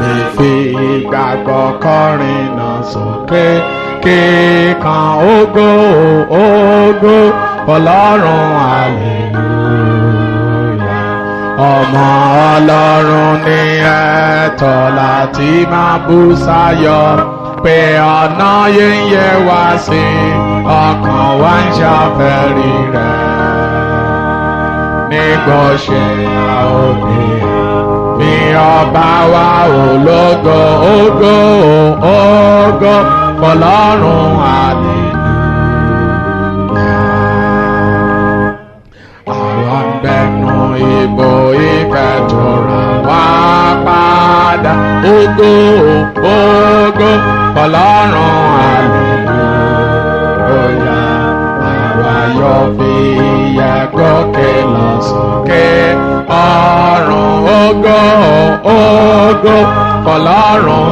sì fi ìgbàgbọ́ kọrin náà sókè kíkan ògo ògo ọlọ́run hallelujah ọmọ ọlọ́run ní ẹ̀tọ́ láti máa bú sáyọ̀ pé ọ̀nà yíyẹ wá sí ọkàn wa ń ṣàfẹ́rí rẹ̀ nígbà ṣe àòdì bí ọba wa ológo ògo ògo ọlọ́run hallelujah àwọn gbẹnu ìbò ìfẹ́ tó rà wá padà ògo ògo ọlọ́run hallelujah àwa yóò fi yẹ gòkè lọ sókè ọ̀run ògo ògo ọlọ́run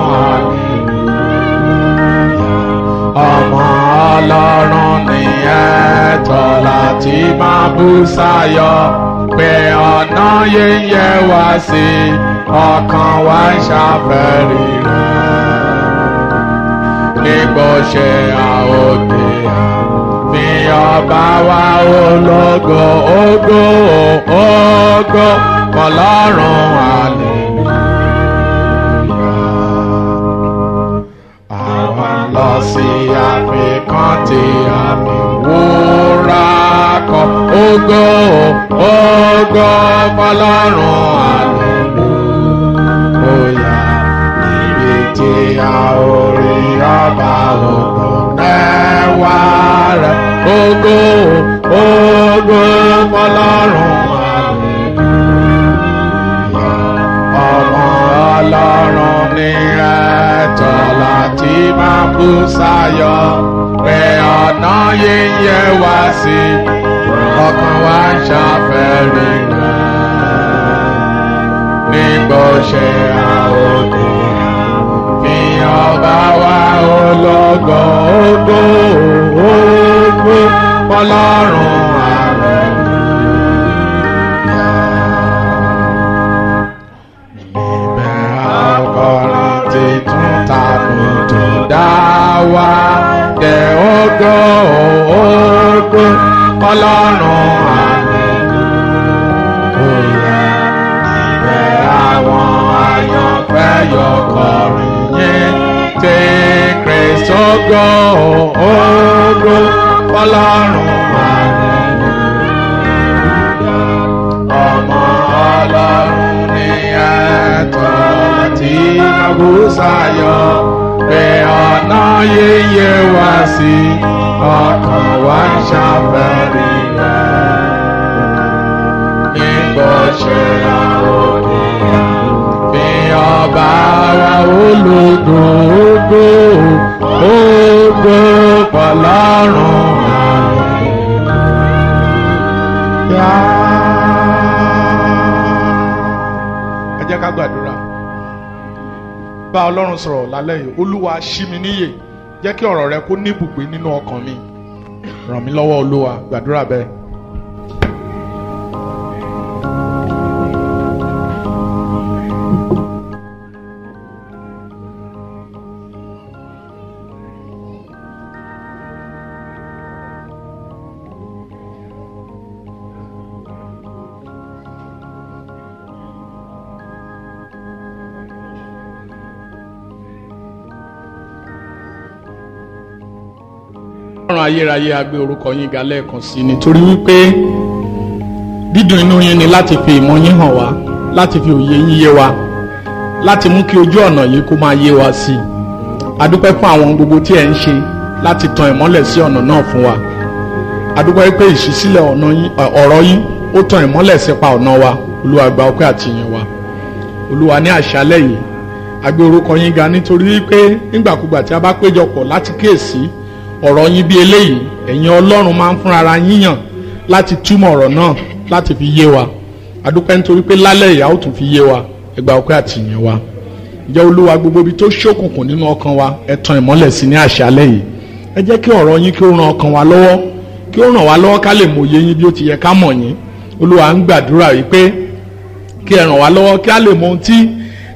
hallelujah ọmọ ọlọ́run ní ẹ̀tọ́ láti máa bú sáyọ̀ pé ọ̀nà yíyẹ wá sí ọkàn wa ń ṣàfẹ́rí rẹ̀ nígbò ṣe àòdè fi ọba wa ológo ògo ògo ọlọ́run hallelujah àwa lọ sí àfikàn tí àmì wúrà kọ ògo ògo ọlọ́run hallelujah níbi tí a ò rí ọba ògo mẹ́wàá rẹ̀ ògo ògo ọlọ́run hallelujah ọmọ ọlọ́run ní ẹ̀tọ́ láti máa bú sáyọ̀ pé ọ̀nà yíyẹ wá sí ọkàn wa ń ṣàfẹ́rí rẹ̀ nígbà ṣe àòdì fi ọba wa ológo ògo ògo ọlọ́run níbẹ̀ akọrin titun tàbí tó dá wa dé ògo ògo ọlọ́run hallelujah níbẹ̀ àwọn àyànfẹ́ yọ kọrin yẹn tí kristu ògo ògo ọlọ́run hallelujah ọmọ ọlọ́run ní ẹ̀tọ́ láti àbúsáyọ̀ pé ọ̀nà yíyẹ wá sí ọkàn wa ń ṣàfẹ́rí rẹ̀ nígbà ṣe àròdì fi ọba wa ológo ògo ògo pọ̀lọ́run ẹ jẹ́ ká gbàdúrà bá ọlọ́run sọ̀rọ̀ lálẹ́ yìí olúwa ṣí mi níyè jẹ́ kí ọ̀rọ̀ rẹ kó ní ibùgbé nínú ọkàn mi ràn mí lọ́wọ́ olúwa gbàdúrà bẹ́ẹ̀. ọlọ́run ayérayé a gbé orúkọ yín ga lẹ́ẹ̀kan sí i nítorí wípé dídùn inú yín ni láti fi ìmọ̀ yín hàn wá láti fi òye yín yé wa láti mú kí ojú ọ̀nà yìí kó máa yé wa sí i a dúpẹ́ fún àwọn gbogbo tí ẹ̀ ń ṣe láti tan ìmọ́lẹ̀ sí ọ̀nà náà fún wa a dúpẹ́ pé ìṣísílẹ̀ ọ̀nà yín ọ̀rọ̀ yín ó tan ìmọ́lẹ̀ sípa ọ̀nà wa olúwa gba ọpẹ́ àti ìyìn wa olúwa ní àṣálẹ́ yìí a gbé orúkọ yín ga nítorí wípé nígbàkúgbà tí a bá péjọpọ̀ láti kíyèsí ọ̀rọ̀ yín bí eléyìí ẹ̀yin ọlọ́run máa ń fúnra yín yàn láti túmọ̀ ọ̀rọ̀ náà láti fi yé wa adúpẹ́ nítorí pé lálẹ́ ìyá ó tún fi yé wa ẹ gba ọpẹ́ àti ìyìn wa ǹjẹ́ olúwa gbogbo ibi tó ṣókùnkùn nínú ọkàn wa ẹ tan ìmọ́lẹ̀ sí ní àṣálẹ́ yìí ẹ jẹ́ kí ọ̀rọ̀ yín kí ó ran ọkàn wa lọ́wọ́ kí ó ràn wá lọ́wọ́ ká lè mòye yín bí ó ti yẹ ká mọ̀ yín olúwa ń gbàdúrà wípé kí ẹ ràn wá lọ́wọ́ kí á lè mọ ohun tí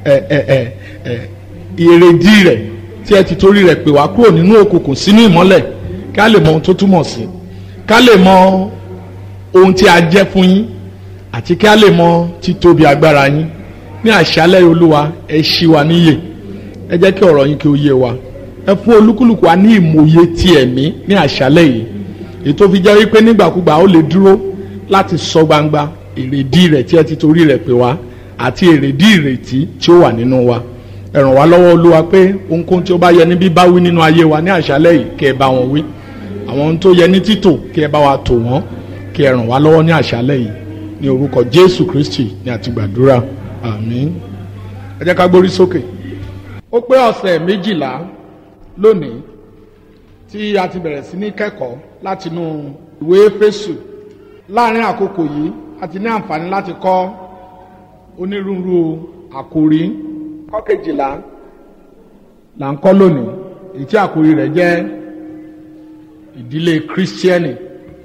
ẹ ẹ ẹ ẹ èrèdí rẹ̀ tí ẹ ti torí rẹ̀ pè wá kúrò nínú òkùnkùn sínú ìmọ́lẹ̀ ká lè mọ ohun tó túmọ̀ sí ká lè mọ ohun tí a jẹ́ fún yín àti ká lè mọ títóbi agbára yín ní àṣálẹ́ olúwa ẹ ṣí wa níyè ẹ jẹ́ kí ọ̀rọ̀ yín kí ó yé wa ẹ fún olúkúlùkù wa ní ìmòye ti ẹ̀mí ní àṣálẹ́ yìí èyí tó fi jẹ́ wípé nígbàkúgbà ó lè dúró láti sọ gbangba èrèdí rẹ̀ tí ẹ ti torí rẹ̀ pè wá àti èrèdí ìrètí tí ó wà nínú wa ẹ ràn wá lọ́wọ́ olúwa pé ohunkóhun tí ó bá yẹ ní bíbá wí nínú ayé wa ní àṣálẹ́ yìí kí ẹ bá wọn wí àwọn ohun tó yẹ ní títò kí ẹ bá wa tò wọ́n kí ẹ ràn wá lọ́wọ́ ní àṣálẹ́ yìí ní orúkọ jésù kristi ní àti gbàdúrà àmín ẹ jẹ́ ká gbórí sókè. ó pé ọ̀sẹ̀ méjìlá lónìí tí a ti bẹ̀rẹ̀ sí ní kẹ́kọ̀ọ́ látinú ìwé éfésù láàrin àkókò yìí a ti ní àǹfààní láti kọ́ onírúurú àkòrí kọ́kejìlá là ń kọ́ lónìí èyí tí àkòrí rẹ̀ jẹ́ ìdílé kírísítíẹ́nì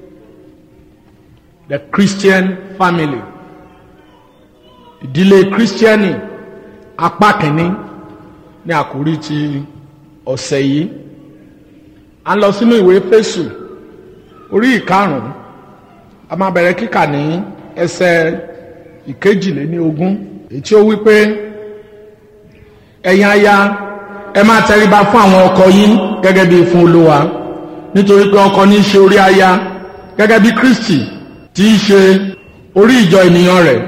the christian family ìdílé kírísítíẹ́nì apá kìíní ní àkòrí ti ọ̀sẹ̀ yìí a ń lọ sínú ìwé fésù orí ìkarùn-ún a máa bẹ̀rẹ̀ kíkà ní ẹsẹ̀ ìkejìléní ogún èyí tí ó wí pé ẹ̀yin aya ẹ máa tẹríba fún àwọn ọkọ yín gẹ́gẹ́ bí fún olúwa nítorí pé ọkọ ní í ṣe orí aya gẹ́gẹ́ bí kristi tí í ṣe orí ìjọ ènìyàn rẹ̀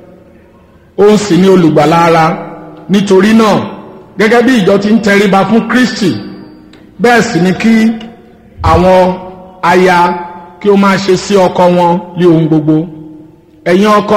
òun sì ní olùgbàlà ara nítorí náà gẹ́gẹ́ bí ìjọ ti ń tẹríba fún kristi bẹ́ẹ̀ sì ni kí àwọn aya kí ó máa ṣe sí ọkọ wọn lé ohun gbogbo ẹ̀yin ọkọ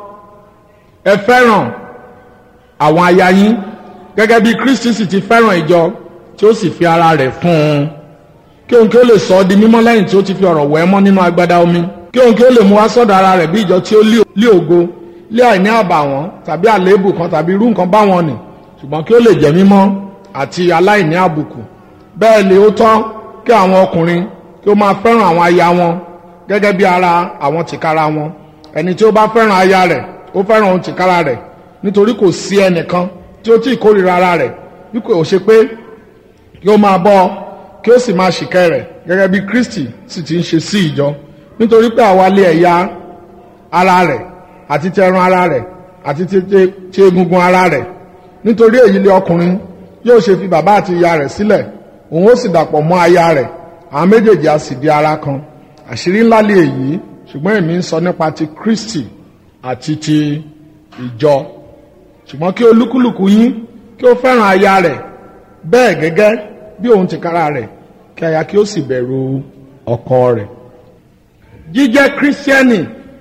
ẹ fẹ́ràn àwọn aya yín gẹ́gẹ́ bí kristi sì ti fẹ́ràn ìjọ tí ó sì fi ara rẹ̀ fún un kí òun kí ó lè sọ ọ́ di mímọ́ lẹ́yìn tí ó ti fi ọ̀rọ̀ wẹ̀ mọ́ nínú agbádá omi kí òun kí ó lè mú wá sọ́dọ̀ ara rẹ̀ bí ìjọ tí ó lé ògo lé àìní àbàwọ́n tàbí àléébù kan tàbí irú nǹkan báwọn nì ṣùgbọ́n kí ó lè jẹ́ mímọ́ àti aláìní àbùkù bẹ́ẹ̀ lè ó tọ́ kí àwọn ọkùnrin kí ó máa fẹ́ràn àwọn aya wọn gẹ́gẹ́ bí ara àwọn tìkára wọn ẹni tí ó bá fẹ́ràn aya rẹ̀ ó fẹ́ràn ohun tìkára rẹ̀ nítorí kò sí ẹnìkan tí ó tí ì kórìíra ara rẹ̀ bí kò ṣe pé kí ó máa bọ́ kí ó sì máa ṣìkẹ́ rẹ̀ gẹ́gẹ́ bí Kristi sì ti ń ṣe sí ìjọ nítorí pé àwa lé ẹ̀yà ara rẹ̀ àti ti ẹran ara rẹ̀ àti ti egungun ara rẹ̀ nítorí èyí lé ọkùnrin yóò ṣe fi bàbá àti ìyá rẹ̀ sílẹ̀ òun ó sì dàpọ̀ mọ́ aya rẹ̀ àwọn méjèèjì á sì di ara kan àṣírí ńlá lé èyí ṣùgbọ́n èmi ń sọ nípa ti Kristi àti ti ìjọ ṣùgbọ́n kí olúkúlùkù yín kí ó fẹ́ràn aya rẹ̀ bẹ́ẹ̀ gẹ́gẹ́ bí òun tìkára rẹ̀ kí aya kí ó sì bẹ̀rù ọkọ rẹ̀ jíjẹ́ kírísítẹ́nì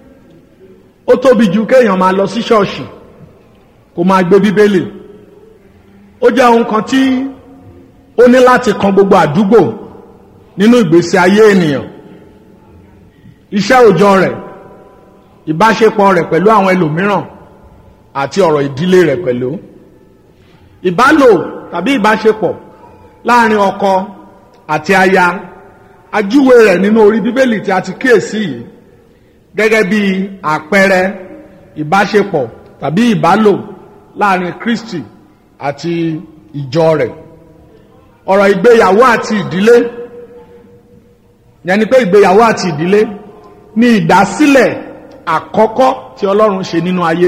ó tóbi ju kéèyàn máa lọ sí ṣọ́ọ̀ṣì kó máa gbé bíbélì ó jẹ́ ohun kan tí ó ní láti kan gbogbo àdúgbò nínú ìgbésí ayé ènìyàn iṣẹ́ òòjọ́ rẹ̀ ìbáṣepọ̀ rẹ̀ pẹ̀lú àwọn ẹlòmíràn àti ọ̀rọ̀ ìdílé rẹ̀ pẹ̀lú ìbálò tàbí ìbáṣepọ̀ láàrin ọkọ àti aya ajúwe rẹ̀ nínú orí bíbélì tí a ti kíyèsí yìí gẹ́gẹ́ bí àpẹẹrẹ ìbáṣepọ̀ tàbí ìbálò láàrin Kristi àti ìjọ rẹ̀ ọ̀rọ̀ ìgbéyàwó àti ìdílé yẹn ni pé ìgbéyàwó àti ìdílé ní ìdásílẹ̀ àkọ́kọ́ tí Ọlọ́run ṣe nínú ayé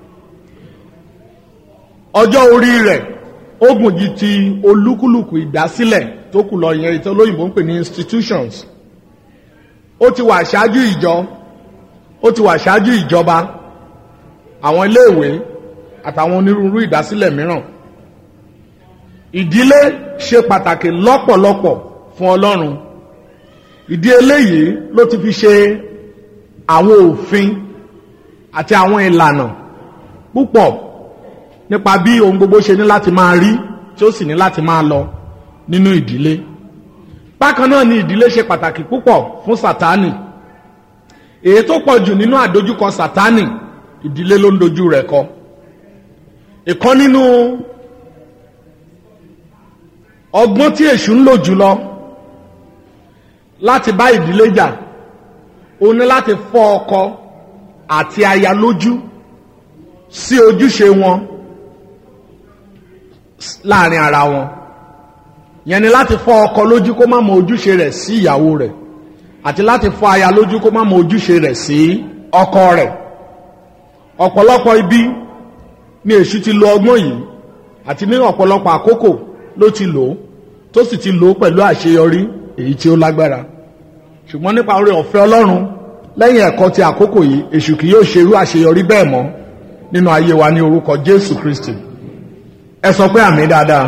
ọjọ́ orí rẹ̀ ó gùn ju ti olúkúlùkù ìdásílẹ̀ tó kù lọ yẹn ìtọ́ lóyìnbó ń pè ní institutions ó ti wà ṣáájú ìjọ ó ti wà ṣáájú ìjọba àwọn iléèwé àtàwọn onírúurú ìdásílẹ̀ mìíràn ìdílé ṣe pàtàkì lọ́pọ̀lọpọ̀ fún Ọlọ́run ìdí eléyìí ló ti fi ṣe àwọn òfin àti àwọn ìlànà púpọ̀ nípa bí ohun gbogbo ṣe ní láti máa rí tí ó sì ní láti máa lọ nínú ìdílé bákan náà ni ìdílé ṣe pàtàkì púpọ̀ fún Sátánì èyí tó pọ̀ jù nínú àdójúkọ Sátánì ìdílé ló ń dojú rẹ̀ kọ ìkan nínú ọgbọ́n tí èṣù ń lò jùlọ láti bá ìdílé jà ó ní láti fọ́ ọkọ àti aya lójú sí ojúṣe wọn láàrin ara wọn yẹn ni láti fọ́ ọkọ lójú kó má mọ ojúṣe rẹ̀ sí ìyàwó rẹ̀ àti láti fọ́ aya lójú kó má mọ ojúṣe rẹ̀ sí ọkọ rẹ̀ ọ̀pọ̀lọpọ̀ ibi ni èṣù ti lo ọgbọ́n yìí àti ní ọ̀pọ̀lọpọ̀ àkókò ló ti lò ó tó sì ti lò ó pẹ̀lú àṣeyọrí èyí tí ó lágbára ṣùgbọ́n nípa oore ọ̀fẹ́ ọlọ́run lẹ́yìn ẹ̀kọ́ ti àkókò yìí èṣù kì yóò ṣerú àṣeyọrí bẹ́ẹ̀ mọ́ nínú ayé wa ní orúkọ jésù kristi ẹ sọ pé àmì dáadáa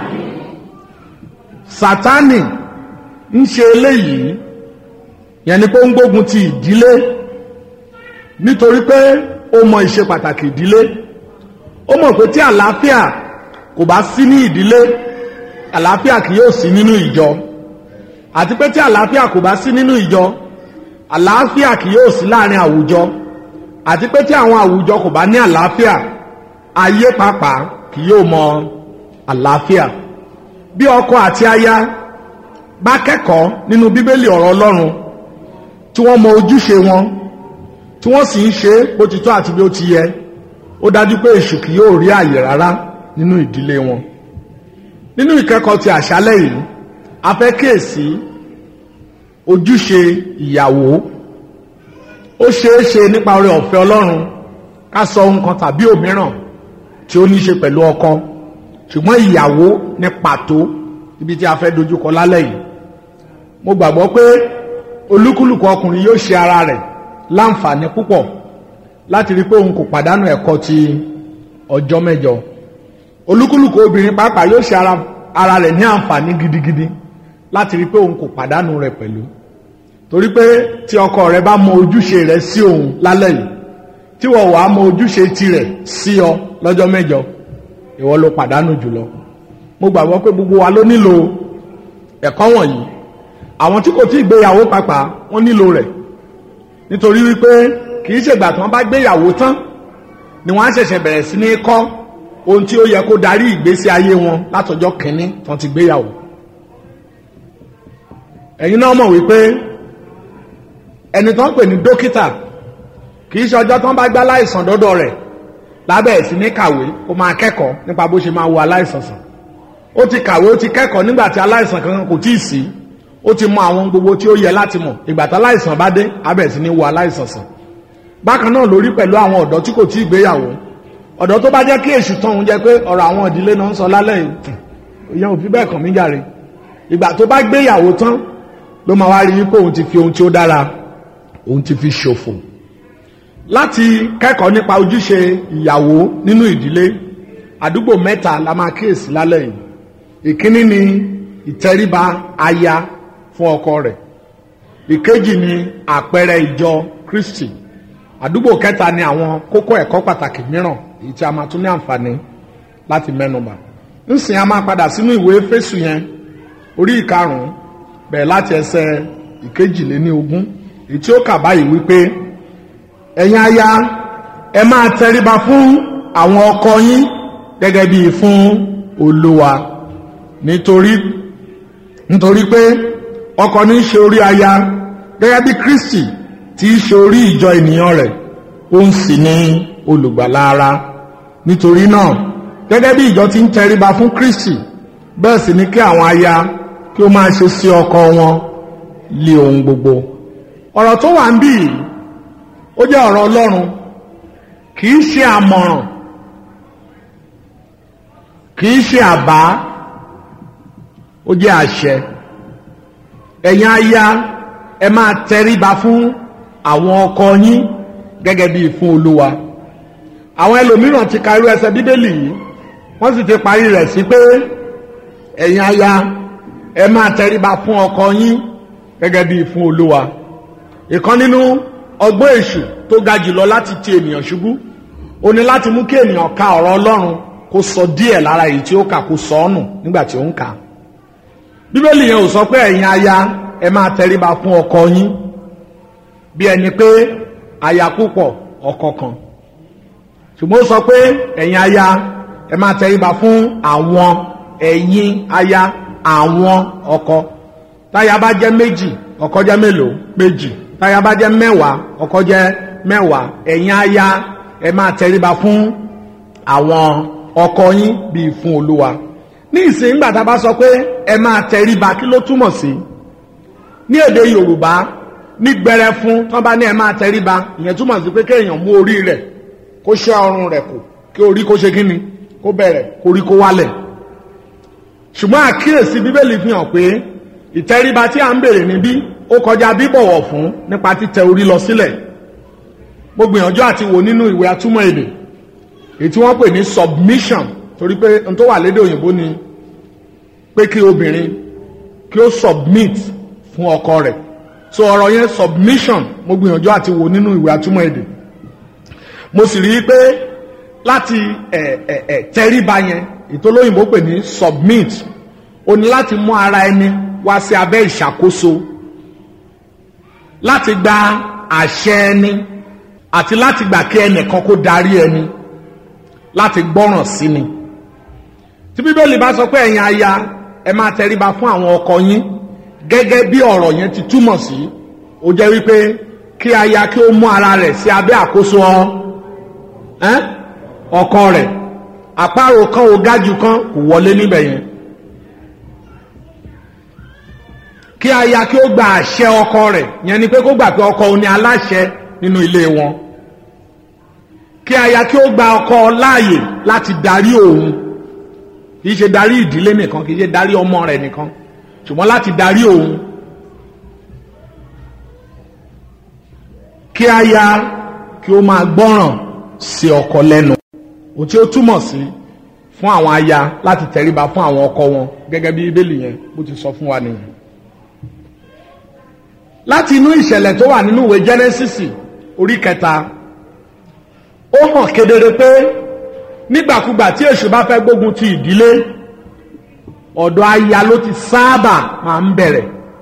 sátánì ń ṣe eléyìí yẹn ni pé ó ń gbógun ti ìdílé nítorí pé ó mọ ìṣe pàtàkì ìdílé ó mọ̀ pé tí àlàáfíà kò bá sí ní ìdílé àlàáfíà kì yóò sí nínú ìjọ àti pé tí àlàáfíà kò bá sí nínú ìjọ àlàáfíà kì yóò sí láàrin àwùjọ àti pé tí àwọn àwùjọ kò bá ní àlàáfíà ayé pàápàá kì yóò mọ àlàáfíà bí ọkọ àti aya bá kẹ́kọ̀ọ́ nínú bíbélì ọ̀rọ̀ ọlọ́run tí wọ́n mọ ojúṣe wọn tí wọ́n sì ń ṣe bó ti tọ́ àti bí ó ti yẹ ó dájú pé èṣù kì yóò rí àyè rárá nínú ìdílé wọn nínú ìkẹ́kọ̀ọ́ ti àṣálẹ́ yìí a fẹ́ kíyèsí ojúṣe ìyàwó ó ṣeé ṣe nípa oore ọ̀fẹ́ ọlọ́run ká sọ ohun kan tàbí òmíràn tí ó ní ṣe pẹ̀lú ọkọ ṣùgbọ́n ìyàwó ní pàtó ibi tí a fẹ́ dojúkọ lálẹ́ yìí mo gbàgbọ́ pé olúkúlùkù ọkùnrin yóò ṣe ara rẹ̀ láǹfààní púpọ̀ láti rí pé òun kò pàdánù ẹ̀kọ́ ti ọjọ́ mẹ́jọ olúkúlùkù obìnrin pàápàá yóò ṣe ara rẹ̀ ní àǹfààní gidigidi láti rí pé òun kò pàdánù rẹ̀ pẹ̀lú torí pé tí ọkọ rẹ̀ bá mọ ojúṣe rẹ̀ sí òun lálẹ́ yìí tí wọ́n wàá mọ ojúṣe tirẹ̀ sí ọ lọ́jọ́ mẹ́jọ ìwọ ló pàdánù jùlọ mo gbàgbọ́ pé gbogbo wa ló nílò ẹ̀kọ́ wọ̀nyí àwọn tí kò tí ì gbéyàwó pàápàá wọ́n nílò rẹ̀ nítorí wípé kì í ṣègbà tí wọ́n bá gbéyàwó tán ni wọ́n á ṣẹ̀ṣẹ̀ bẹ̀rẹ̀ sí ní kọ́ ohun tí ó yẹ kó darí ìgbésí ayé wọn látọjọ́ kìíní tí wọ́n ti gbéyàwó ẹ̀yin náà mọ̀ wípé ẹni tó ń pè ní dókítà kì í ṣe ọjọ́ tó ń bá gbá láìsàn dọ́dọ̀ rẹ̀ lábẹ́ sí ní kàwé ó máa kẹ́kọ̀ọ́ nípa bó ṣe máa wo aláìsàn sàn ó ti kàwé ó ti kẹ́kọ̀ọ́ nígbà tí aláìsàn kankan kò tíì sí ó ti mọ àwọn gbogbo tí ó yẹ láti mọ̀ ìgbà tí aláìsàn bá dé abẹ́ sí ní wo aláìsàn sàn bákan náà lórí pẹ̀lú àwọn ọ̀dọ́ tí kò tíì gbéyàwó ọ̀dọ́ tó bá jẹ́ kí èṣù tán òun jẹ́ pé ọ̀rọ̀ àwọn ìdílé náà ń sọ lálẹ́ yìí ìyẹn ò fi bẹ́ẹ̀ kàn mí jàre ìgbà tó bá gbéyàwó tán ló máa wá rí wípé òun ti fi ohun tí ó dára òun ti fi ṣòfò láti kẹ́kọ̀ọ́ nípa ojúṣe ìyàwó nínú ìdílé àdúgbò mẹ́ta la máa kíyèsí lálẹ́ yìí ìkíní ni ìtẹríba aya fún ọkọ rẹ̀ ìkejì ni àpẹẹrẹ ìjọ Kristi àdúgbò kẹta ni àwọn kókó ẹ̀kọ́ pàtàkì mìíràn èyí tí a máa tún ní àǹfààní láti mẹ́nubà ńsìn a máa padà sínú ìwé Éfésù yẹn orí ìkarùn-ún bẹ̀rẹ̀ láti ẹsẹ̀ ìkejìléní ogún èyí tí ó kà báyìí wípé ẹ̀yin aya ẹ máa tẹríba fún àwọn ọkọ yín gẹ́gẹ́ bí fún olúwa nítorí nítorí pé ọkọ ní í ṣe orí aya gẹ́gẹ́ bí Kristi tí í ṣe orí ìjọ ènìyàn rẹ̀ ó ń sì ní olùgbàlà ara nítorí náà gẹ́gẹ́ bí ìjọ ti ń tẹríba fún Kristi bẹ́ẹ̀ sì ni kí àwọn aya kí ó máa ṣe sí ọkọ wọn lé ohun gbogbo ọ̀rọ̀ tó wà ń bì yìí ó jẹ́ ọ̀rọ̀ Ọlọ́run kì í ṣe àmọ̀ràn kì í ṣe àbá ó jẹ́ àṣẹ ẹ̀yin aya ẹ máa tẹríba fún àwọn ọkọ yín gẹ́gẹ́ bíi fún Olúwa àwọn ẹlòmíràn ti ka irú ẹsẹ̀ Bíbélì yìí wọ́n sì ti parí rẹ̀ sí pé ẹ̀yin aya ẹ máa tẹríba fún ọkọ yín gẹ́gẹ́ bíi fún Olúwa ìkan nínú ọgbọ́n èṣù tó ga jùlọ láti ti ènìyàn ṣubú ó ní láti mú kí ènìyàn ka ọ̀rọ̀ Ọlọ́run kó sọ díẹ̀ lára èyí tí ó kà kó sọ ọ́ nù nígbà tí ó ń kà á bíbélì yẹn ò sọ pé ẹ̀yin aya ẹ máa tẹríba fún ọkọ yín bí ẹni pé aya púpọ̀ ọkọ kan ṣùgbọ́n ó sọ pé ẹ̀yin aya ẹ máa tẹríba fún àwọn ẹ̀yin aya àwọn ọkọ táya bá jẹ́ méjì ọkọ jẹ́ mélòó méjì táya bá jẹ́ mẹ́wàá ọkọ jẹ́ mẹ́wàá ẹ̀yin aya ẹ máa tẹríba fún àwọn ọkọ yín bíi fún olúwa ní ìsìn ìgbà tá a bá sọ pé ẹ máa tẹríba kí ló túmọ̀ sí ní èdè yorùbá ní gbẹrẹ fún tán bá ní ẹ máa tẹríba ìyẹn túmọ̀ sí pé kéèyàn mú orí rẹ̀ kó ṣe ọrùn rẹ̀ kù kí orí kó ṣe kíni kó bẹ̀rẹ̀ kó orí kó wálẹ̀ ṣùgbọ́n àkíyèsí bíbélì fi hàn pé ìtẹríba tí a ń bèrè níbí ó kọjá bíbọ̀wọ̀ fún nípa títẹ orí lọ sílẹ̀ mo gbìyànjú àti wò nínú ìwé atúmọ̀ èdè èyí tí wọ́n pè ní submission torí pé n tó wà lédè òyìnbó ni pé kí obìnrin kí ó submit fún ọkọ rẹ̀ so ọ̀rọ̀ yẹn submission mo gbìyànjú àti wò nínú ìwé atúmọ̀ èdè mo sì rí i pé láti ẹ̀ ẹ̀ ẹ̀ tẹríba yẹn ìtòlóyìnbó pè ní submit o ní láti mú ara ẹni wá sí abẹ́ ìṣàkóso láti gba àṣẹ ẹni àti láti gbà kí ẹnìkan kó darí ẹni láti gbọ́ràn sí ni tí bíbélì bá sọ pé ẹ̀yin aya ẹ máa tẹríba fún àwọn ọkọ yín gẹ́gẹ́ bí ọ̀rọ̀ yẹn ti túmọ̀ sí ó jẹ́ wípé kí aya kí ó mú ara rẹ̀ sí abẹ́ àkóso ọkọ rẹ̀ àparò kan ò gájú kan kò wọlé níbẹ̀ yẹn kí aya kí ó gba àṣẹ ọkọ rẹ̀ yẹn ni pé kó gbà pé ọkọ òun ni aláṣẹ nínú ilé wọn kí aya kí ó gba ọkọ láàyè láti darí òun kì í ṣe darí ìdílé nìkan kì í ṣe darí ọmọ rẹ̀ nìkan ṣùgbọ́n láti darí òun kí aya kí ó máa gbọ́ràn sí ọkọ lẹ́nu ohun tí ó túmọ̀ sí fún àwọn aya láti tẹríba fún àwọn ọkọ wọn gẹ́gẹ́ bí bíbélì yẹn bó ti sọ fún wa nìyẹn láti inú ìṣẹ̀lẹ̀ tó wà nínú ìwé jẹ́nẹ́sìsì orí kẹta ó hàn kedere pé nígbàkúgbà tí èṣù bá fẹ́ gbógun ti ìdílé ọ̀dọ̀ aya ló ti sábà máa ń bẹ̀rẹ̀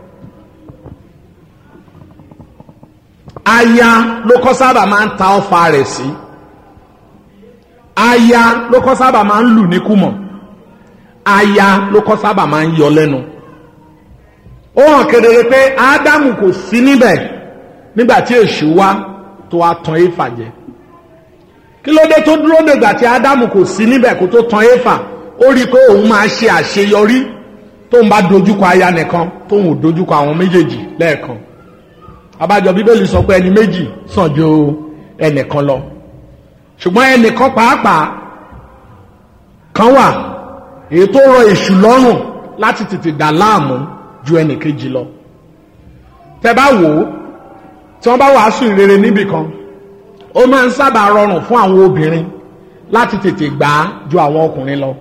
aya ló kọ́ sábà máa ń ta ọfà rẹ̀ sí aya ló kọ́ sábà máa ń lù ní kùmọ̀ aya ló kọ́ sábà máa ń yọ lẹ́nu ó hàn kedere pé ádámù kò sí níbẹ̀ nígbà tí èṣù wá tó wá tan éfà jẹ kí ló dé tó dúró dègbà tí ádámù kò sí níbẹ̀ kó tó tan éfà ó rí i pé òun máa ṣe àṣeyọrí tóun bá dojúkọ aya nìkan tóun ò dojúkọ àwọn méjèèjì lẹ́ẹ̀kan abájọ bíbélì sọ pé ẹni méjì sàn ju ẹnìkan lọ ṣùgbọ́n ẹnìkan pàápàá kan wà èyí tó rọ èṣù lọ́rùn láti tètè dà láàmú ju ẹnìkejì lọ tẹ bá wò ó tí wọ́n bá wàásù ìrere níbì kan ó máa ń sábà rọrùn fún àwọn obìnrin láti tètè gbà á ju àwọn ọkùnrin lọ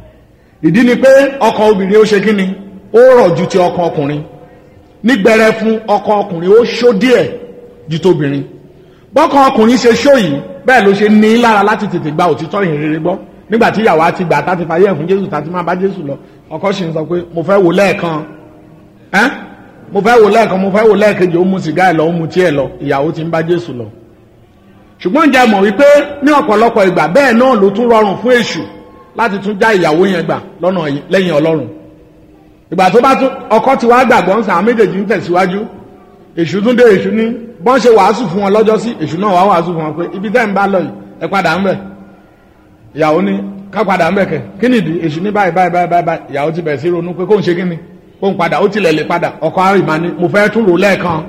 ìdí ni pé ọkàn obìnrin ó ṣe kí ni ó rọ̀ ju ti ọkàn ọkùnrin nígbẹrẹ fún ọkàn ọkùnrin ó ṣó díẹ̀ ju tóbìnrin bọ́kàn ọkùnrin ṣe ṣó yìí bẹ́ẹ̀ ló ṣe ní lára láti tètè gba òtítọ́ ìhìnrere gbọ́ nígbà tí ìyàwó àti gbà tá ti fàyè fún jésù tá ti máa bá jésù lọ ọkọ sì ń sọ pé mo fẹ́ wò lẹ́ẹ̀kan ẹ́ mo fẹ́ wò lẹ́ẹ̀kan mo fẹ́ wò lẹ́ẹ̀kejì ó mu sìgá ẹ̀ lọ ó mu tí ẹ̀ lọ ìyàwó ti ń bá jésù lọ ṣùgbọ́n ǹjẹ́ mọ̀ wípé ní ọ̀pọ̀lọpọ̀ ìgbà bẹ́ẹ̀ náà ló tún rọrùn fún èṣù láti tún já ìyàwó yẹn gbà lọ́nà lẹ́yìn ọlọ́run ìgbà tó bá tún ọkọ ti wá gbàgbọ́ ń sàn àwọn méjèèjì ń tẹ̀síwájú èṣù tún dé èṣù ní bọ́n ṣe wàásù fún wọn lọ́jọ́ sí èṣù náà wá wàásù fún wọn pé ibi tẹ́ ń bá lọ yìí ẹ padà ń bẹ̀ ìyàwó ní ká padà ń bẹ̀ kẹ̀ kí nìdí èṣù ní báyìí báyìí báyìí báyìí ìyàwó ti bẹ̀rẹ̀ sí ronú pé kóun ṣe kí ni kóun padà ó tilẹ̀ lè padà ọkọ àrìmá ni mo fẹ́ tún rò lẹ́ẹ̀kan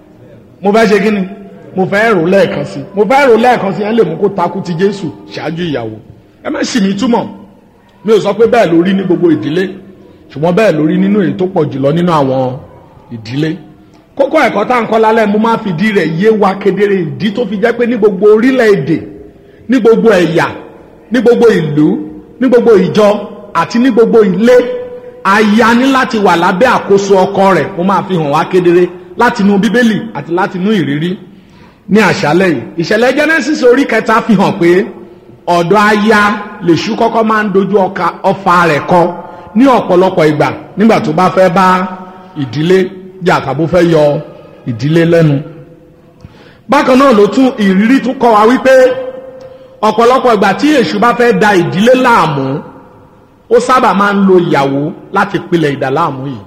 mo fẹ́ ṣe kí ni mo fẹ́ rò lẹ́ẹ̀kan sí mo fẹ́ rò lẹ́ẹ̀kan sí ẹ lè mú kó takú ti Jésù ṣáájú ìyàwó ẹ má sì mí túmọ̀ mi ò sọ pé bẹ́ẹ̀ lórí ní gbogbo ìdílé ṣùgbọ́n bẹ́ẹ̀ lórí nínú èyí tó pọ̀ jùlọ nínú àwọn ìdílé kókó ẹ̀kọ́ tá à ń kọ́ lálẹ́ mo máa fìdí rẹ̀ yé wa kedere ìdí tó fi jẹ́ pé ní gbogbo orílẹ̀-èdè ní gbogbo ẹ̀yà ní gbogbo ìlú ní gbogbo ìjọ àti ní gbogbo ilé aya ní láti wà lábẹ́ àkóso ọkọ rẹ̀ mo máa fi hàn wá kedere láti inú bíbélì àti láti inú ìrírí ní àṣálẹ́ yìí ìṣẹ̀lẹ̀ Genesis orí kẹta fi hàn pé ọ̀dọ̀ aya lèṣù kọ́kọ́ máa ń dojú ọfà rẹ̀ kọ ní ọ̀pọ̀lọpọ̀ ìgbà nígbà tó bá fẹ́ bá ìdílé jà tàbó fẹ́ yọ ìdílé lẹ́nu bákan náà ló tún ìrírí tún kọ́ wa wípé ọ̀pọ̀lọpọ̀ ìgbà tí èṣù bá fẹ́ da ìdílé láàmú ó sábà máa ń lo ìyàwó láti pilẹ̀ ìdàláàmú yìí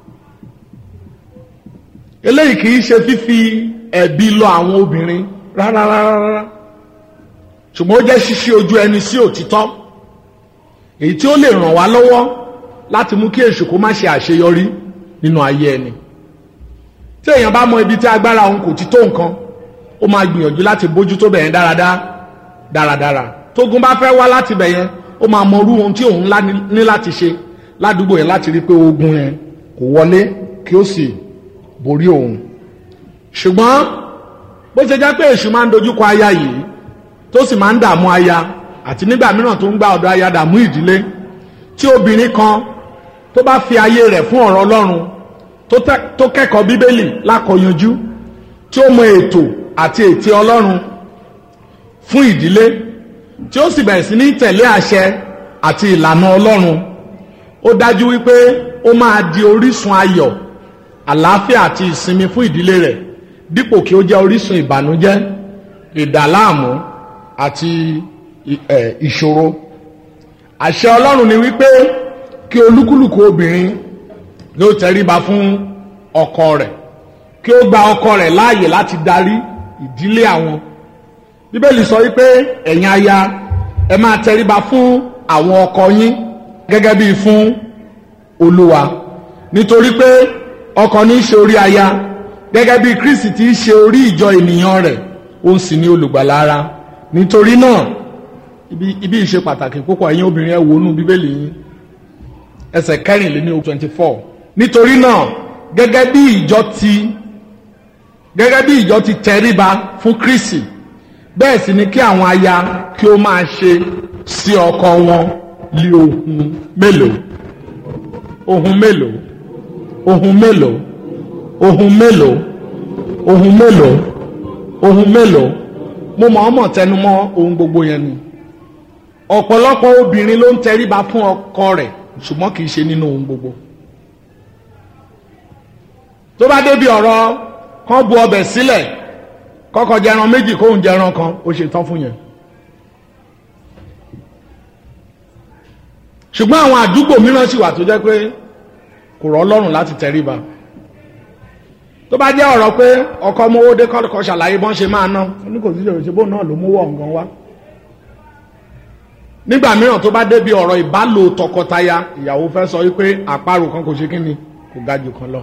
eléyìí kì í ṣe fífi ẹ̀bi lọ àwọn obìnrin rárá rárá rárá ṣùgbọ́n ó jẹ́ ṣíṣí ojú ẹni sí òtítọ́ èyí tí ó lè ràn wá lọ́wọ́ láti mú kí èṣù kó má ṣe àṣeyọrí nínú ayé ẹni tí èèyàn bá mọ ibi tí agbára òun kò ti tó nǹkan ó máa gbìyànjú láti bójú tó bẹ̀yẹn dáradára dáradára tógun bá fẹ́ wá láti bẹ̀yẹn ó máa mọ irú ohun tí òun ní láti ṣe ládùúgbò yẹn láti rí pé ogun yẹn kò wọlé kí ó sì borí òun ṣùgbọ́n bó ṣe jẹ́ pé èṣù máa ń dojúkọ aya yìí tó sì máa ń dààmú aya àti nígbà mìíràn tó ń gba ọ̀dọ̀ aya dààmú ìdílé tí obìnrin kan tó bá fi ayé rẹ̀ fún ọ̀rọ̀ ọlọ́run tó kẹ́kọ̀ọ́ bíbélì lákọyanjú tí ó mọ ètò àti ète ọlọ́run fún ìdílé tí ó sì bẹ̀rẹ̀ sí ní tẹ̀lé àṣẹ àti ìlànà ọlọ́run ó dájú wípé ó máa di orísun ayọ̀ àlàáfíà àti ìsinmi fún ìdílé rẹ̀ dípò kí ó jẹ́ orísun ìbànújẹ́ ìdàláàmú àti ìṣòro àṣẹ ọlọ́run ni wípé kí olúkúlùkù obìnrin ló tẹríba fún ọkọ rẹ̀ kí ó gba ọkọ rẹ̀ láàyè láti darí ìdílé àwọn bíbélì sọ wípé ẹ̀yin aya ẹ máa tẹríba fún àwọn ọkọ yín gẹ́gẹ́ bíi fún olúwa nítorí pé ọkọ ní í ṣe orí aya gẹ́gẹ́ bí kristi ti ṣe orí ìjọ ènìyàn rẹ̀ ó sì ní olùgbàlà ara nítorí náà ibi ibi ìṣe pàtàkì púpọ̀ ẹ̀yin obìnrin ẹ wò nú bíbélì yín ẹsẹ̀ kẹrìnléní twenty four nítorí náà gẹ́gẹ́ bí ìjọ ti gẹ́gẹ́ bí ìjọ ti tẹríba fún kristi bẹ́ẹ̀ sì ni kí àwọn aya kí ó máa ṣe sí ọkọ wọn lé ohun mélòó ohun mélòó ohun mélòó ohun mélòó ohun mélòó ohun mélòó mo mọ̀ ọ́mọ̀ tẹnumọ́ ohun gbogbo yẹn ni ọ̀pọ̀lọpọ̀ obìnrin ló ń tẹríba fún ọkọ rẹ̀ ṣùgbọ́n kì í ṣe nínú ohun gbogbo tó bá débi ọ̀rọ̀ kan bu ọbẹ̀ sílẹ̀ kọ́kọ́ jẹran méjì kóhun jẹran kan ó ṣe tán fún yẹn ṣùgbọ́n àwọn àdúgbò mìíràn sì wà tó jẹ́ pé kò rọ̀ ọlọ́run láti tẹríba tó bá jẹ́ ọ̀rọ̀ pé ọkọ mowó dé kọ́kọ́ ṣàlàyé bọ́n ṣe máa ná ní kò sí ìṣòro bóun náà ló mówó ọ̀ngàn wá nígbà mìíràn tó bá débi ọ̀rọ̀ ìbálò tọkọtaya ìyàwó fẹ́ sọ wípé àparò kan kò ṣe kí ni kò ga jù kan lọ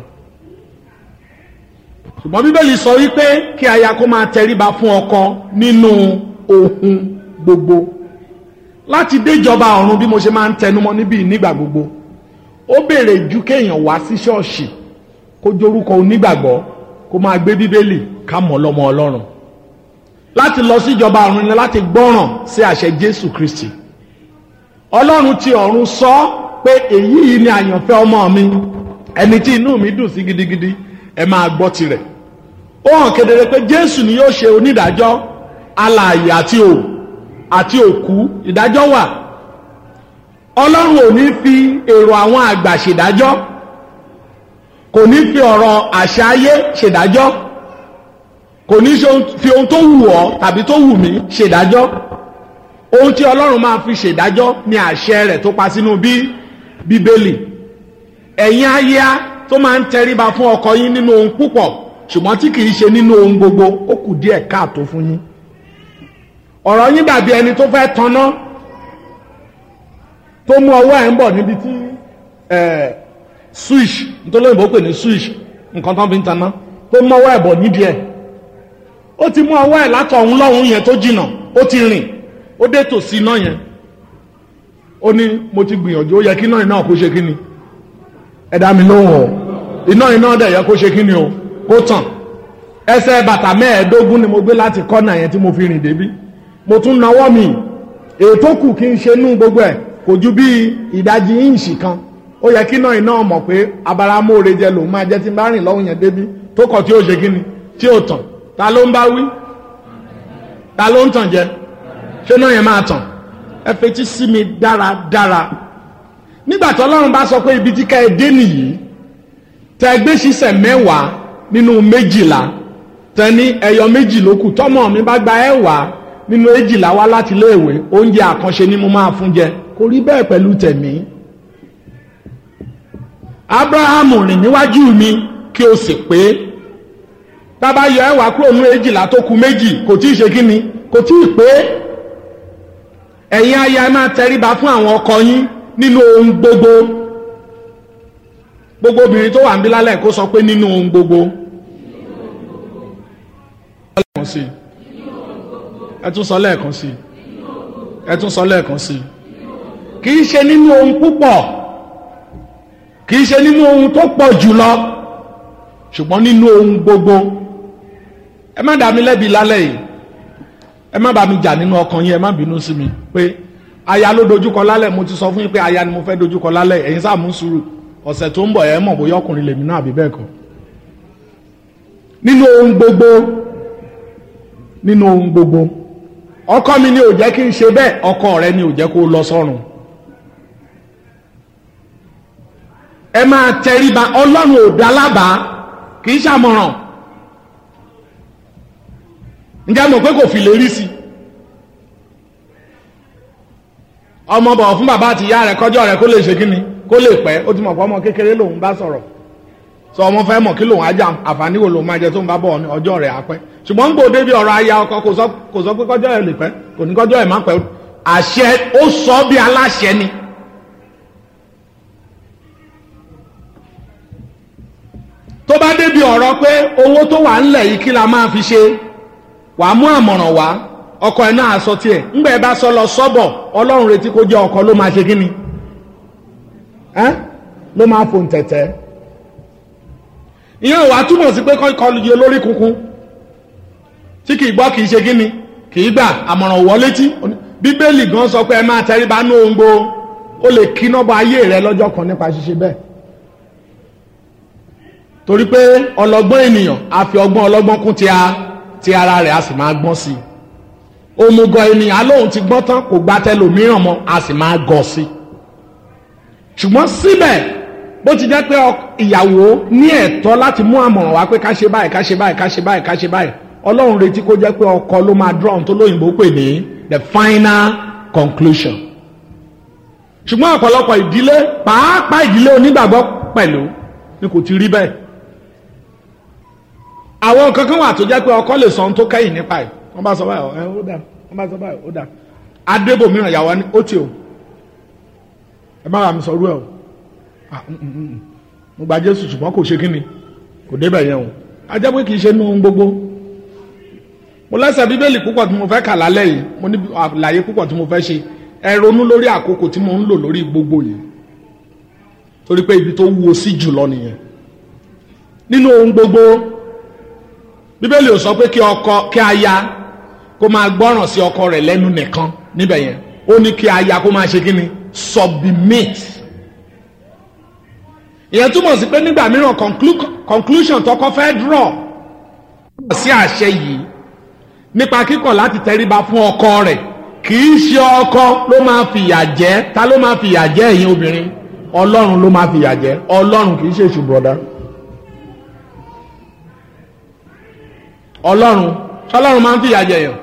ṣùgbọ́n bíbélì sọ wípé kí aya kó máa tẹríba fún ọkọ nínú ohun gbogbo láti déjọba ọ̀run bí mo ṣe máa ń tẹnumọ́ níbí nígbà gbogbo ó béèrè ju kéèyàn wá sí ṣọ́ọ̀ṣì kó jorúkọ onígbàgbọ́ kó máa gbé bíbélì ká mọ̀ lọ́mọ ọlọ́run láti lọ sí ìjọba ọ̀run ni láti gbọ́ràn sí àṣẹ jésù kristi ọlọ́run ti ọ̀run sọ pé èyí yìí ni àyànfẹ́ ọmọ mi ẹni tí inú mi dùn sí gidigidi ẹ máa gbọ́ tirẹ̀ ó hàn kedere pé jésù ni yóò ṣe onídàájọ́ alààyè àti ò àti òkú ìdájọ́ wà ọlọ́run ò ní fi èrò àwọn àgbà ṣèdájọ́ kò ní fi ọ̀rọ̀ àṣà ayé ṣèdájọ́ kò ní fi ohun tó wù ọ́ tàbí tó wù mí ṣèdájọ́ ohun tí ọlọ́run máa fi ṣèdájọ́ ni àṣẹ rẹ̀ tó pa sínú bí bíbélì ẹ̀yin aya tó máa ń tẹríba fún ọkọ yín nínú ohun púpọ̀ ṣùgbọ́n tí kìí ṣe nínú ohun gbogbo ó kù díẹ̀ káàtó fún yín ọ̀rọ̀ yín dàbí ẹni tó fẹ́ tanná tó mú ọwọ́ ẹ̀ ń bọ̀ níbi tí switch nítorí òyìnbó pè ní switch nǹkan tó ń fi ń tanná tó mú ọwọ́ ẹ̀ bọ̀ nídìí ẹ̀ ó ti mú ọwọ́ ẹ̀ látọ̀hún lọ́hún yẹn tó jìnà ó ti rìn ó dé tòsí iná yẹn ó ní mo ti gbìyànjú ó yẹ kí iná iná kó ṣe kí ni ẹ dá mi lóhùn o iná iná dẹ̀ yẹ kó ṣe kí ni o kó tàn ẹsẹ̀ bàtà mẹ́ẹ̀ẹ́dógún ni mo gbé láti kọ́nà yẹn tí mo fi rìn débí mo tún nawọ́ mi ètò kù kí n ṣe nú gbogbo ẹ̀ kò ju bí ìdajì íǹṣì kan ó yẹ kí náà iná mọ̀ pé abaramóore jẹ lòun máa jẹ́ tí n bá rìn lọ́hùn yẹn débí tó kọ̀ tí ó ṣe kí ni tí ó tàn ta ló ń bá wí ta ló ń tàn jẹ ṣé náà yẹn máa tàn ẹ fetí sí mi dáradára nígbà tí ọlọ́run bá sọ pé ibi tí ká ẹ dé nìyí tẹ gbé ṣiṣẹ́ mẹ́wàá nínú méjìlá tẹ ní ẹyọ méjì ló kù tọ́mọ mi bá gba ẹ̀wàá nínú èjìlá wá láti iléèwé oúnjẹ àkànṣe ni mo máa fún jẹ kò rí bẹ́ẹ̀ pẹ̀lú tẹ̀mí. abrahamu rìn níwájú mi kí o sì pé tábà yọ ẹ̀wàá kúrò nínú èjìlá tó kù méjì kò tí ì ṣe kí ni kò tí ì pé ẹ̀yin aya máa tẹríba fún àwọn ọkọ yín nínú ohun gbogbo gbogbo obìnrin tó wà ń bí lálẹ́ kó sọ pé nínú ohun gbogbo lẹ́ẹ̀kan sí ẹ tún sọ lẹ́ẹ̀kan sí ẹ tún sọ lẹ́ẹ̀kan sí kì í ṣe nínú ohun púpọ̀ kì í ṣe nínú ohun tó pọ̀ jùlọ ṣùgbọ́n nínú ohun gbogbo ẹ má dá mi lẹ́bi lálẹ́ yìí ẹ má bá mi jà nínú ọkàn yín ẹ má bínú sí mi pé aya ló dojúkọ lálẹ́ mo ti sọ fún yín pé aya ni mo fẹ́ dojúkọ lálẹ́ ẹ̀yin sáà mú sùúrù ọ̀sẹ̀ tó ń bọ̀ ẹ mọ̀ bóyá ọkùnrin lèmi náà àbí bẹ́ẹ̀ kọ́ nínú ohun gbogbo nínú ohun gbogbo ọkọ mi ni ò jẹ́ kí n ṣe bẹ́ẹ̀ ọkọ rẹ ni ò jẹ́ kó lọ sọ́run ẹ máa tẹríba ọlọ́run ò dá lábàá kì í ṣàmọ̀ràn ǹjẹ́ mọ̀ pé kò fi lè rí sí ọmọ bọ̀ fún bàbá àti ìyá rẹ̀ kọjọ́ rẹ̀ kó lè ṣe kíni kó lè pẹ́ ó ti mọ̀ pé ọmọ kékeré lòun bá sọ̀rọ̀ sọ ọmọ fẹ́ mọ̀ kí lòun ajá àǹfààní wo lòun máa jẹ tó ń bá bọ̀ ní ọjọ́ rẹ̀ á pẹ́ ṣùgbọ́n ń gbòde bí ọ̀rọ̀ aya ọkọ kò sọ kò sọ pé kọjọ́ rẹ̀ lè pẹ́ kò ní kọjọ́ rẹ̀ má pẹ́ àṣẹ ó sọ bí aláṣẹ ni. tó bá débi ọ̀rọ̀ pé owó tó wà ńlẹ̀ yìí kí la máa fi ṣe wàá mú àmọ̀ràn wá ọkọ ẹ̀ náà sọ tiẹ̀ ńgbà ẹ bá sọ lọ sọ́bọ̀ ọlọ́run retí kó jẹ́ ọkọ ló máa ṣe kí ni ẹ́ ló máa fò ń tẹ̀tẹ̀ ìyẹn wàá túmọ̀ sí pé kọ́ lu yẹ lórí kunkun tí kì í gbọ́ kì í ṣe kí ni kì í gbà àmọ̀ràn wọ́ létí bíbélì gan sọ pé ẹ máa tẹríba ní ohun gbogbo ó lè kíná bọ ayé rẹ lọ́jọ́ kan nípa ṣíṣe bẹ́ẹ̀ torí pé ọlọ́gbọ́n ènìyàn á fi ọgbọ́n ọlọ́gbọ́n kún ti a ti ara rẹ̀ á sì máa gbọ́n sí i òmùgọ̀ ènìyàn alóhùn ti gbọ́n tán kò gba tẹlòmíràn mọ́ á sì máa gọ̀ sí i ṣùgbọ́n síbẹ̀ bó ti jẹ́ pé ìyàwó ní ẹ̀tọ́ láti mú àmọ̀ràn wá pé ká ṣe báyìí ká ṣe báyìí ká ṣe báyìí ká ṣe báyìí ọlọ́run retí kó jẹ́ pé ọkọ ló máa draw tó lóyìnbó pè ní the final conclusion ṣùgbọ́n ọ̀pọ̀lọpọ̀ ìdílé pàápàá ìdílé onígbàgbọ́ pẹ̀lú ni kò ti rí bẹ́ẹ̀ àwọn kankan wà tó jẹ́ pé ọkọ lè sọ ohun tó kẹ́yìn nípa ẹ̀ wọ́n bá sọ báyìí ẹ ó dà wọ́n bá sọ báyìí ó dà adébòmíràn yàwó ni ó ti o ẹ má bàa mi sọ rú ẹ o mo gba jésù ṣùgbọ́n kò ṣe kí ni kò débẹ̀ yẹn o ajẹ́ pé kì í ṣe nínú ohun gbogbo mo lẹ́sẹ̀ bíbélì púpọ̀ tí mo fẹ́ kà lálẹ́ yìí mo ní àlàyé púpọ̀ tí mo fẹ́ ṣe ẹ ronú lórí àkókò tí mo ń lò lórí gbogbo yìí torí pé ibi tó wúwo sí jùlọ nìyẹn nínú ohun gbogbo bíbélì ò sọ pé kí ọkọ kí aya kó máa gbọ́ràn sí ọkọ rẹ̀ lẹ́nu nìkan níbẹ̀ yẹn ó ní kí aya kó máa ṣe kí ni submit ìyẹn túmọ̀ sí pé nígbà mìíràn conclusion tọkọ fẹ́ draw sí àṣẹ yìí nípa kíkọ̀ láti tẹríba fún ọkọ rẹ̀ kì í ṣe ọkọ ló máa fìyà jẹ ta ló máa fìyà jẹ ẹ̀yin obìnrin ọlọ́run ló máa fìyà jẹ ọlọ́run kì í ṣe èṣù bọ̀dá ọlọ́run ṣọlọ́run máa ń fìyà jẹ yàn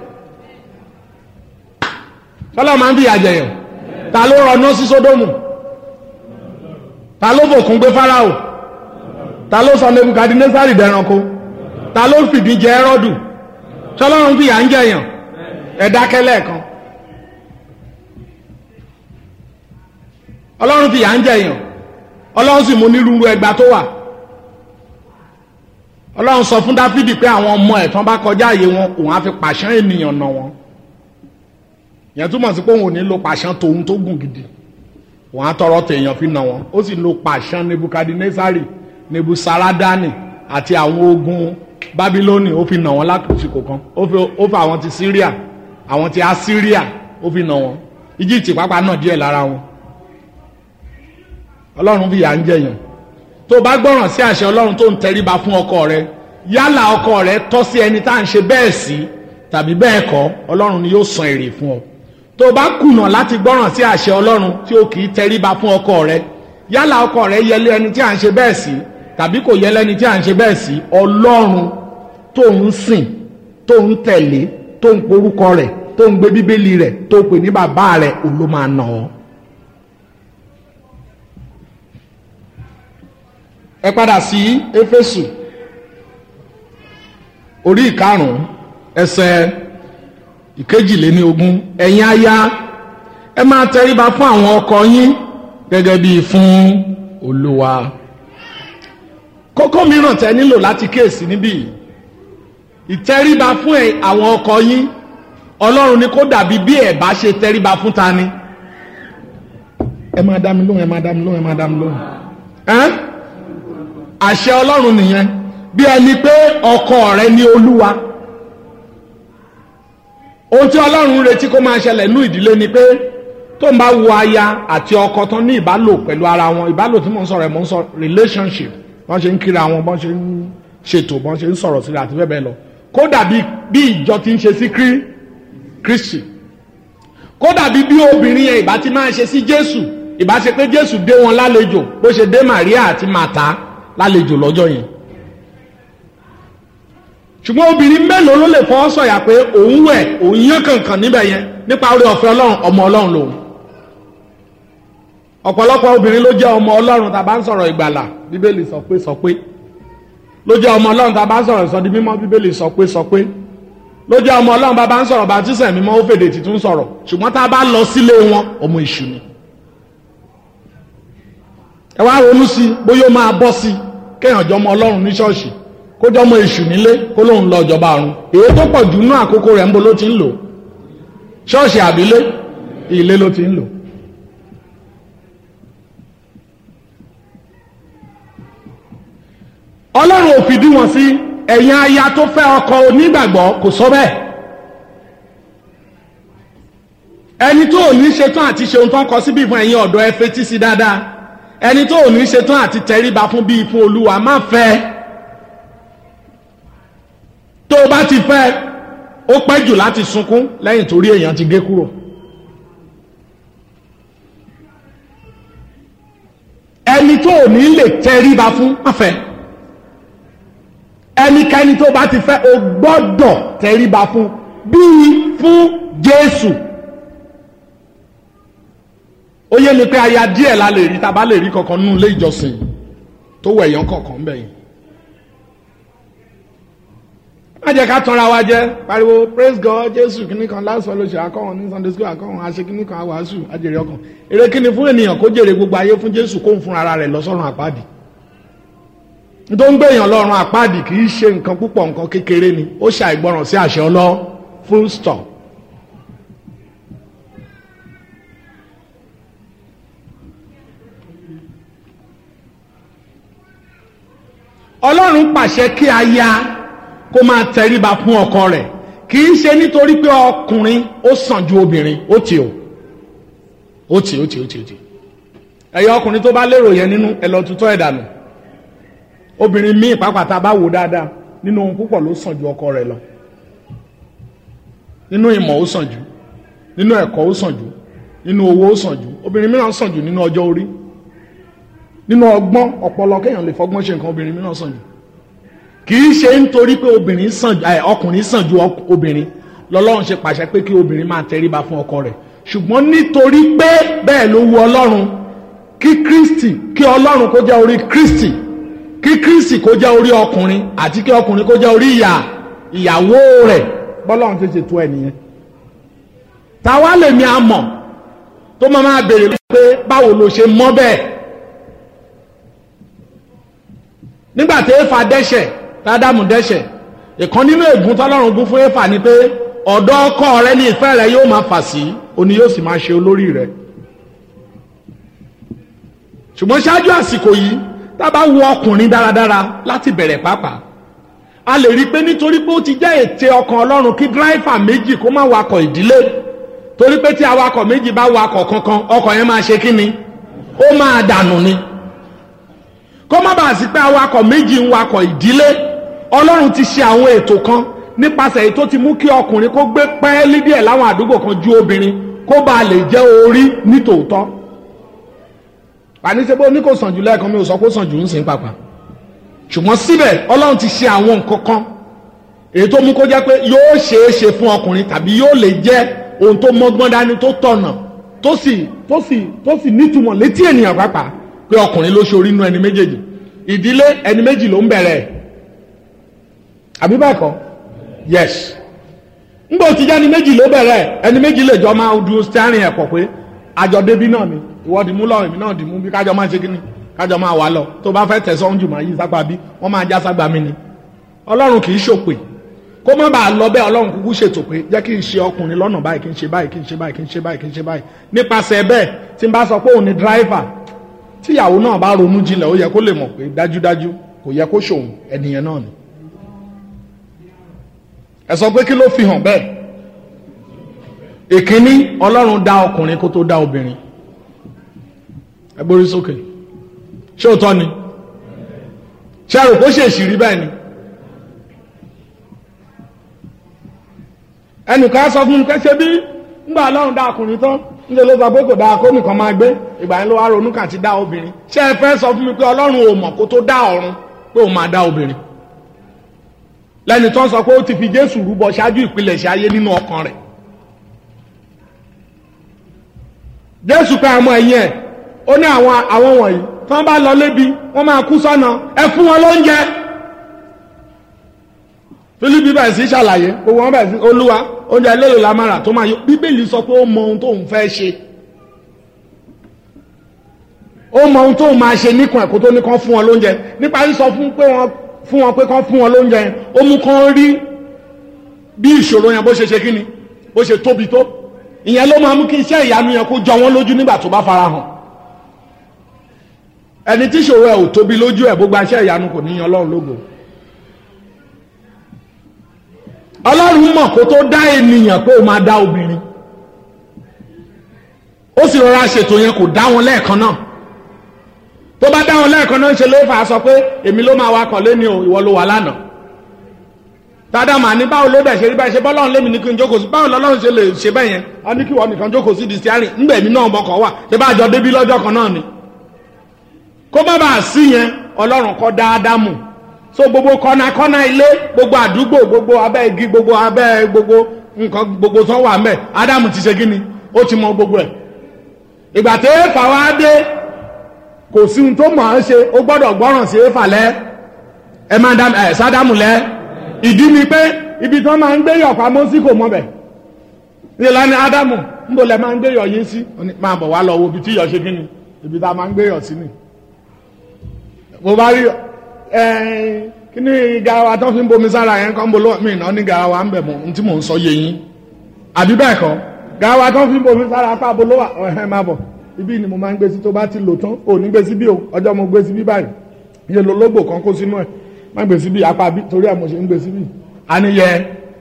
ṣọlọ́run máa ń fìyà jẹ yàn ta ló rọná sí sódómù ta ló fòkun gbé fáráò ta ló sọ nebukadinésárì dẹranko ta ló fìdí jẹ ẹrọdù ṣọlọ́run fìyà ń jẹyàn ẹ̀dákẹ́ lẹ́ẹ̀kan ọlọ́run fìyà ń jẹyàn ọlọ́run sì mú nírúurú ẹgbà tó wà ọlọ́run sọ fún dáfídì pé àwọn ọmọ ẹ̀ tán bá kọjá àyè wọn òun á fi pàṣán ènìyàn nà wọn yẹn túmọ̀ sí pé òun ò ní lo pàṣán tòun tó gùn gidi wọn á tọrọ tèèyàn fi nà wọn ó sì lo pàṣán nebukadnesari nebusaradani àti àwọn ogun babiloni ó fi nà wọn lákòókò kan ó fi àwọn ti syria àwọn ti assyria ó fi nà wọn egypt pápá náà díẹ̀ lára wọn ọlọ́run fi yà ń jẹyàn tó bá gbọ́ràn sí àṣẹ ọlọ́run tó ń tẹríba fún ọkọ rẹ yálà ọkọ rẹ tọ́ sí ẹni tá à ń ṣe bẹ́ẹ̀ sí tàbí bẹ́ẹ̀ kọ́ ọlọ́run ni yóò san èrè fún ọ tó bá kùnà láti gbọ́ràn sí àṣẹ ọlọ́run tí ó kì í tẹríba fún ọkọ rẹ yálà ọkọ rẹ yẹlé ẹni tí à ń ṣe bẹ́ẹ̀ sí tàbí kò yẹlé ẹni tí à ń ṣe bẹ́ẹ̀ sí ọlọ́run tó ń sìn tó ń tẹ̀lé tó ń porúkọ rẹ̀ tó ń gbé bíbélì rẹ̀ tó pè ní bàbá rẹ̀ òun ló máa nà ọ́. ẹ padà sí éfésù orí ìkarùn-ún ẹsẹ̀ ìkejìléní ogún ẹ̀yin aya ẹ máa tẹríba fún àwọn ọkọ yín gẹ́gẹ́ bíi fún olúwa kókó mìíràn tẹ nílò láti kíyèsí níbí yìí ìtẹríba fún ẹ àwọn ọkọ yín ọlọ́run ní kó dàbí bí ẹ̀ bá ṣe tẹríba fún ta ni ẹ máa dá mi lóhùn ẹ máa dá mi lóhùn ẹ máa dá mi lóhùn ẹ́n àṣẹ ọlọ́run nìyẹn bí ẹni pé ọkọ rẹ ní olúwa ohun tí ọlọ́run retí kó máa ṣẹlẹ̀ nú ìdílé ni pé tó ń bá wo aya àti ọkọ tán ní ìbálò pẹ̀lú ara wọn ìbálò tí mò ń sọ̀rọ̀ ẹ̀ mò ń sọ relationship wọ́n ṣe ń kíra wọn bọ́n ṣe ń ṣètò bọ́n ṣe ń sọ̀rọ̀ síra àti bẹ́ẹ̀ bẹ́ẹ̀ lọ kódà bí bí ìjọ ti ń ṣe sí Kristi kódà bí bí obìnrin yẹn ìbá ti máa ṣe sí Jésù ìbá ṣe pé Jésù dé wọn lálejò bó ṣe dé Màríà àti Màtá lálejò lọ́jọ́ yẹn ṣùgbọ́n obìnrin mélòó ló lè fọwọ́ sọ̀yà pé òun wẹ̀ òun yán kankan níbẹ̀ yẹn nípa orí ọ̀fẹ́ Ọlọ́run ọmọ Ọlọ́run lòun ọ̀pọ̀lọpọ̀ obìnrin ló jẹ́ ọmọ Ọlọ́run tá a bá ń sọ̀rọ̀ ìgbàlà Bíbélì sọ pé sọ pé ló jẹ́ ọmọ Ọlọ́run tá a bá ń sọ̀rọ̀ ìsọdi mímọ́ Bíbélì sọ pé sọ pé ló jẹ́ ọmọ Ọlọ́run bá a bá ń sọ̀rọ̀ bàtísẹ̀ mímọ́ ó fèdè títún sọ̀rọ̀ ṣùgbọ́n tá a bá lọ sílé wọn ọmọ èṣù ni ẹ wá ronú sí i bóyá ó máa bọ́ sí i kéèyàn jọ ọmọ Ọlọ́run ní ṣọ́ọ̀ṣì kó jọ ọmọ èṣù nílé kó lóun lọ ìjọba ọ̀run èyí tó pọ̀ jù nú àkókò rẹ̀ ń bo ló ti ń lò ṣọ́ọ̀ṣì àbílé ilé ló ti ń lò. Ọlọ́run ò fìdí wọn sí ẹ̀yin aya tó fẹ́ ọkọ onígbàgbọ́ kò sọ bẹ́ẹ̀ ẹni tó ò ní ṣetán àti ṣe ohun tó ń kọ síbí fún ẹ̀yin ọ̀dọ́ ẹ fetí sí dáadáa ẹni tó ò ní ṣetán àti tẹríba fún bíi fún Olúwa má fẹ́ ẹ tó o bá ti fẹ́ ó pẹ́ jù láti sunkún lẹ́yìn torí èèyàn ti gé kúrò. ẹni tó ò ní lè tẹríba fún má fẹ́ ẹnikẹ́ni tó bá ti fẹ́ o gbọ́dọ̀ tẹríba fún bíi fún Jésù ó yé mi pé aya díẹ̀ la lè rí tá a bá lè rí kankan nínú ilé ìjọsìn tó wẹ̀yàn kọ̀ọ̀kan bẹ́yìn má jẹ́ ká tanra wa jẹ́ pariwo praise God jésù kìíní kan last fellowship akọ́wọn ní sunday school akọ́wọn àṣẹ kìíní kan àwàásù àjèrè ọkàn èrè kíni fún ènìyàn kó jèrè gbogbo ayé fún jésù kó ń fún ara rẹ̀ lọ sọ́run àpáàdì tó ń gbé èèyàn lọ́run àpáàdì kì í ṣe nǹkan púpọ̀ nǹkan kékeré ni ó ṣe àìgbọràn sí àṣẹ ọlọ́ full stop. ọlọ́run pàṣẹ kí aya kó máa tẹríba fún ọkọ rẹ̀ kì í ṣe nítorí pé ọkùnrin ó sàn ju obìnrin ó tì ó ó tì ó tì ó tì ó tì ẹ̀yọ ọkùnrin tó bá lérò yẹn nínú ẹ lọ tutọ́ ẹ̀ dànù obìnrin míì pàápàá bá wò dáadáa nínú ohun púpọ̀ ló sàn ju ọkọ rẹ̀ lọ nínú ìmọ̀ ó sàn jù nínú ẹ̀kọ́ ó sàn jù nínú owó ó sàn jù obìnrin mìíràn sàn jù nínú ọjọ́ orí nínú ọgbọ́n ọpọlọ kéèyàn lè fọgbọ́n ṣe nǹkan obìnrin mìíràn sàn jù kì í ṣe nítorí pé obìnrin sàn ẹ ọkùnrin sàn ju obìnrin lọ́lọ́run ṣe pàṣẹ pé kí obìnrin máa tẹríba fún ọkọ rẹ̀ ṣùgbọ́n nítorí pé bẹ́ẹ̀ ló wu ọlọ́run kí kristi kí ọlọ́run kó jẹ́ orí kristi kí kristi kó jẹ́ orí ọkùnrin àti kí ọkùnrin kó jẹ́ orí ìyá ìyàwó rẹ̀ bọ́lọ́run ti ṣètò ẹ̀ nìyẹn. táwa lèmi àmọ̀ tó máa máa béèrè pé báwo ló ṣe mọ̀ bẹ́ẹ̀ nígbà tí éfà dẹ́ṣẹ̀ tádàmù dẹ́ṣẹ̀ ìkan nínú ègún tọ́lọ́run gún fún éfà ni pé ọ̀dọ̀ ọkọ rẹ ní ìfẹ́ rẹ yóò máa fà sí òní yóò sì máa ṣe olórí rẹ ṣùgbọ́n ṣáájú àsìkò yìí tá a bá wo ọkùnrin dáradára láti bẹ̀rẹ̀ pàápàá a lè rí i pé nítorí pé ó ti jẹ́ ète ọkàn ọlọ́run kí dírẹ́fà méjì kó má wakọ̀ ìdílé torí pé tí awakọ̀ méjì bá wakọ̀ kankan ọkọ̀ yẹn máa ṣe kí ni ó máa dànù ni kó má bàa sí pé awakọ̀ méjì ń wakọ̀ ìdílé ọlọ́run ti ṣe àwọn ètò kan nípasẹ̀ èyí tó ti mú kí ọkùnrin kó gbé pẹ́ẹ́lí díẹ̀ láwọn àdúgbò kan ju obìnrin kó bá lè jẹ́ orí nítòótọ́ àníṣe bó ní kò sàn jù lẹ́ẹ̀kan mi ò sọ pé ó sàn jù ń sìn pàpà ṣùgbọ́n síbẹ̀ ọlọ́run ti ṣe àwọn nǹkan kan èyí tó mú kó jẹ́ pé yóò ṣeé ṣe fún ọkùnrin tàbí yóò lè jẹ́ ohun tó mọ́gbọ́n dání tó tọ̀nà tó sì tó sì tó sì nítumọ̀ létí ènìyàn pàápàá pé ọkùnrin ló ṣorí inú ẹni méjèèjì ìdílé ẹni méjì ló ń bẹ̀rẹ̀ àbí bẹ́ẹ̀ kọ́ yes ngbọ́ ti jẹ́ ẹni méjì ló bẹ̀rẹ̀ ẹni méjì lè jọ máa du steering ẹ̀pọ̀ pé àjọ débi náà ni ìwọ dì mú lọ èmi náà dì mú bí kájọ máa ṣe kíni kájọ máa wà lọ tó bá fẹ́ tẹ̀sán jù máa yí sápá bí wọ́n máa já ságbá mi ni ọlọ́run kì í ṣòpè kó má bàa lọ bẹ́ẹ̀ ọlọ́run kúkú ṣètò pé jẹ́ kí n ṣe ọkùnrin lọ́nà báyìí kí n ṣe báyìí kí n ṣe báyìí kí n ṣe báyìí kí n ṣe báyìí nípasẹ̀ bẹ́ẹ̀ tí n bá sọ pé òun ni dráìvà tíyàwó náà bá ronú jinlẹ̀ ó yẹ kó lè mọ̀ pé dájúdájú kò yẹ kó ṣòun ẹnìyẹn náà ni ẹ sọ pé kí ló fi hàn bẹ́ẹ̀ ìkíní ọlọ́run dá ọkùnrin kó tó dá obìnrin ẹ gbórí sókè ṣé òótọ́ ni ṣé àrò kó ṣèṣì rí bẹ́ẹ̀ ni ẹnìkan sọ fún mi pé ṣe bí ńgbà ọlọ́run dá ọkùnrin tán níṣẹ́ ló sọ pé kò dáa kó nìkan máa gbé ìgbà yẹn ló wá ronú kàn ti dá obìnrin ṣé ẹ fẹ́ sọ fún mi pé ọlọ́run ò mọ̀ kó tó dá ọ̀run pé òun máa dá obìnrin lẹ́ni tó ń sọ pé ó ti fi jésù rúbọ ṣáájú ìpilẹ̀ṣẹ̀ ayé nínú ọkàn rẹ̀ jésù pé àmọ́ ẹ̀yìn ẹ̀ ó ní àwọn àwọn wọ̀nyí tí wọ́n bá lọ lébi wọ́n máa kú sọ́nà ẹ fún wọn lóúnjẹ fílípì bẹ̀rẹ̀ sí ṣàlàyé gbogbo wọn bẹ̀rẹ̀ sí olúwa oúnjẹ lélo la máa rà tó máa yọ bíbélì sọ pé ó mọ ohun tóun fẹ́ ṣe ó mọ ohun tóun máa ṣe níkan ẹ̀kọ́ tó ní kán fún wọn lóúnjẹ nípa sísọ fún pé wọn fún wọn pé kán fún wọn lóúnjẹ yẹn ó mú kán rí bí ìṣòro yẹn bó ṣe ṣe kíni bó ṣe tóbi tó ìyẹn ló máa mú kí iṣẹ́ ìyanu yẹn kó jọ wọ́n lójú nígbà tó bá fara hàn ẹni tí ìṣòro ẹ̀ ò tóbi lójú ẹ̀ bó gba iṣẹ́ ìyanu kò ní yan ọlọ́run lógo ọlọ́run mọ̀ kó tó dá ènìyàn pé ó máa dá obìnrin ó sì rọra ṣètò yẹn kò dá wọn lẹ́ẹ̀kan náà tó bá dá wọn lẹ́ẹ̀kan náà ń ṣe ló fà á sọ pé èmi ló máa wakọ̀ lé ní o ìwọ ló wà lánàá tádà mà ní báwo ló dẹ̀ ṣe rí báyìí ṣe bọ́lọ́run lémi ní kí n jókòó sí báwo lọ́lọ́run ṣe lè ṣe bẹ́ẹ̀ yẹn a ní kí wọ́n nìkan jókòó sí di stiarin ńgbà èmi náà mọ̀kàn wà ṣe bá jọ débí lọ́jọ́ kan náà ni kó má bàa sí yẹn ọlọ́run kọ́ dáadáa mù so gbogbo kọ́nàkọ́nà ilé gbogbo àdúgbò gbogbo abẹ́ igi gbogbo abẹ́ gbogbo nǹkan gbogbo tó wà mẹ́ ádámù ti ṣe kí ni ó ti mọ gbogbo ẹ̀ ìgbà tí éfà wá dé kò sí ohun tó mọ̀ ọ́n ṣe ó gbọ́dọ̀ gbọ́ràn sí éfà lẹ́ ẹ máa dá ẹ sádámù lẹ́ ìdí ni pé ibi tí wọ́n máa ń gbé yọ̀ pamọ́ sí kò mọ̀ bẹ̀ nílá ni ádámù níbo lẹ máa ń gbé yọ̀ yín sí máa bọ̀ wá lọ wo ibi tí yọ̀ ṣe kí ni ibi tá a máa ń gbé yọ̀ sí ni mo bá rí kí ni garawa tó fi ń bomi sára yẹn kọ́ ń bolo mi náà ní garawa ń bẹ̀ mọ́ ní tí mò ń sọ yé yín àbí bẹ́ẹ̀ kọ́ garawa tó fi ń bomi sára apá bolo wà ọ̀hẹ́ máa bọ̀ ibi ni mo máa ń gbé sí tó bá ti lò tán ò ní gbé sí bí o ọjọ́ mo gbé sí bí báyìí iye lológbò kan kó sínú ẹ̀ má gbé sí bí apá bí torí ẹ̀ mo ṣe ń gbé sí bí. àníyẹ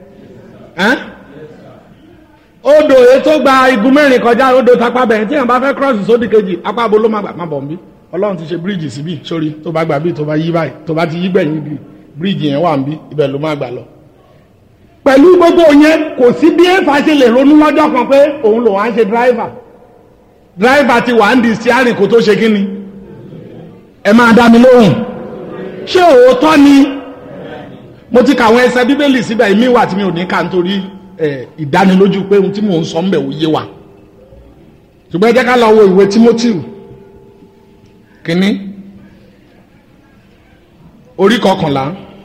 odò èyí tó gba igun mẹ́rin kọjá odò tapá bẹ̀rẹ̀ tí yẹn bá fẹ́ cross sódì kejì apá bolo má gbà má bọ̀ nbí ọlọ́run ti ṣe bíríìjì síbí sórí tó bá gbà bí tó bá yí báyìí tó bá ti yí gbẹ̀yìn bí bíríìjì yẹn wà ń bí ibẹ̀ ló má gbà lọ. pẹ̀lú gbogbo yẹn kò sí bí éfà ṣe lè ronú lọ́jọ́ kan pé òun lòun á ṣe dráìvà dráìvà ti wà ń di stiarin kó tó ṣe kí ni. ẹ máa dá mi lóhùn ṣé òótọ́ ni mo ti kàwọn ẹsẹ bíbélì síbẹ̀ ìmí wà tí mi ò ní kà nítorí ìdánilójú pé ohun tí mò ń sọ ń bẹ̀ wò yé wa ṣùgbọ́n ẹ jẹ́ ká lọ wo ìwé Timothy kínní orí kọkànlá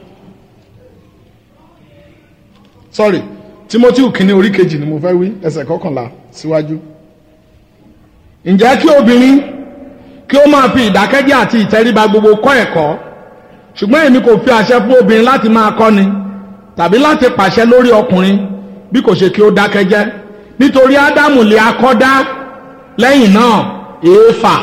sorry timothy kínní orí kejì ni mo fẹ́ wí ẹsẹ̀ kọkànlá síwájú ǹjẹ́ kí obìnrin kí ó máa fi ìdákẹ́jẹ́ àti ìtẹríba gbogbo kọ́ ẹ̀kọ́ ṣùgbọ́n èmi kò fi àṣẹ fún obìnrin láti máa kọ́ni tàbí láti pàṣẹ lórí ọkùnrin bí kò ṣe kí ó dákẹ́jẹ́ nítorí ádámù lè akọ́dá lẹ́yìn náà èéfà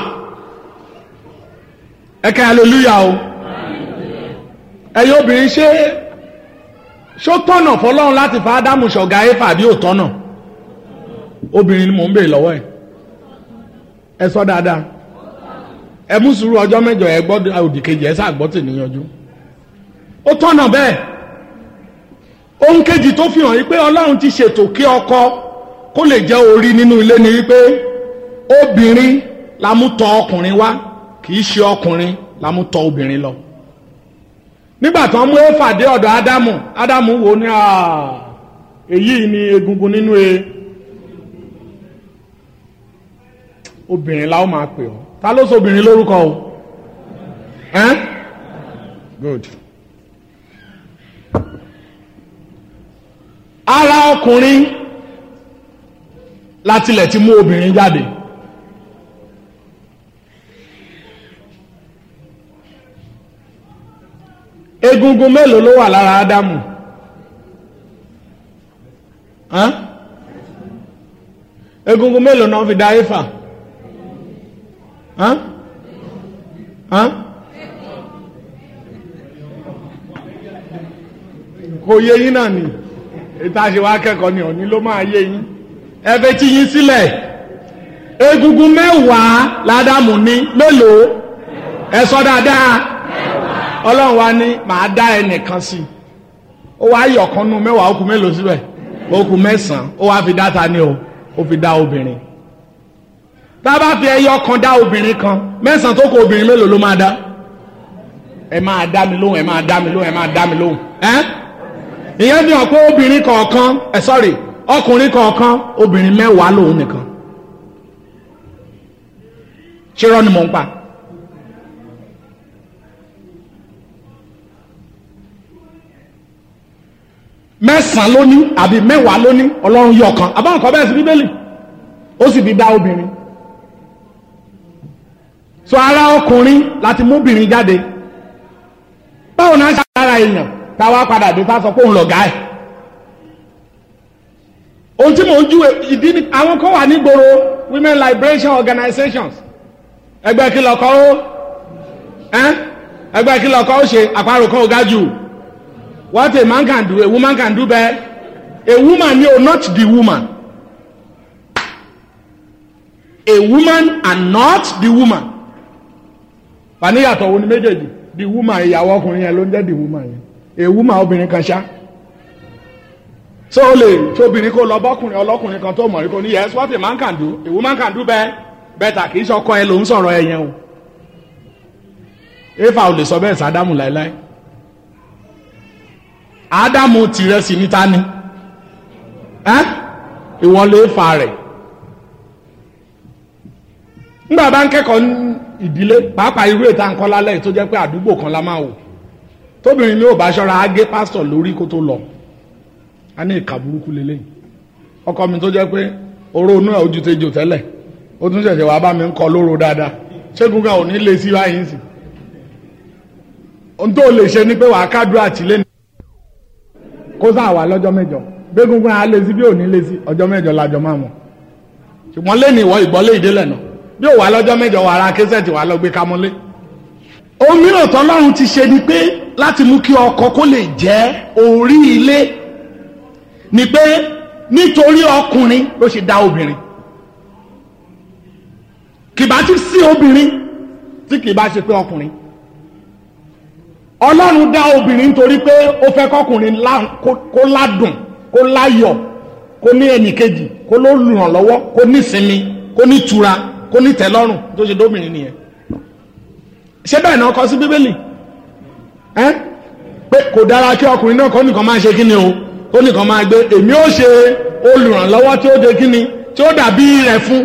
ẹkẹ aleluya o ẹ̀yin obìnrin ṣé ṣó tọ̀nà fọ́lọ́run láti fa ádámù ṣọ̀gá éfà bí ò tọ̀nà obìnrin ni mò ń bèèrè lọ́wọ́ ẹ̀ ẹ sọ dáadáa ẹ mú sùúrù ọjọ́ mẹ́jọ ẹ gbọ́ òdì kejì ẹ sáà gbọ́ tì níyanjú ó tọ̀nà bẹ́ẹ̀ ohun kejì tó fi hàn yí pé ọlọ́run ti ṣètò kí ọkọ kó lè jẹ́ orí nínú ilé ni wípé obìnrin la mú tọ̀ ọkùnrin wá kì í ṣe ọkùnrin la mú tọ̀ obìnrin lọ nígbà tó ń mú éfà dé ọ̀dọ̀ ádámù ádámù wò ní èyí ni egungun nínú e obìnrin la ó máa pè ọ́ ta ló sọ obìnrin lórúkọ o ẹ́n good ara ọkùnrin látilẹ̀ ti mú obìnrin jáde egungun mélòó ló wà lára ádámù Hán? egungun mélòó náà fi dá éfà Hán? Hán? kò yé yín náà ni ìta ṣe wá kẹ́kọ̀ọ́ ni òní ló máa yé yín ẹ fẹ́ tí yín sílẹ̀ egungun mẹ́wàá ládàmú ní mélòó ẹ sọ dáadáa ọlọ́run wa ní màá dá ẹnìkan sí i ó wá yọ̀ kan nù mẹ́wàá ó kù mélòó síbẹ̀ ó kù mẹ́sàn-án ó wá fi dá ta ni o ó fi dá obìnrin tá a bá fi ẹyọ kan dá obìnrin kan mẹ́sàn-án tó kù obìnrin mélòó ló máa dá ẹ máa dá mi lóhùn ẹ máa dá mi lóhùn ẹ máa dá mi lóhùn ẹ́ ìyẹn fi hàn pé obìnrin kọ̀ọ̀kan ẹ sọ́rí ọkùnrin kọ̀ọ̀kan obìnrin mẹ́wàá lòun nìkan ṣé rọ́ ni mò ń pa. mẹ́sàn-án ló ní àbí mẹ́wàá ló ní ọlọ́run yọ kan àbáwọn kan bẹ́ẹ̀ sí bíbélì ó sì fi dá obìnrin so ara ọkùnrin láti mú obìnrin jáde báwo náà ṣe ara èèyàn táwa padà dé tá a sọ pé òun lọ̀gá ẹ̀ ohun tí mò ń júwe ìdí ni àwọn kan wà nígboro women liberation organizations ẹgbẹ́ kí lọ́kọ́ ó ẹgbẹ́ kí lọ́kọ́ ó ṣe àparò kan ò ga jù what a man can do a woman can do better a woman ni o not the woman a woman and not the woman fàníyàtọ̀ wo ni méjèèjì the woman ìyàwó ọkùnrin yẹn ló ń jẹ́ the woman yẹn a woman obìnrin kan ṣá so o lè tí obìnrin kó lọ bọ́kùnrin ọlọ́kùnrin kan tó mọ̀ rí kó ní yes what a man can do a woman can do better better kì í ṣọkọ ẹ ló ń sọ̀rọ̀ ẹ yẹn o efa ò lè sọ bẹ́ẹ̀ sádámù láéláé ádámù tìrẹ sí níta ni ìwọ lè fa rẹ̀ nígbà bá ń kẹ́kọ̀ọ́ ìdílé pàápàá irú ètò àǹkọ́ lálẹ́ tó jẹ́ pé àdúgbò kan la máa wò tóbìnrin mi ò bá ṣọ́ra á gé pásítọ̀ lórí kó tó lọ a ní ìka burúkú lélẹ́yìn ọkọ mi tó jẹ́ pé oró inú ẹ̀ ojú tejò tẹ́lẹ̀ ó tún ṣẹ̀ṣẹ̀ wàá bá mi ń kọ lóró dáadáa ṣégun kan ò ní lè sí báyìí sí ohun tó lè ṣe ni pé wàá kádùá àtìlẹ́ ní kó sáà wà lọ́jọ́ mẹ́jọ gbégúngún á lé sí bí ò ní lé sí ọjọ́ mẹ́jọ lájọ máa mọ̀ ṣùgbọ́n lẹ́nu ìwọ ìgbọ́lé ìdílẹ̀ náà bí ò wà lọ́jọ́ mẹ́jọ wà ara késẹ̀tì wà lọ gbé kamọ́lé. ohun mìíràn tọ́lọ́run ti ṣe ni pé láti mú kí ọkọ kó lè jẹ́ orí ilé ni pé nítorí ọkùnrin ló ṣe dá obìnrin kìbá ti sí obìnrin tí kìbá ṣe pé ọkùnrin ọlọ́run dá obìnrin nítorí pé ó fẹ́ kọkùnrin kó ládùn kó láyọ̀ kó ní ẹnìkejì kó ló lùrànlọ́wọ́ kó ní ìsinmi kó ní ìtura kó ní tẹ́lọ́rùn tó ṣe dóbìnrin nìyẹn ṣé bẹ́ẹ̀ náà kọ sí bíbélì ẹ́ pé kò dára kí ọkùnrin náà kọ́ nìkan máa ṣe kí ni o kó nìkan máa gbé èmi ó ṣe olùrànlọ́wọ́ tí ó de kí ni tí ó dàbí rẹ̀ fún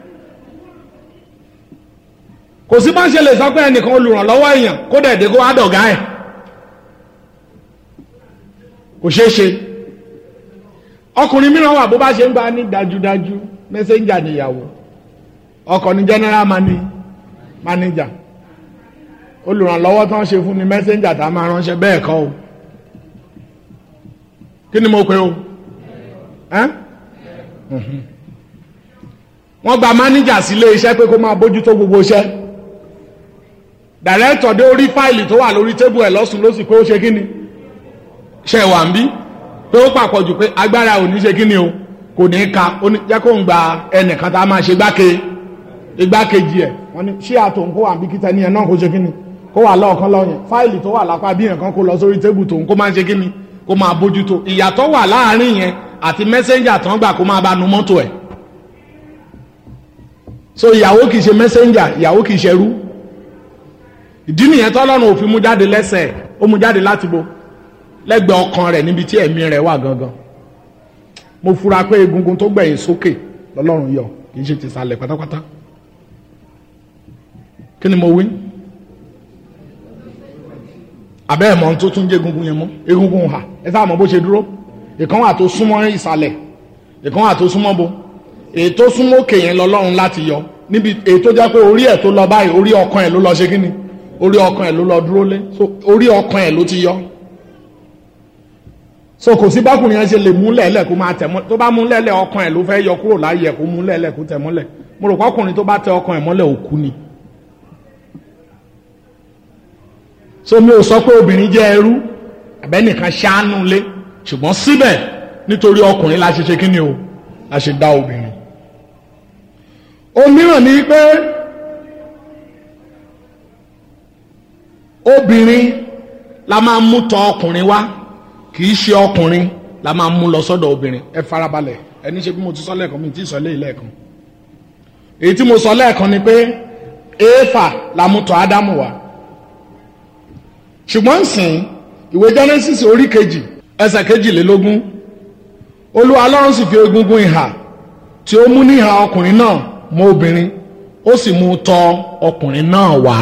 kò sí bá ṣe lè sọ pé ẹnìkan olùrànlọ́wọ́ èèyàn kó dẹ̀dẹ̀ kó wá dọ̀gá ẹ̀ kò ṣeé ṣe ọkùnrin mìíràn wà bó bá ṣe ń gba ní dájúdájú mẹsẹ̀njà níyàwó ọkọ ní general mani manager olùrànlọ́wọ́ tó ń ṣe fún ni mẹsẹ̀njà tá a máa ránṣẹ́ bẹ́ẹ̀ kọ́ o kí ni mo pe o wọ́n gba manager sílé iṣẹ́ pé kó máa bójútó gbogbo iṣẹ́ director dé orí fáìlì tó wà lórí tébù ẹ̀ lọ́sùn ló sì pé ó ṣe kí ni ṣe wà ń bí pé ó pàpọ̀ jù pé agbára ò ní ṣe kí ni o kò ní ka ó ní jẹ́ kó ń gba ẹnìkan tá a máa ṣe gbáke igbákejì ẹ̀ wọ́n ní ṣé àtò ń kó wà bí kíta ní ẹ̀ náà kó ṣe kí ni kó wà lọ́ọ̀kan lọ́yìn fáìlì tó wà lápá bí nǹkan kó lọ sórí tébù tòun kó máa ṣe kí ni kó máa bójútó ìyàtọ̀ wà láàárín yẹn àti mẹ́sẹ́njà tán gbà kó máa bá nu mọ́tò ẹ̀ so ìyàwó kì í ṣe mẹ́sẹ́njà ìyàwó kì í ṣerú ìdí nìyẹn tọ́lọ́run ò fi mú jáde lẹ́sẹ̀ ó mú jáde láti bo lẹ́gbẹ̀ẹ́ ọkàn rẹ̀ níbi tí ẹ̀mí rẹ̀ wà gangan mo fura pé egungun tó gbẹ̀yìn sókè lọ́lọ́run yọ kì í ṣe ti sàlẹ̀ pátápátá kí ni mo wí abẹ́ ẹ̀ mọ́ tó tún jẹ́ egungun yẹn mọ́ egungun hà ẹ sáà mọ̀ bó ṣe dúró ìkan wà tó súnmọ́ ìsàlẹ̀ ìkan wà tó súnmọ́ bo èyí tó súnmọ́ òkè yẹn lọ́lọ́run láti yọ níbi èyí tó jẹ́ pé orí ẹ̀ tó lọ báyìí orí ọkàn ẹ̀ ló lọ ṣe kí ni orí ọkàn ẹ̀ ló lọ dúró lé so orí ọkàn ẹ̀ ló ti yọ so kò sí bákùnrin yẹn ṣe lè mú lẹ́lẹ̀ kó máa tẹ̀ mọ́ tó bá mú lẹ́lẹ̀ ọkàn ẹ̀ ló fẹ́ yọ kúrò láàyè ẹ̀ kó mú lẹ́lẹ̀ kó tẹ̀ mọ́lẹ̀ mo rò pọ́kùnrin tó bá tẹ ọkàn ẹ̀ mọ́lẹ̀ òkú ni so mi ò sọ pé obìnrin jẹ́ ẹrú àbẹ́nìkan ṣáánú lé ṣùgbọ́n síbẹ̀ nítorí ọkùnrin la ṣe ṣe kí ni o la ṣe dá obìnrin òmíràn ni pé obìnrin la máa mú tọ ọkùnrin wá kì í ṣe ọkùnrin la máa mú lọ sọ́dọ̀ obìnrin ẹ farabalẹ̀ ẹni ṣe bí mo ti sọ lẹ́ẹ̀kan mi ti sọ lé lẹ́ẹ̀kan èyí tí mo sọ lẹ́ẹ̀kan ni pé éèfà la mú tọ ádámù wá ṣùgbọ́n nsìn ìwé genesis orí kejì ẹsẹ̀ kejìlélógún olúwa ọlọ́run sì fi egungun ìhà tí ó mú níhà ọkùnrin náà mọ́ obìnrin ó sì mú tọ ọkùnrin náà wá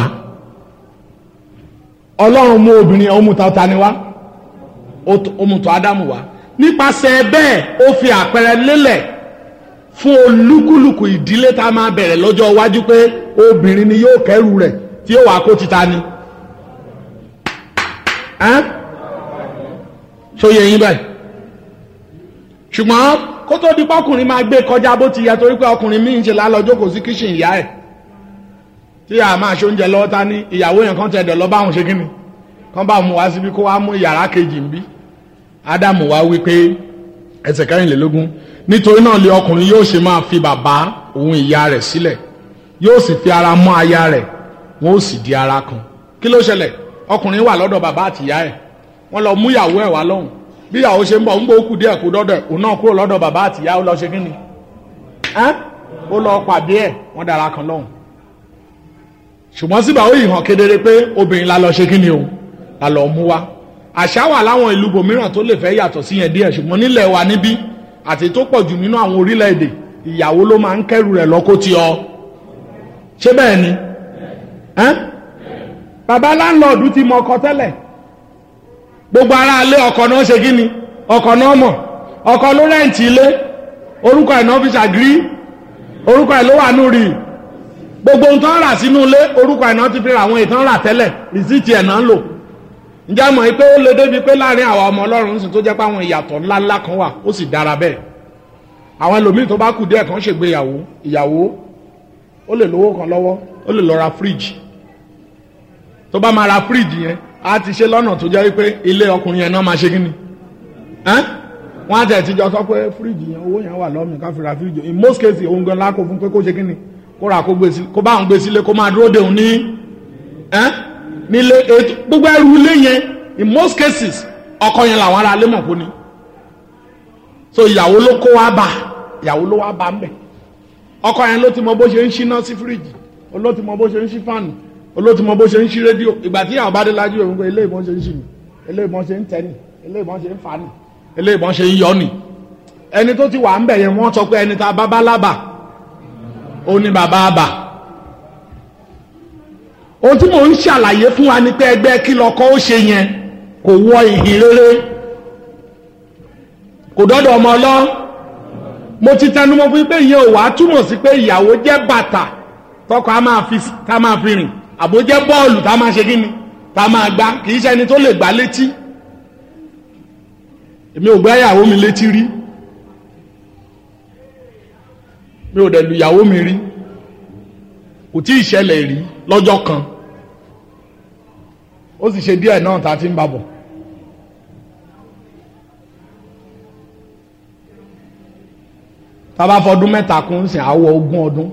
ọlọ́run mú obìnrin ó mú tọ ta ni wá ó mú tọ ádámù wá nípasẹ̀ bẹ́ẹ̀ ó fi àpẹẹrẹ lélẹ̀ fún olúkúlùkù ìdílé tá a máa bẹ̀rẹ̀ lọ́jọ́ iwájú pé obìnrin ni yóò kẹ́rù rẹ̀ tí yóò wá kó títa ni ṣóyè yín báyìí ṣùgbọ́n kó tó di pọ́kùnrin máa gbé kọjá bó ti yẹ torí pé ọkùnrin míì ń ṣe lálọ́jọ́ kò sí kíṣìn ìyá ẹ̀ tí a máa ṣe oúnjẹ lọ́wọ́ ta ní ìyàwó yẹn kan tẹ̀dọ̀ lọ báwọn ṣe kíni kán bá mú wá síbi kó wá mú yàrá kejì ń bí ádámù wá wí pé ẹsẹ̀ kẹrìnlélógún nítorí náà lé ọkùnrin yóò ṣe máa fi bàbá òun ìyá rẹ̀ sílẹ̀ yóò sì fi ara mọ́ aya rẹ̀ wọ́n ó sì di ara kan kí ló ṣẹlẹ̀ ọkùnrin wà lọ́dọ̀ bàbá àtìyá ẹ̀ wọ́n lọ mú ìyàwó ẹ̀ wá lọ́hùn bí ìyàwó ṣe ń bọ̀ ń gbó kù díẹ̀ kú dọ́dọ̀ òun náà kúrò lọ́dọ̀ bàbá àtìyá ó lọ ṣe kí ni ó lọ pàdé ẹ̀ wọ́n dára kan lọ́hùn ṣùgbọ́n síbà ó yìí hàn kedere pé obìnrin la lọ ṣe kí ni o la lọ mú wa àṣà wà láwọn ìlú bòmíràn tó lè fẹ́ yàtọ̀ sí yẹn díẹ̀ ṣùgbọ́n nílẹ̀ wa níbí àti tó pọ̀ jù nínú àwọn orílẹ̀-èdè ìyàwó ló máa ń kẹ́rù rẹ̀ lọ́kó ti ọ ṣé bẹ́ẹ̀ ni bàbá láńlọ́ọ̀dù ti mọ ọkọ tẹ́lẹ̀ gbogbo ara ilé ọkọ náà ṣe kí ni ọkọ náà mọ̀ ọkọ ló rẹ́ǹtì ilé orúkọ ẹ̀ náà fi ṣàgírí orúkọ ẹ̀ ló wà nù rí gbogbo ohun tó ń rà sínú ilé orúkọ ẹ̀ náà ti fi ra àwọn ìtàn rà tẹ́lẹ̀ rìsíìtì ẹ̀ náà ń lò ǹjẹ́ mọ̀ pé ó lè débi pé láàrin àwọn ọmọ ọlọ́run sì tó jẹ́ pé àwọn ìyàtọ̀ ńláńlá kan wà ó sì dára bẹ́ẹ̀ àwọn ẹlòmíì tó bá kù díẹ̀ kan ṣègbéyàwó ìyàwó ó lè lówó kan lọ́wọ́ ó lè lọ ra fíríjì tó bá máa ra fíríjì yẹn a ti ṣe lọ́nà tó jẹ́ wípé ilé ọkùnrin yẹn náà máa ṣe kí ni wọ́n á tẹ̀ tíjọ sọ pé fíríjì yẹn owó yẹn wà lọ́mì ká fi ra fíríjì in most cases òun gan lákò fún pé kó ṣe kí ni kó ra kó gbé sí kó bá òun gbé sílé kó máa dúró de òun ní nílé ètò gbogbo ẹrù ilé yẹn in most cases ọkọ yẹn làwọn ará ilé mọ̀ kó ni so ìyàwó ló kó wá bá ìyàwó ló wá bá ń bẹ̀ ọkọ yẹn ló ti mọ bó ṣe ń ṣíná sí fíríjì ló ti mọ bó ṣe ń ṣí fáànù olóòtú mọ bó ṣe ń ṣí rédíò ìgbà tí àwọn bá dé lájú òun pé ilé ìbọn ṣe ń ṣì ní ilé ìbọn ṣe ń tẹ ní ilé ìbọn ṣe ń fa ní ilé ìbọn ṣe ń yọ ní ẹni tó ti wà ń bẹ̀ yẹn wọ́n sọ pé ẹni tá a bá bá lábà ó ní bàbá àbà ohun tí mò ń ṣàlàyé fún wa ni pé ẹgbẹ́ kí lọkọ ó ṣe yẹn kò wọ ìhìn rere kò dọ́dọ̀ ọmọ ọlọ́ mo ti tẹnumọ́ fún pé ìyẹn ò wá túmọ̀ sí pé ìyàwó jẹ́ bàtà tọkọ a máa fi ká máa fi rìn àbójẹ́ bọ́ọ̀lù tá a máa ṣe kí ni tá a máa gbá kì í ṣe ẹni tó lè gbá létí èmi ò gbá ìyàwó mi létí rí mi ò dẹ̀ lu ìyàwó mi rí kò tí ì ṣẹlẹ̀ rí lọ́jọ́ kan ó sì ṣe díẹ̀ náà tá a ti ń babọ̀ tá a bá fọdún mẹ́ta kún sí àwọ̀ ogún ọdún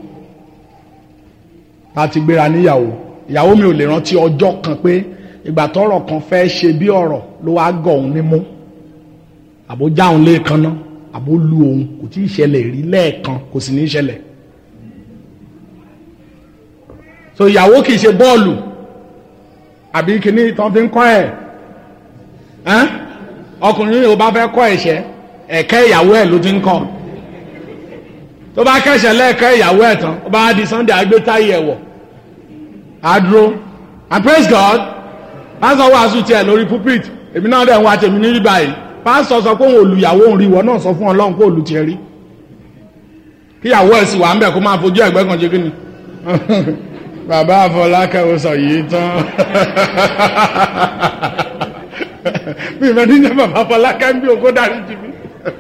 tá a ti gbéra níyàwó ìyàwó mi ò lè rántí ọjọ́ kan pé ìgbà tọ́rọ̀ kan fẹ́ ṣe bí ọ̀rọ̀ ló wá gọ̀ òun nímú àbó já òun lẹ́ẹ̀kan náà àbó lu òun kò tí ì ṣẹlẹ̀ rí lẹ́ẹ̀kan kò sì ní í ṣẹlẹ̀ so ìyàwó kì í ṣe bọ́ọ̀lù àbí kìíní tán fi ń kọ́ ẹ̀ ọkùnrin yóò bá fẹ́ kọ́ ẹ̀ṣẹ́ ẹ̀kẹ́ ìyàwó ẹ̀ ló ti ń kọ́ tó bá kẹ́ṣẹ̀ lẹ́ẹ̀kẹ́ ìyàwó ẹ̀ tán ó bá di Sunday agbétáyé ẹ̀wọ̀ adúró and praise God pásítọ̀ wàásù tiẹ̀ lórí pulpit èmi náà dẹ̀ ń wá tèmi ní rí báyìí pásítọ̀ sọ pé òun olùyàwó òun rí ìwọ náà sọ fún ọlọ́run pé olù tiẹ̀ rí kíyàwó ẹ̀ sì wà ń bẹ̀ kó máa fojú ẹ̀gbẹ́ kan ṣe kí ni bàbá àfọlákẹ́ ó sọ yìí tán mi ìfẹ́ níjẹ́ bàbá àfọlákẹ́ ń bí ogó dárí jì mí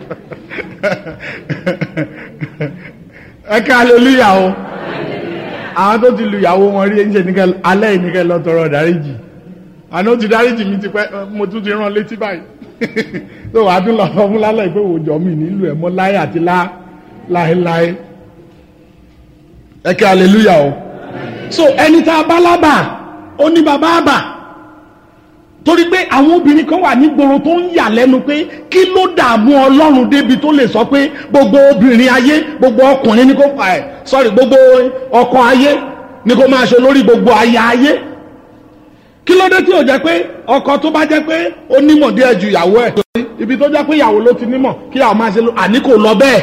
ẹ ká aleluya o àwọn tó ti lu ìyàwó wọn rí ẹ̀ńṣẹ̀ nìkẹ́ alẹ́ ìníkẹ́ lọ tọrọ dáríjì àná ó ti dáríjì mi ti pẹ́ mo tún ti rán létí báyìí tó wàá tún lọ fún lálẹ́ ìpé òjò mi nílùú ẹ̀ mọ́ láyé àti láéláé ẹ ká aleluya o so ẹni tá a bá lábà ó ní bàbá àbà torí pé àwọn obìnrin kan wà nígboro tó ń yà lẹ́nu pé kí ló dààmú ọlọ́run débi tó lè sọ pé gbogbo obìnrin ayé gbogbo ọkùnrin ní kó fà ẹ̀ sorry gbogbo ọkọ ayé ní kó máa ṣe lórí gbogbo aya ayé kí ló dé tí ò jẹ́ pé ọkọ tó bá jẹ́ pé ó nímọ̀ díẹ̀ ju ìyàwó ẹ̀ ibi tó jẹ́ pé ìyàwó ló ti nímọ̀ kí ìyàwó máa ṣe lọ àní kò lọ bẹ́ẹ̀.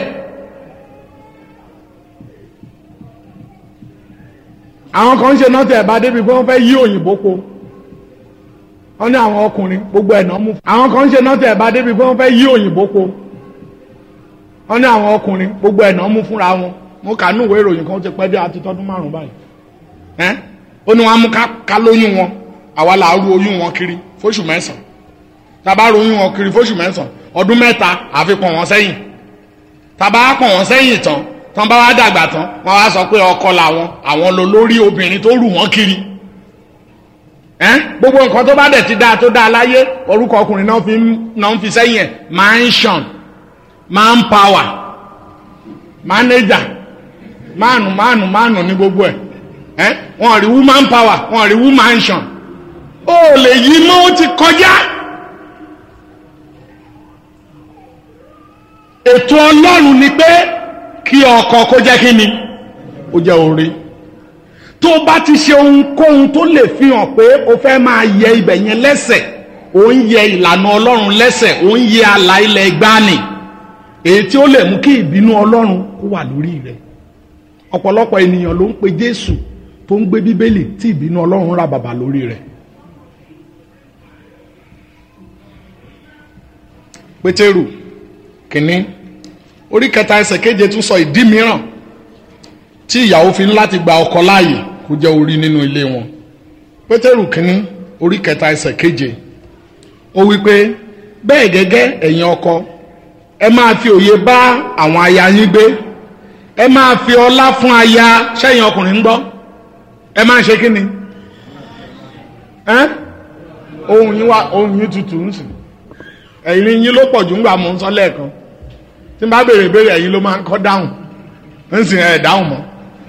àwọn kan ń ṣe náà tẹ̀ ẹ̀ bá débi pé wọ́n fẹ́ yí òyìnbó po wọ́n ní àwọn ọkùnrin gbogbo ẹ̀nà mú. àwọn kan ń ṣe náà tẹ̀ ẹ̀ bá débi pé wọ́n fẹ́ yí òyìnbó po wọ́n ní àwọn ọkùnrin gbogbo ẹ̀nà mú fúnra wọn mo kà ní ìwé ìròyìn kan ó ti pẹ́ dé àti tọdún márùn-ún báyìí ẹ́ ó ní wọ́n á mú ká lóyún wọn àwa là á ru oyún wọn kiri fóṣù mẹ́sàn-án tàbá ru oyún wọn kiri fóṣù mẹ́sàn-án ọdún mẹ́ta àfi pọ̀ wọ́n sẹ́yìn tàbá pọ̀ wọ́n sẹ́yìn tán tán bá wá dàgbà tán wọ́n wá sọ pé ọkọ làwọn àwọn lò lórí obìnrin tó rù wọ́n kiri ẹ́n gbogbo nǹkan tó bá dẹ̀ ti dáa tó dáa láyé orúkọ ọkùnrin náà fi náà ń fi sẹ́yìn ẹ̀ mansion manpower manager mánu mánu mánu ní gbogbo ẹ̀ ẹ́n wọ́n rí woman power wọ́n rí woman mansion ó lè yí mọ́ ó ti kọjá. ètò ọlọ́run ni pé kí ọkọ kó jẹ́ kí ni ó jẹ́ orí tó bá ti ṣe ohunkóhun tó lè fi hàn pé o fẹ́ máa yẹ ibẹ̀ yẹn lẹ́sẹ̀ ò ń yẹ ìlànà ọlọ́run lẹ́sẹ̀ ò ń yẹ àlà ilẹ̀ gbani èyí tí ó lè mú kí ìbínú ọlọ́run kó wà lórí rẹ̀ ọ̀pọ̀lọpọ̀ ènìyàn ló ń pe jésù tó ń gbé bíbélì tí ìbínú ọlọ́run ra bàbà lórí rẹ̀ pétérù kínní orí kẹta ẹsẹ̀ keje tún sọ ìdí mìíràn tí ìyàwó fi ń láti gba ọkọ láàyè kó jẹ́ orí nínú ilé wọn pétérù kínní orí kẹta ẹsẹ̀ keje ó wí pé bẹ́ẹ̀ gẹ́gẹ́ ẹ̀yin ọkọ ẹ máa fi òye bá àwọn aya yín gbé ẹ máa fi ọlá fún aya sẹ́yìn ọkùnrin ń gbọ́ ẹ máa ṣe kí ni ohun yín wá ohun yín tutù ń sìn ẹ̀yin yín ló pọ̀ jù ń gbà mọ́ ń sọ lẹ́ẹ̀kan tí n bá béèrè béèrè ẹ̀yin ló máa ń kọ́ dáhùn ń sìn ẹ̀ dáhùn mọ́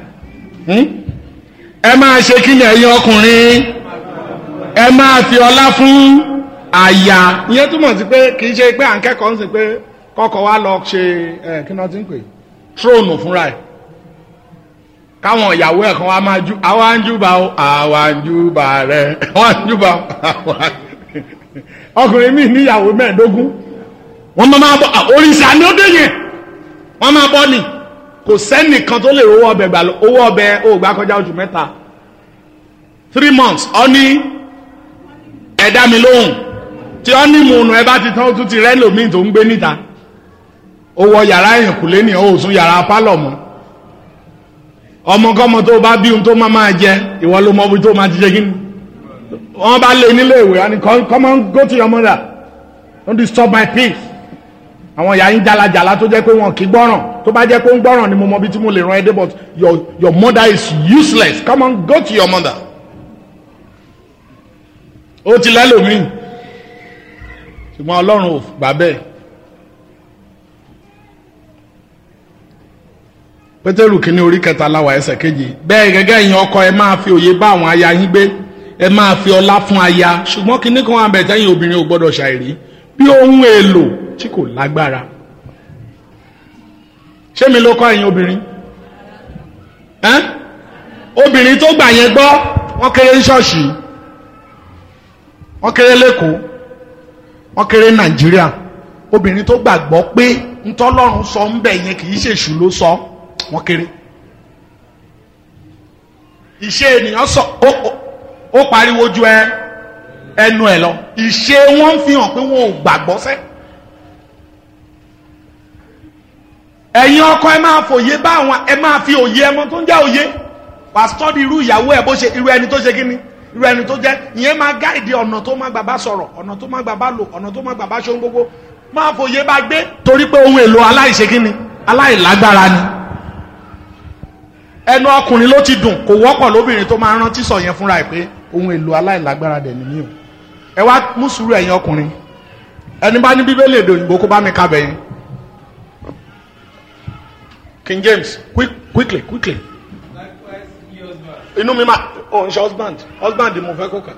ẹ máa ṣe kí ni ẹ̀yin ọkùnrin ẹ máa fi ọlá fún àyà ìyẹn túmọ̀ sí pé kì í ṣe pé à ń kẹ́kọ̀ọ́ ń sìn pé kọ́kọ́ wa lọ ṣe ẹ̀ kí náà ti ń pè tróònù fúnra ẹ̀ káwọn ìyàwó ẹ̀ kan wá máa ju àwa ń júbà ó àwa ń júbà rẹ̀ àwa ń júbà àwa ọkùnrin mi níyàwó mẹ́ẹ̀ẹ́dógún wọ́n máa máa bọ́ òrìṣà ni ó dé yẹn wọ́n máa bọ́ ni kò sẹ́nìkan tó lè owó ọbẹ̀ gbà owó ọbẹ̀ ó gbà kọjá oṣù mẹ́ta three months ọ ní ẹ̀dá mi lóhùn tí ọ ní mùnú ẹ bá ti tán ó tún ti rẹ́ lòmíì tó ń gbé níta ó wọ yàrá ìyànkùlé ní ó sún yàrá pálọ̀ mọ́ ọmọkọ́mọ tó bá bí ohun tó máa máa jẹ ìwọ ló mọ ibi tó máa ti jẹ kí ni wọ́n bá lé nílé ìwé wọn ni come on go to your mother don't disturb my peace àwọn ìyá yín jalajala tó jẹ́ pé wọn kì í gbọ́ràn tó bá jẹ́ pé ń gbọ́ràn ni mo mọ bí tí mo lè ràn ẹ́ dé but your your mother is useless come on go to your mother. ó ti lẹ́lòmíì ṣùgbọ́n ọlọ́run ò gbà bẹ́ẹ̀. pétérù kínní orí kẹta láwa ẹsẹ̀ kejì bẹ́ẹ̀ gẹ́gẹ́ ìyẹn ọkọ ẹ máa fi òye bá àwọn aya yín gbé ẹ máa fi ọlá fún aya ṣùgbọ́n kínní kan wà bẹ̀ tẹ́yìn obìnrin ò gbọ́dọ̀ ṣàìrí bí ohun èlò tí kò lágbára ṣé mi ló kọ́ ẹ̀yin obìnrin ẹ́n obìnrin tó gbà yẹn gbọ́ wọ́n kéré ní ṣọ́ọ̀ṣì wọ́n kéré lẹ́kọ̀ọ́ wọ́n kéré nàìjíríà obìnrin tó gbàgbọ́ pé ntọ́lọ́run sọ ń bẹ̀ yẹn kì í ṣèṣù ló sọ wọ́n kéré ìṣe ènìyàn sọ ó pariwo ju ẹ ẹnu ẹ lọ ìṣe wọn ń fi hàn pé wọn ò gbàgbọ́ sẹ́ ẹ̀yin ọkọ ẹ máa fòye bá àwọn ẹ máa fi òye ẹmọ tó ń jẹ́ òye wà study irú ìyàwó ẹ̀ bó ṣe irú ẹni tó ṣe kí ni irú ẹni tó jẹ́ ìyẹn máa gáìdì ọ̀nà tó má gbà bá sọ̀rọ̀ ọ̀nà tó má gbà bá lò ọ̀nà tó má gbà bá ṣe ohun gbogbo máa fòye bá gbé torí pé ohun èlò aláìṣe kí ni aláìlágbára ni ẹnu ọkùnrin ló ti dùn kò wọ́pọ̀ lóbìnrin tó máa rántí sọ yẹn fúnra ẹ̀ pé ohun èlò aláìlágbára dẹ̀ ni mí o ẹ wá mú sùúrù ẹ̀yin ọkùnrin ẹni bá ní bíbélì èdè òyìnbó kó bá mi kábẹ̀ yẹn King James quick quickly quickly Likewise, ye husbands, inú mi máa ò ń ṣe husband husband mo fẹ́ kó kà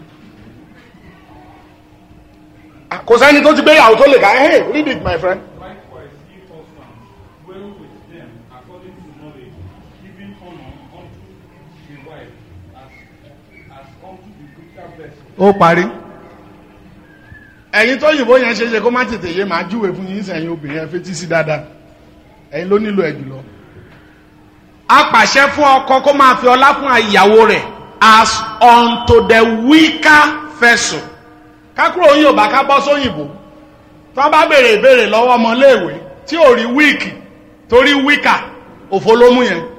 Ah, kò sẹ́ni tó ti gbé ìyàwó tó lè ká hey read it my friend. likewise, ye husbands, dwell with them according to knowledge, giving honor unto the wife as, as unto the greater vessel. ó parí. ẹ̀yin tó yìnbó yẹn ṣe é ṣe kó má tètè yé màá júwèé fún yín sẹ́yìn obìnrin ẹ fetí sí dáadáa ẹ̀yin ló nílò ẹ̀ jùlọ. a pàṣẹ fún ọkọ kó máa fi ọlá fún ìyàwó rẹ̀ as unto the weaker vessel. kákúrò òyìnbó ká bọ́ sóyìnbó tí wọ́n bá béèrè ìbéèrè lọ́wọ́ ọmọléèwé tí ò rí wíìkì torí wíkà òfo ló mú yẹn.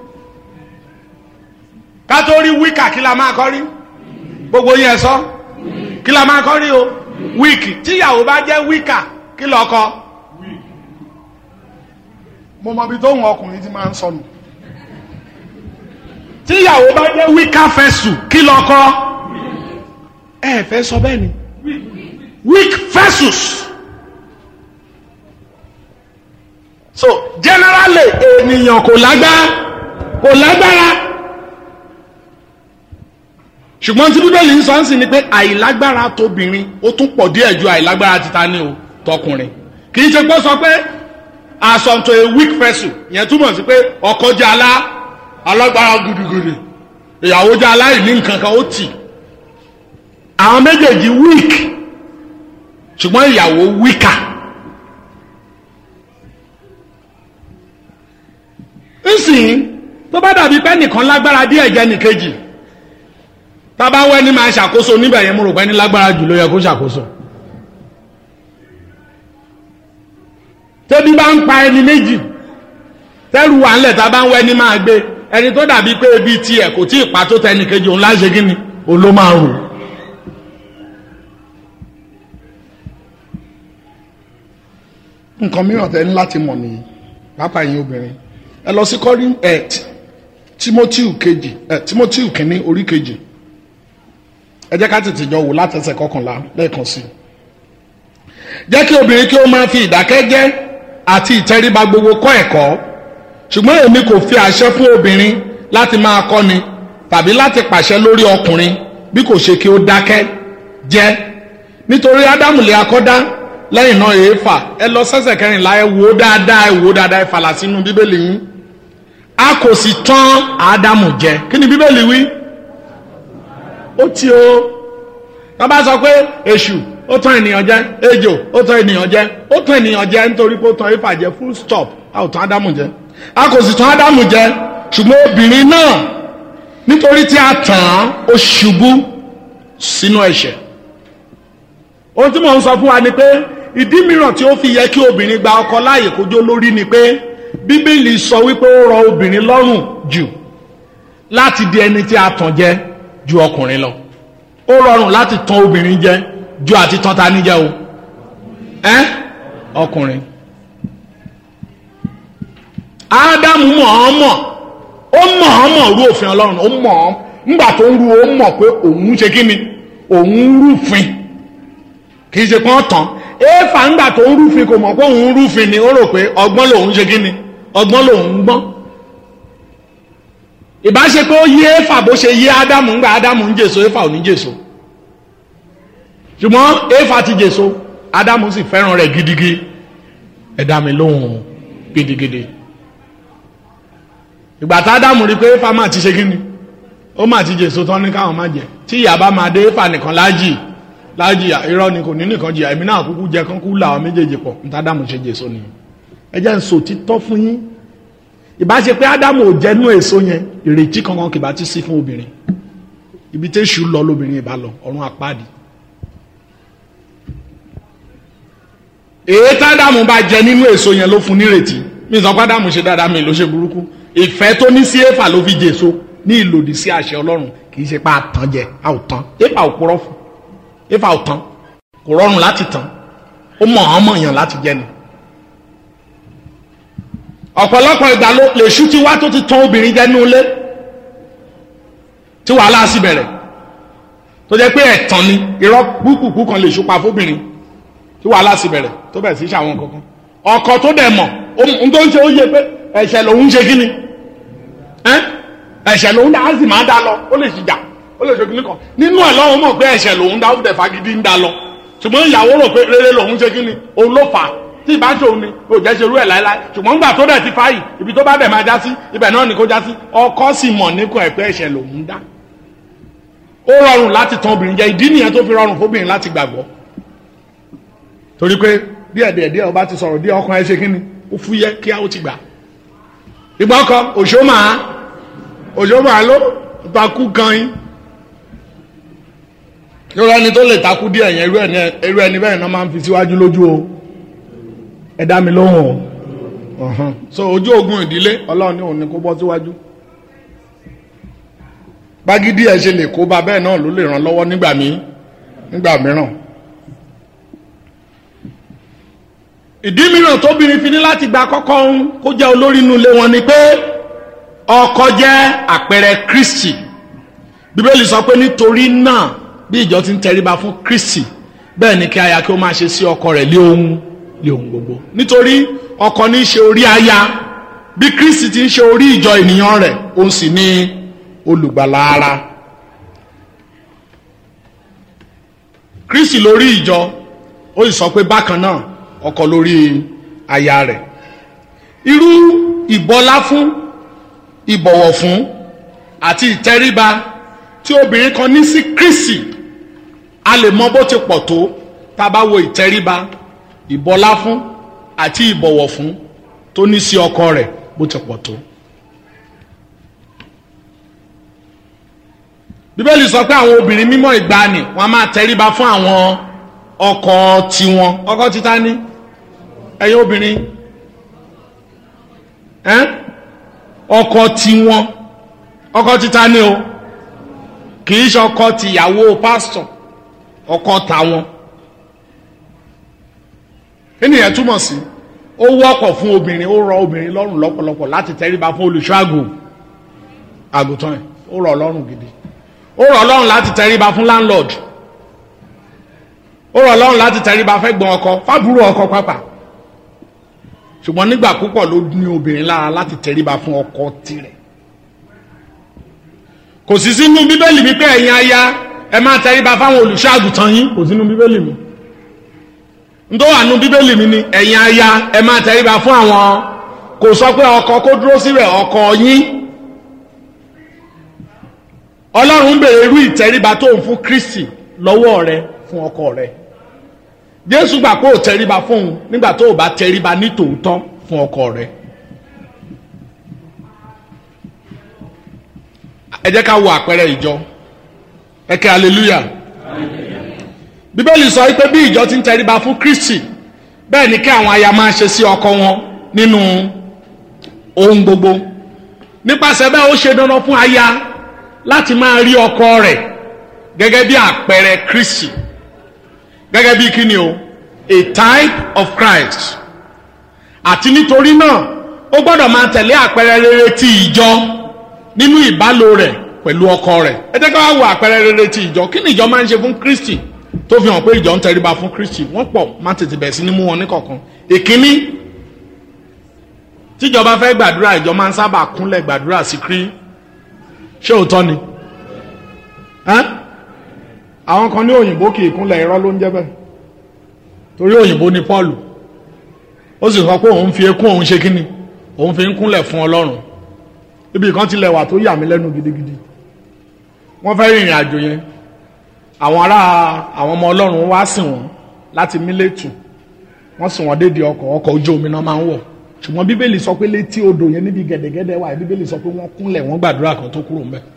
ká tó rí wíkà kí la máa kọ́ rí gbogbo yẹn sọ kí la máa kọ́ rí o wíìkì tíyàwó bá jẹ́ wíkà kí lọ kọ. mo mọ ibi tó ń ọkùnrin ti máa ń sọnù tíyàwó bá jẹ́ wíkà fẹ́sù kí lọ kọ. ẹ fẹ́ sọ bẹ́ẹ̀ ni weak versus. so generally ènìyàn kò lágbára kò lágbára ṣùgbọ́n tí bíbélì ń sọ ń sìn ni pé àìlágbára tóbìnrin ó tún pọ̀ díẹ̀ ju àìlágbára títa ní o tọkùnrin kì í ṣe pé ó sọ pé àsọ̀ntò a weak vessel yẹn túmọ̀ sí pé ọkọ jẹ́ alá alágbára gudugudu ìyàwó jẹ́ aláìní nǹkan kan ó tì àwọn méjèèjì weak ṣùgbọ́n ìyàwó weaker. nsìn tó bá dàbí pé nìkan lágbára díẹ̀ jẹ́ nìkejì tábà wẹ́ ní máa ṣàkóso níbẹ̀ yẹn mo rò pé ní lágbára jù ló yẹ kó ṣàkóso. tẹ́bí bá ń pa ẹni méjì tẹ́rù wà ńlẹ̀ tábà ń wẹ́ ní máa gbé ẹni tó dàbí pé ebi tiẹ̀ kò tí ì pa tó tẹ nìkejì òun láṣẹ kí ni òun ló máa rò. nǹkan mìíràn tẹ́ ní láti mọ̀ nìyí pápá yín obìnrin ẹ lọ sí kọrin ẹ timoteo kejì ẹ timoteo kìíní orí kejì ẹ jẹ́ ká tètè jọ wò látẹsẹ̀ kọkànlá lẹ́ẹ̀kan sí i jẹ́ kí obìnrin kí ó máa fi ìdákẹ́jẹ́ àti ìtẹríba gbogbo kọ́ ẹ̀kọ́ ṣùgbọ́n èmi kò fi àṣẹ fún obìnrin láti máa kọ́ni tàbí láti pàṣẹ lórí ọkùnrin bí kò ṣe kí ó dákẹ́ jẹ́ nítorí ádámù lè akọ́dá lẹ́yìn náà èéfà ẹ lọ sẹ́sẹ̀ kẹrìnlá ẹ wò ó dáadáa ẹ wò ó dáadáa ẹ fàlà sínú bíbélì yín a kò sì tán ádámù jẹ kí ni bíbélì wí ó tí o wọ́n bá sọ pé èṣù ó tán ènìyàn jẹ ejò ó tán ènìyàn jẹ ó tán ènìyàn jẹ nítorí pé ó tán éfà jẹ full stop a ò tán ádámù jẹ a kò sì tán ádámù jẹ ṣùgbọ́n obìnrin náà nítorí tí a tàn án ó ṣubú sínú ẹ̀ṣẹ̀ ohun tí mò ń sọ fún wa ni pé ìdí mìíràn tí ó fi yẹ kí obìnrin gba ọkọ láàyè kójó lórí ni pé bíbélì sọ wípé ó rọ obìnrin lọ́rùn jù láti di ẹni tí a tàn jẹ ju ọkùnrin lọ ó rọrùn láti tàn obìnrin jẹ ju àti tàn ta ní jẹ o ẹ ọkùnrin ádámù mọ̀ọ́mọ̀ ó mọ̀ọ́mọ̀ rú òfin ọlọ́run ó mọ̀ ọ́ ńgbà tó ń ru ó mọ̀ pé òun ṣe kí ni òun rúfin kì í ṣe pọ́n tán éèfà ńgbà tó ń rúfin kò mọ̀ pé òun rúfin ni ó rò pé ọgbọ́n lòun ṣe kí ni ọgbọ́n lòun ń gbọ́n ìbáṣe pé ó yí éèfà bó ṣe yí ádámù ńgbà ádámù ń jèso éèfà ò ní jèso ṣùgbọ́n éèfà ti jèso ádámù sì fẹ́ràn rẹ̀ gidigidi ẹ dá mi lóhùn gidigidi ìgbà tá ádámù rí pé éèfà máa ti ṣe kí ni ó máa ti jèso tán ní káwọn má jẹ tí ìyá bá máa dé éèfà nìkan láàjì láàjìyà irọ́ ni kò ní nìkan jìyà èmi náà kúkú jẹ kán kú làwọn méjèèjì pọ̀ níta ádámù ṣe jèso ni ẹ jẹ́ ń sọ títọ́ fún yín ìbá ṣe pé ádámù ò jẹ́nu èso yẹn ìrètí kankan kì bá ti sí fún obìnrin ibi tí èṣù lọ lóbìnrin ìbá lọ ọ̀run àpáàdì èyí tádámù bá jẹ nínú èso yẹn ló fún nírètí mi sọ pé ádámù ṣe dáadáa mi ló ṣe burúkú ìfẹ́ tó ní sí éfà ló fi jèso ní ìlòdì sí àṣẹ ọlọ́run kì í ṣe pa àtàn jẹ a ò tán éfà ò purọ́ fún éfà ò tán kò rọrùn láti tán ó mọ̀ ọ́n mọ̀ yàn láti jẹ ni. ọ̀pọ̀lọpọ̀ ìgbà ló lè ṣú tí wá tó ti tán obìnrin jẹ́ nínú ilé tí wàhálà sì bẹ̀rẹ̀ tó jẹ́ pé ẹ̀tàn ni irọ́ kúkúkú kan lè ṣùpá fóbìnrin tí wàhálà sì bẹ̀rẹ̀ tó bẹ̀rẹ̀ sí ṣàwọn kankan ọkọ tó dẹ̀ mọ̀ ohun tó ń ṣe ó yẹ pé ẹ̀ṣẹ̀ lòun ṣe kí ni ẹ̀ṣẹ̀ lòun dá á sì máa dá lọ ó lè ṣìjà ó lè ṣe kí ni kan nínú ẹ̀ lọ́wọ́ mọ̀ pé ẹ̀ṣẹ̀ lòun dá ó dẹ̀ fagídí ń dá lọ ṣùgbọ́n ìyàwó rò pé rere lòun ṣe kí ni òun ló fà á tí ìbá ṣe òun ni ò jẹ́ ṣerú ẹ̀ láéláé ṣùgbọ́n nígbà tó dẹ̀ ti fáyì ibi tó bá dẹ̀ máa já sí ibẹ̀ náà ni kó já sí ọkọ sì mọ̀ níkọ̀ ẹ̀ pé ẹ̀ṣẹ̀ lòun dá ó rọrùn láti tan obìnrin jẹ ìdí nìyẹn tó fi rọrùn fóbìnrin láti gbàgbọ́ torí pé díẹ̀ díẹ̀ díẹ̀ ọba ti sọ̀rọ̀ díẹ̀ ọkàn ẹ ṣe kí ni ó fúyẹ́ kí á ó ti gbà ìgbà ọkọ òṣó máa òṣó máa ló takú gan yín lórí ẹni tó lè takú díẹ̀ yẹn irú ẹni bẹ́ẹ̀ náà máa ń fi síwájú lójú o ẹ dá mi lóhùn o so ojú ogun ìdílé ọlọ́run ní òun ni kó bọ́ síwájú bágídí ẹ ṣe lè kó ba bẹ́ẹ̀ náà ló lè ràn lọ́wọ́ nígbà míì nígbà mìíràn. ìdí mìíràn tóbìnrin fi ní láti gba kọ́kọ́ ń kó jẹ́ olórí inú ilé wọn ni pé ọkọ jẹ́ àpẹẹrẹ Kristi bíbélì sọ pé nítorí náà bí ìjọ ti ń tẹríba fún Kristi bẹ́ẹ̀ ni kí aya kí ó máa ṣe sí ọkọ rẹ̀ lé ohun lé ohun gbogbo nítorí ọkọ ní í ṣe orí aya bí Kristi ti ń ṣe orí ìjọ ènìyàn rẹ̀ òun sì ní olùgbàlà ara Kristi lórí ìjọ ó sì sọ pé bákan náà ọkọ lórí aya rẹ̀ irú ìbọlá fún ìbọ̀wọ̀ fún àti ìtẹríba tí obìnrin kan ní sí Kristi a lè mọ bó ti pọ̀ tó tá a bá wo ìtẹríba ìbọlá fún àti ìbọ̀wọ̀ fún tó ní sí ọkọ rẹ̀ bó ti pọ̀ tó. bíbélì sọ pé àwọn obìnrin mímọ́ ìgbàanì wọn a máa tẹríba fún àwọn ọkọ tiwọn ọkọ títa ní ẹ̀yin obìnrin ẹn ọkọ tiwọn ọkọ títa ní o kì í ṣe ọkọ tìyàwó pásítọ̀ ọkọ tàwọn ènìyàn túmọ̀ sí ó wọ́pọ̀ fún obìnrin ó rọ obìnrin lọ́rùn lọ́pọ̀lọpọ̀ láti tẹríba fún olùṣọ́ àgùn àgùntàn ẹ̀ ó rọ̀ lọ́rùn gidi ó rọ̀ lọ́rùn láti tẹríba fún landlord ó rọ̀ lọ́rùn láti tẹríba fẹ́ gbọ́n ọkọ fábúrò ọkọ pápá ṣùgbọ́n nígbà púpọ̀ ló ní obìnrin lára láti tẹríba fún ọkọ tirẹ̀ kò sí sínú bíbélì wípé ẹ̀yin aya ẹ máa tẹríba fáwọn olùṣọ́ àgùntàn yín kò sínú bíbélì mi ntọ́ wà nú bíbélì mi ni ẹ̀yin aya ẹ máa tẹríba fún àwọn kò sọ pé ọkọ kó dúró síbẹ̀ ọkọ yín ọlọ́run ń bèrè irú ìtẹríba tó ń fún kristi lọ́wọ́ rẹ fún ọkọ rẹ jésù gbà pé ò tẹríba fún un nígbà tó o bá tẹríba ní tòótọ́ fún ọkọ rẹ ẹ jẹ́ ká wo àpẹẹrẹ ìjọ ẹ kẹ́ hallelujah bíbélì sọ pé bí ìjọ ti ń tẹríba fún kristi bẹ́ẹ̀ ni kí àwọn aya máa ṣe sí ọkọ wọn nínú ohun gbogbo nípasẹ̀ bẹ́ẹ̀ ó ṣe dandan fún aya láti máa rí ọkọ rẹ̀ gẹ́gẹ́ bí àpẹẹrẹ kristi gẹ́gẹ́ bí kíni o a type of Christ àti nítorí náà ó gbọ́dọ̀ máa tẹ̀lé àpẹẹrẹ rere ti ìjọ nínú ìbálò rẹ̀ pẹ̀lú ọkọ rẹ̀ ẹ jẹ́ ká wá wo àpẹẹrẹ rere ti ìjọ kí ni ìjọ máa ń ṣe fún kristi tó fi hàn pé ìjọ ń tẹríba fún kristi wọ́n pọ̀ má tètè bẹ̀rẹ̀ sí ní mú wọn níkọ̀ọ̀kan ìkíní tíjọba fẹ́ gbàdúrà ìjọ máa ń sábà kúnlẹ̀ gbàdúrà sí krí ṣé òótọ́ ni àwọn kan ní òyìnbó kì í kúnlẹ̀ irọ́ ló ń jẹ́ bẹ́ẹ̀ torí òyìnbó ni Paul ó sì sọ pé òun fi ekún òun ṣe kíni òun fi ń kúnlẹ̀ fún Ọlọ́run ibi kan tilẹ̀ wà tó yà mí lẹ́nu gidigidi wọ́n fẹ́ rìnrìn àjò yẹn àwọn ará àwọn ọmọ Ọlọ́run wá sìn wọ́n láti Mílétù wọ́n sìn wọ́n dédìí ọkọ̀ ọkọ̀ ojú omi náà máa ń wọ̀ ṣùgbọ́n bíbélì sọ pé létí odò yẹn níbi gẹ̀dẹ̀gẹ̀dẹ̀ wà bíbélì sọ pé wọ́n kúnlẹ̀ wọ́n gbàdúrà kan tó kúrò ńbẹ̀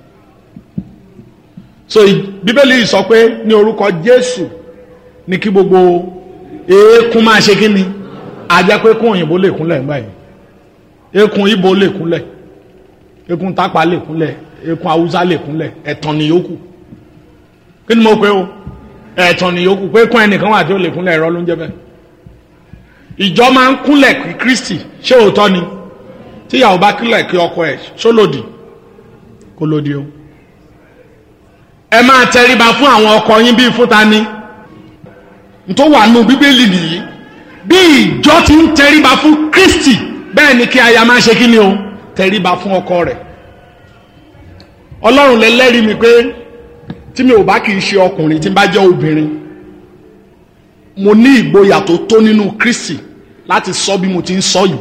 so bíbélì sọ pé ní orúkọ Jésù ní kí gbogbo eékún máa ṣe kí ni ajẹ́ pé kún òyìnbó lè kúnlẹ̀ ńgbà yìí eékún ibo lè kúnlẹ̀ eékún tápà lè kúnlẹ̀ ekun haúsá lè kúnlẹ̀ ẹ̀tàn ni yòókù kí ni mo pe o ẹ̀tàn ni yòókù pé kún ẹnìkan wà tí ó lè kúnlẹ̀ ẹ̀rọ ló ń jẹ́ bẹ́ẹ̀ ìjọ máa ń kúnlẹ̀ kí kristi ṣé òótọ́ ni tíyàwó bá kúnlẹ̀ kí ọkọ ẹ̀ ṣó lòdì kó lòdì o ẹ máa tẹríba fún àwọn ọkọ yín bíi fún ta ni tó wà nù bíbélì nìyí bí ìjọ ti ń tẹríba fún kristi bẹ́ẹ̀ ni kí aya máa ṣe kí ni o tẹríba fún ọkọ rẹ̀ ọlọ́run lẹ́lẹ́rìí mi pé tí mi ò bá kì í ṣe ọkùnrin tí n bá jẹ́ obìnrin mo ní ìgboyà tó tó nínú kristi láti sọ bí mo ti ń sọ yìí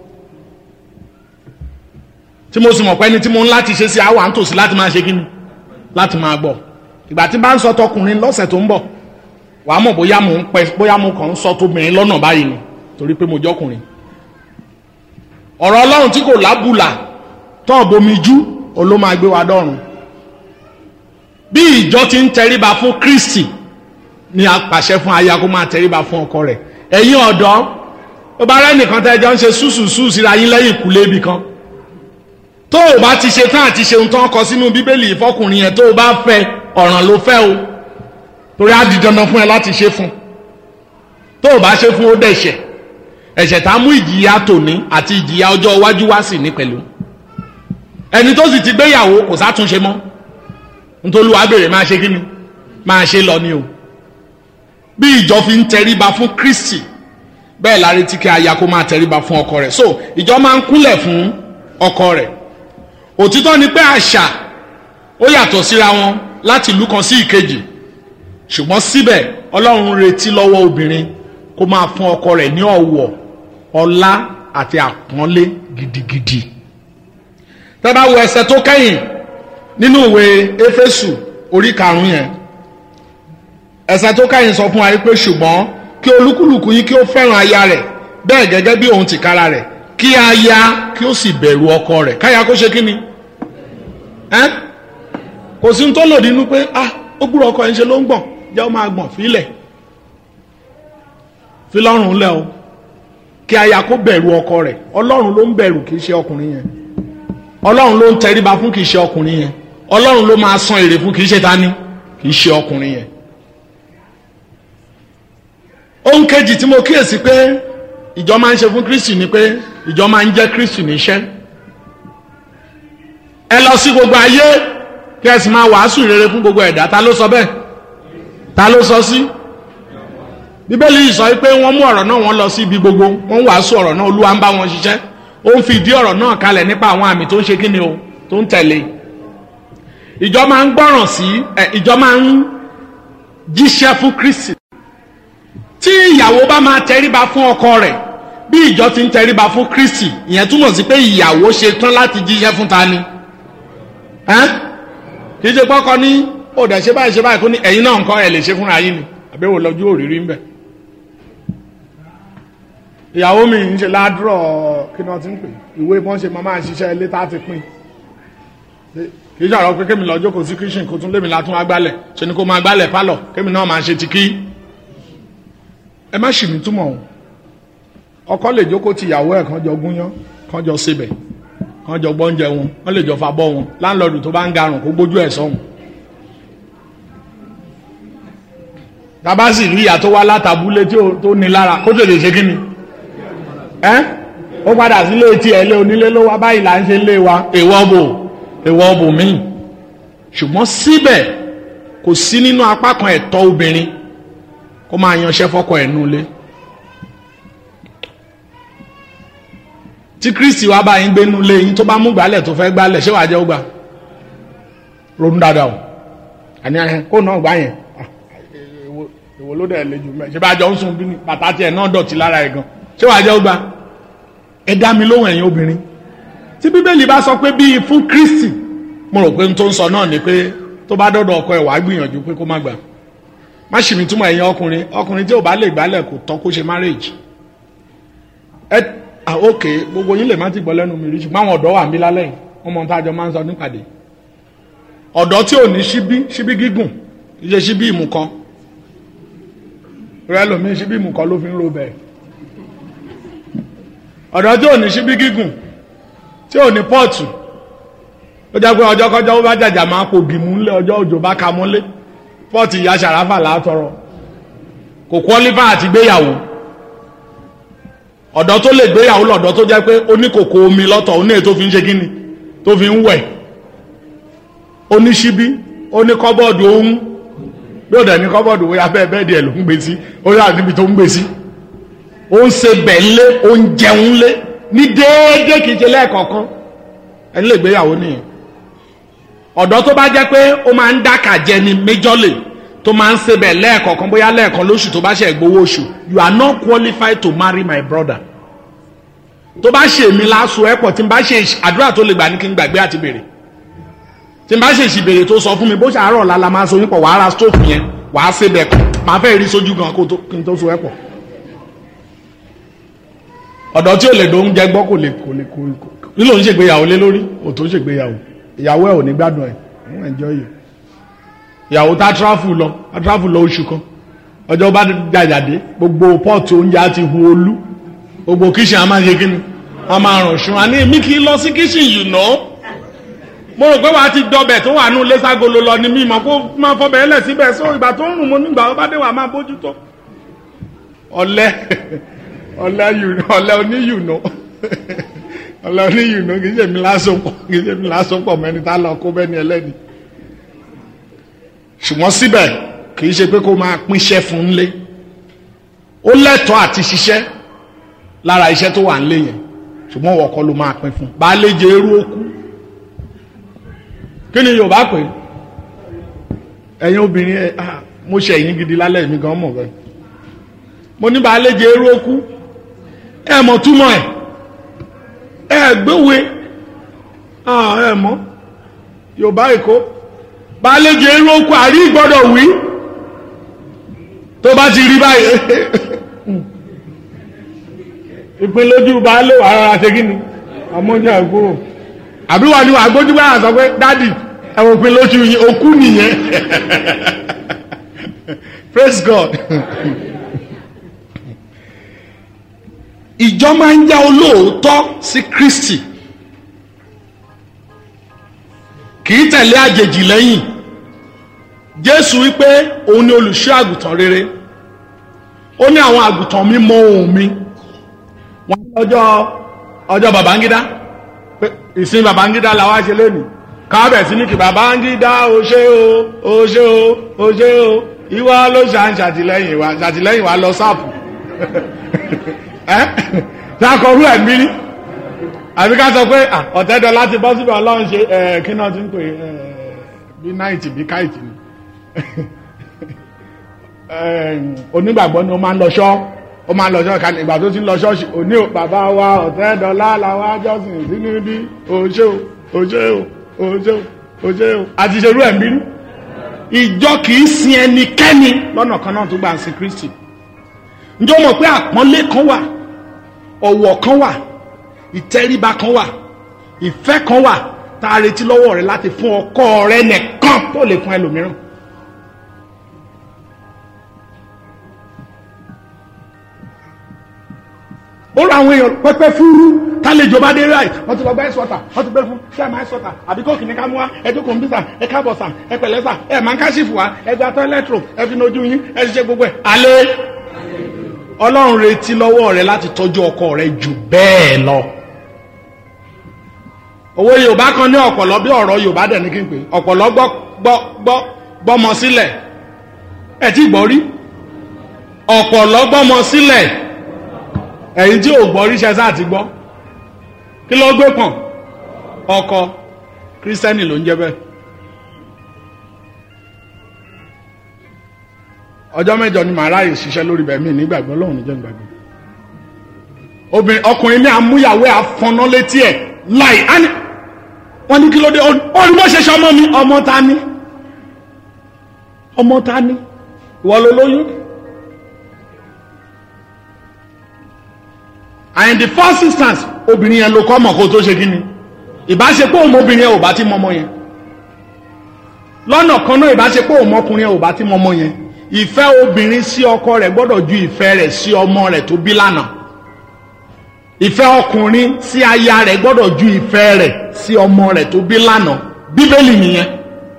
tí mo sì mọ̀ pé ẹni tí mo ń láti ṣe sí àwọn àǹtòsí láti máa ṣe kí ni láti máa gbọ́ ìgbà tí bá ń sọ tọkùnrin lọ́sẹ̀ tó ń bọ̀ wàá mọ̀ bóyá mo ń pẹ́ bóyá mo kàn ń sọ tóbìnrin lọ́nà báyìí ni torí pé mo jọkùnrin ọ̀rọ̀ ọlọ́run tí kò lábùlà tọ́ bomi jú òun ló máa gbé wa dọ́run bí ìjọ ti ń tẹríba fún kristi ni a pàṣẹ fún aya kó máa tẹríba fún ọkọ rẹ̀ ẹ̀yin ọ̀dọ́ ó bá rẹ́ nìkan tẹ́ ẹjọ́ ń ṣe súsùsù síra yín lẹ́yìn ìkúlé ibì kan tó o bá ti ṣe tán àti ṣe ohun tó ń kọ sínú bíbélì ìfọkùnrin yẹn tó o bá fẹ́ ọ̀ràn ló fẹ́ o torí á di dandan fún ẹ láti ṣe fún tó o bá ṣe fún ó dẹ̀ṣẹ̀ ẹ̀ṣẹ̀ tá a mú ìjìyà tòní àti ìjìyà ọjọ́ iwájú wá sí ní pẹ̀lú ẹni tó sì ti gbéyàwó kò sátúnṣe mọ́ nítorí wàá bèrè máa ṣe kí ni máa ṣe lọ ni o bí ìjọ fi ń tẹríba fún kristi bẹ́ẹ̀ la retí kí aya kó máa tẹríba fún ọkọ rẹ̀ so ìjọ máa ń kúnlẹ̀ fún ọkọ rẹ̀ òtítọ́ ni pé àṣà ó yàtọ̀ síra wọn láti ìlú kan sí ìkejì ṣùgbọ́n síbẹ̀ ọlọ́run retí lọ́wọ́ obìnrin kó máa fún ọkọ rẹ̀ ní ọ̀wọ̀ ọlá àti àpọ́nlé gidigidi tẹ́ bá wo ẹsẹ̀ tó kẹ́yìn nínú ìwé éfésù orí karùn-ún yẹn ẹsẹ̀ tó kẹ́yìn sọ fún wa pé ṣùgbọ́n kí olúkúlùkù yín kí ó fẹ́ràn aya rẹ̀ bẹ́ẹ̀ gẹ́gẹ́ bí òun tìkára rẹ̀ kí aya kí ó sì bẹ̀rù ọkọ rẹ̀ káya kó ṣe kí ni ẹ́ kò sí tó lòdì inú pé ah ó gbúrò ọkọ ẹ̀ ń ṣe ló ń gbọ̀n jẹ́ ó máa gbọ̀n fílẹ̀ fi lọ́rùn lẹ́ o kí aya kó bẹ̀rù ọkọ rẹ̀ ọlọ́run ló ń bẹ̀rù kì í ṣe ọkùnrin yẹn ọlọ́run ló ń tẹríba fún kì í ṣe ọkùnrin yẹn ọlọ́run ló máa san èrè fún kì í ṣe tani kì í ṣe ọkùnrin yẹn. ohun kejì tí mo kíyèsí pé ìjọ máa ń ṣe fún kristi ni pé ìjọ máa ń jẹ́ kristi níṣẹ́ ẹ lọ sí gbogbo ayé kí ẹ sì máa wàásù rere fún gbogbo ẹ̀dá ta ló sọ bẹ́ẹ̀ ta ló sọ sí bíbélì yìí sọ pé wọ́n mú ọ̀rọ̀ náà wọ́n lọ sí ibi gbogbo wọ́n wàásù ọ̀rọ̀ náà olúwa ń bá wọn ṣiṣẹ́ ó ń fi ìdí ọ̀rọ̀ náà kalẹ̀ nípa àwọn àmì tó ń ṣe kí ni o tó ń tẹ̀lé ìjọ máa ń gbọ́ràn sí ẹ ìjọ máa ń jíṣẹ́ fún kristi tí ìyàwó bá máa tẹríba fún ọkọ rẹ̀ bí ìjọ ti ń tẹríba fún kristi ìyẹn túmọ̀ sí pé ìyàwó ṣe tán láti jíṣẹ́ fún ta ni kì í ṣe pọ́kọ ní ó dẹ̀ ṣe báyìí ṣe báyìí kó ní ẹ̀yin náà nǹkan ẹ̀ lè ṣe fúnra yín ni àbẹ̀wò lọ́jọ́ òrírí ń bẹ̀ ìyàwó mi ń ṣe ládùrọ̀ kí ni wọ́n ti ń pè ìwé bọ́n ṣe máa ṣiṣẹ́ ilé tá a ti pín kì í ṣàrọ̀ pé kémi lọ jókòó sí kíṣìn kó tún lémi látún wá gbálẹ̀ ṣe ni kó máa gbálẹ̀ pálọ̀ kémi náà máa ṣe ti kí ẹ má ṣì mí túmọ̀ o ọkọ lè jókòó ti ìyàwó ẹ̀ kan jọ gúnyán kan jọ sebẹ̀ kan jọ gbọ́njẹ wọn wọ́n lè jọ fa bọ́ wọn láńlọ́ọ̀dù tó bá ń garùn kó gbójú ẹ̀ sọ́hun tabasi rí ìyá tó wá látàbúlé tó ní lára kó tètè ṣe kí ni ẹ́ ó padà sílé tí ẹ̀ lé onílé ló wá báyìí là ń ṣe lé wa èèwọ̀ bò èèwọ̀ bò míì ṣùgbọ́n síbẹ̀ kò sí nínú apá kan ẹ̀tọ́ obìnrin kó máa yanṣẹ́ fọ́kọ ẹ̀ nulẹ̀ tí kristi wá bá yín gbé nulẹ̀ yín tó bá mú gbálẹ̀ tó fẹ́ gbálẹ̀ ṣé wàá jẹ́ ó gbà ronú dáadáa o àní ẹ kó náà gbá yẹn èwo ló dẹ̀ lè jù mẹ́ ṣe bá jọ ń sun bí ní bàtà tiẹ̀ náà dọ̀tí lára ẹ̀ gan ṣé wàá jẹ́ ó gbà ẹ dá mi lóhùn ẹ̀yin obìnrin tí bíbélì bá sọ pé bíi fún kristi mo rò pé n tó ń sọ náà ni pé tó bá dọ́dọ̀ ọkọ ẹ̀ wàá gbìyànjú pé kó má gbà má ṣì mí túmọ̀ ẹ̀yin ọkùnrin ọkùnrin tí ò bá lè gbálẹ̀ kò tọ́ kó ṣe marriage ẹ ah ok gbogbo yín lè má ti gbọ́ lẹ́nu mi rí ṣùgbọ́n àwọn ọ̀dọ́ wà ń bí lálẹ́ yìí wọ́n mọ ohun tá a jọ máa ń sọ nípàdé ọ̀dọ́ tí ò ní ṣíbí ṣíbí gígùn kì í ṣe ṣíbí ìmùkọ rẹ lòmí ṣíbí ìmùkọ ló fi ń ro bẹ́ẹ̀ ọ̀dọ́ tí ò ní ṣíbí gígùn tí ò ní pọ́ọ̀tù ó jẹ́ pé ọjọ́ kọjọ́ ó bá jàjà máa pò gìmú ńlẹ̀ ọjọ́ òjò bá ka mọ́lé fọ́ọ̀tì ìyá sàràfà látọrọ kò kọ́lífà àti gbéyàwó ọ̀dọ́ tó lè gbéyàwó lọ́dọ́ tó jẹ́ pé oníkòkò omi lọ́tọ̀ oní èyí tó fi ń ṣe kíni tó fi ń wẹ̀ oníṣíbí oníkọ́bọ̀dù ohun bí ó dẹ̀ ní kọ́bọ̀dù bóyá bẹ́ẹ̀ bẹ́ẹ̀ díẹ̀ ló ń gbé sí ó yà níbi tó ń gbé sí ó ń ṣe bẹ̀ ńlé ó ń jẹun ńlé ní déédéé kìí ṣe lẹ́ẹ̀kọ̀ọ̀kan ẹni lè gbéyàwó nìyẹn ọ̀dọ́ tó bá jẹ́ pé ó máa ń dákà jẹ ni méjọ́lè tó máa ń sebẹ̀ lẹ́ẹ̀kọ̀ọ̀kan bóyá lẹ́ẹ̀kan lóṣù tó bá ṣe gbowó oṣù you are not qualified to marry my brother tó bá ṣe èmi láṣọ ẹ̀pọ̀ tí n bá ṣe àdúrà tó lè gbà ní kí n gbàgbé àti béèrè tí n bá ṣe ìṣìbèrè tó sọ fún mi bó ṣàárọ̀ lala máa so yín pọ̀ wàá ra stóòfù yẹn wàá sebẹ̀ kọ́ máa fẹ́ rí sójú gan kí n tó so ẹ̀pọ̀ ọ̀dọ́ tí ò lè do oúnjẹ gbọ́ kò lè kò lè kò nílò ń ṣègbéyàwó lé lórí ò tó ṣègbéyàwó ìyàwó ẹ̀ ò ní gbádùn ẹ̀ ń enjoy you ìyàwó tá tráfù lọ tá tráfù lọ oṣù kan ọjọ́ bá jàjàdé gbogbo pọ́ọ̀tù oúnjẹ á ti hu olú gbogbo kíṣìn á máa ṣe kí ni wọ́n máa rùn ṣun àní èmi kì í lọ sí kíṣìn yìí ná mo rò pé wàá ti dọbẹ̀ tó wà nù lẹ́sàgolo lọ ni mímọ́ kó máa fọbẹ̀ ẹlẹ̀ síbẹ̀ só ìgbà tó ń rùn mo nígbà wọ́n bá dé wà máa bójútó ọ̀lẹ ọ̀lẹ ọ̀lẹ oníyùnú ọ̀lẹ oníyùnú kì í ṣe mi lásopọ̀ kì í ṣe mi lásopọ̀ mẹ́ni tá lọ kó bẹ́ni ẹlẹ́ni ṣùgbọ́n síbẹ̀ kì í ṣe pé kó máa pínṣẹ́ fún un lé ó lẹ́tọ̀ọ́ àti ṣiṣẹ́ lára iṣẹ́ tó wà ń lé yẹn ṣùgbọ́n wọ́n kọ́ ló máa pín fún un bá lè jẹ irú okú kí ni Yorùbá pè ẹ̀yin obìnrin ẹ̀ mo ṣe ẹ̀yin gidi lálẹ́ mi gan mọ̀ bẹ́ẹ̀ mo ní bá lè jẹ irú okú ẹ̀ mọ̀ túmọ̀ ẹ̀ ẹ̀ gbéwèé ẹ̀ mọ̀ Yorùbá Èkó balẹ̀jẹ̀ irú okú àrí gbọ́dọ̀ wí tó bá ti rí báyìí ìpín lójú baálé wà rárá ṣe kí ni ọmọdé àgbò àbí wà ní wà gbójú bá sọ pé dádì ẹwọ ìpín lójú yìí okú nìyẹn praise God ìjọ máa ń já olóòótọ́ sí Kristi kì í tẹ̀lé àjèjì lẹ́yìn jésù wípé òun ni olùṣọ́ àgùntàn rere ó ní àwọn àgùntàn mi mọ ohùn mi wọn ní ọjọ́ ọjọ́ babangida pé ìsìn babangida la wá ṣe lónìí kábẹ̀ sí ní kí babangida ó ṣe o ó ṣe o ó ṣe o ìwọ ló ṣà ń ṣàtìlẹ́yìn wa ṣàtìlẹ́yìn wa lọ sáàpù ẹ ṣàkọrú ẹ̀mí rí àbí ká sọ pé ọ̀tẹ́dọ̀ láti bọ́ síbẹ̀ ọlọ́run ṣe ẹ̀ kí náà ti ń pè bí náìtì bí káìtì ni onígbàgbọ́ ni ó máa ń lọ ṣọ́ ó máa ń lọ ṣọ́ kan ìgbà tó ti ń lọ ṣọ́ọ̀ṣì òní ò bàbá wa ọ̀tẹ́dọ̀lá làwọn ajọ́sìn sínú bí òṣè o òṣè o òṣè o òṣè o àti ṣerú ẹ̀ ń bínú ìjọ kì í sin ẹnikẹ́ni lọ́nà kan náà tó gbà ń sin Kristi ǹjọ́ mọ̀ pé àpọ́nlé kan wà ọ̀wọ̀ kan wà ìtẹríba kan wà ìfẹ́ kan wà tá a retí lọ́wọ́ rẹ láti fún ọkọ rẹ nìkan tó lè fún ẹlòmíràn. ó ra àwọn èèyàn pẹpẹ fúrú tálejò bá dé ráì wọn ti lọ gba ice water wọn ti gbé fún sẹẹmà ice water àbí kóòkì ní ká mú wa ẹjọ kọmpútà ẹ káàbọ̀ sà ẹ pẹ̀lẹ́ sà ẹ máa ń káṣífù wa ẹ gba tọ́lẹ́tro ẹ fi nojú yín ẹ ṣiṣẹ́ gbogbo ẹ̀ alẹ́ ọlọ́run retí lọ́wọ́ rẹ láti tọ́jú ọkọ rẹ jù bẹ́ẹ̀ lọ. òwe yorùbá kan ní ọ̀pọ̀lọ́ bí ọ̀rọ̀ yorùbá dẹ̀ ní kí n pè ọ̀pọ̀lọ́ gbọ́ gbọ́ gbọ́ gbọ́mọ sílẹ̀ ẹ̀ tí gbọ́ rí ọ̀pọ̀lọ́ gbọ́mọ sílẹ̀ ẹ̀yin tí ò gbọ́ ríṣẹ́ sáà ti gbọ́ kí ló gbé pọ̀n ọkọ kírísítẹ́nì ló ń jẹ́ bẹ́ẹ̀. ọjọ́ mẹ́jọ ni màá ráyè ṣiṣẹ́ lórí bẹ̀mí nígbàgbọ́ lọ́hùn níjẹ́ nígbàgbọ́ obìnrin ọkùnrin ní amúyàwó àfọ̀nà létí ẹ̀ láì áni wọ́n ní kí ló dé ó ní bó ṣe ṣe ọmọ mi ọmọ ta ni ọmọ ta ni ìwọ ló lóyún and in the first instance obìnrin yẹn ló kọ́ mọ̀ kó tó ṣe kí ni ìbáṣepọ̀ òun obìnrin yẹn ò bá ti mọ́mọ́ yẹn lọ́nà kan náà ìbáṣepọ̀ òun ọkùnrin yẹn ò bá ti mọ́mọ́ yẹn ìfẹ́ obìnrin sí ọkọ rẹ̀ gbọ́dọ̀ ju ìfẹ́ rẹ̀ sí ọmọ rẹ̀ tó bí lánàá ìfẹ́ ọkùnrin sí aya rẹ̀ gbọ́dọ̀ ju ìfẹ́ rẹ̀ sí ọmọ rẹ̀ tó bí lánàá bíbélì nìyẹn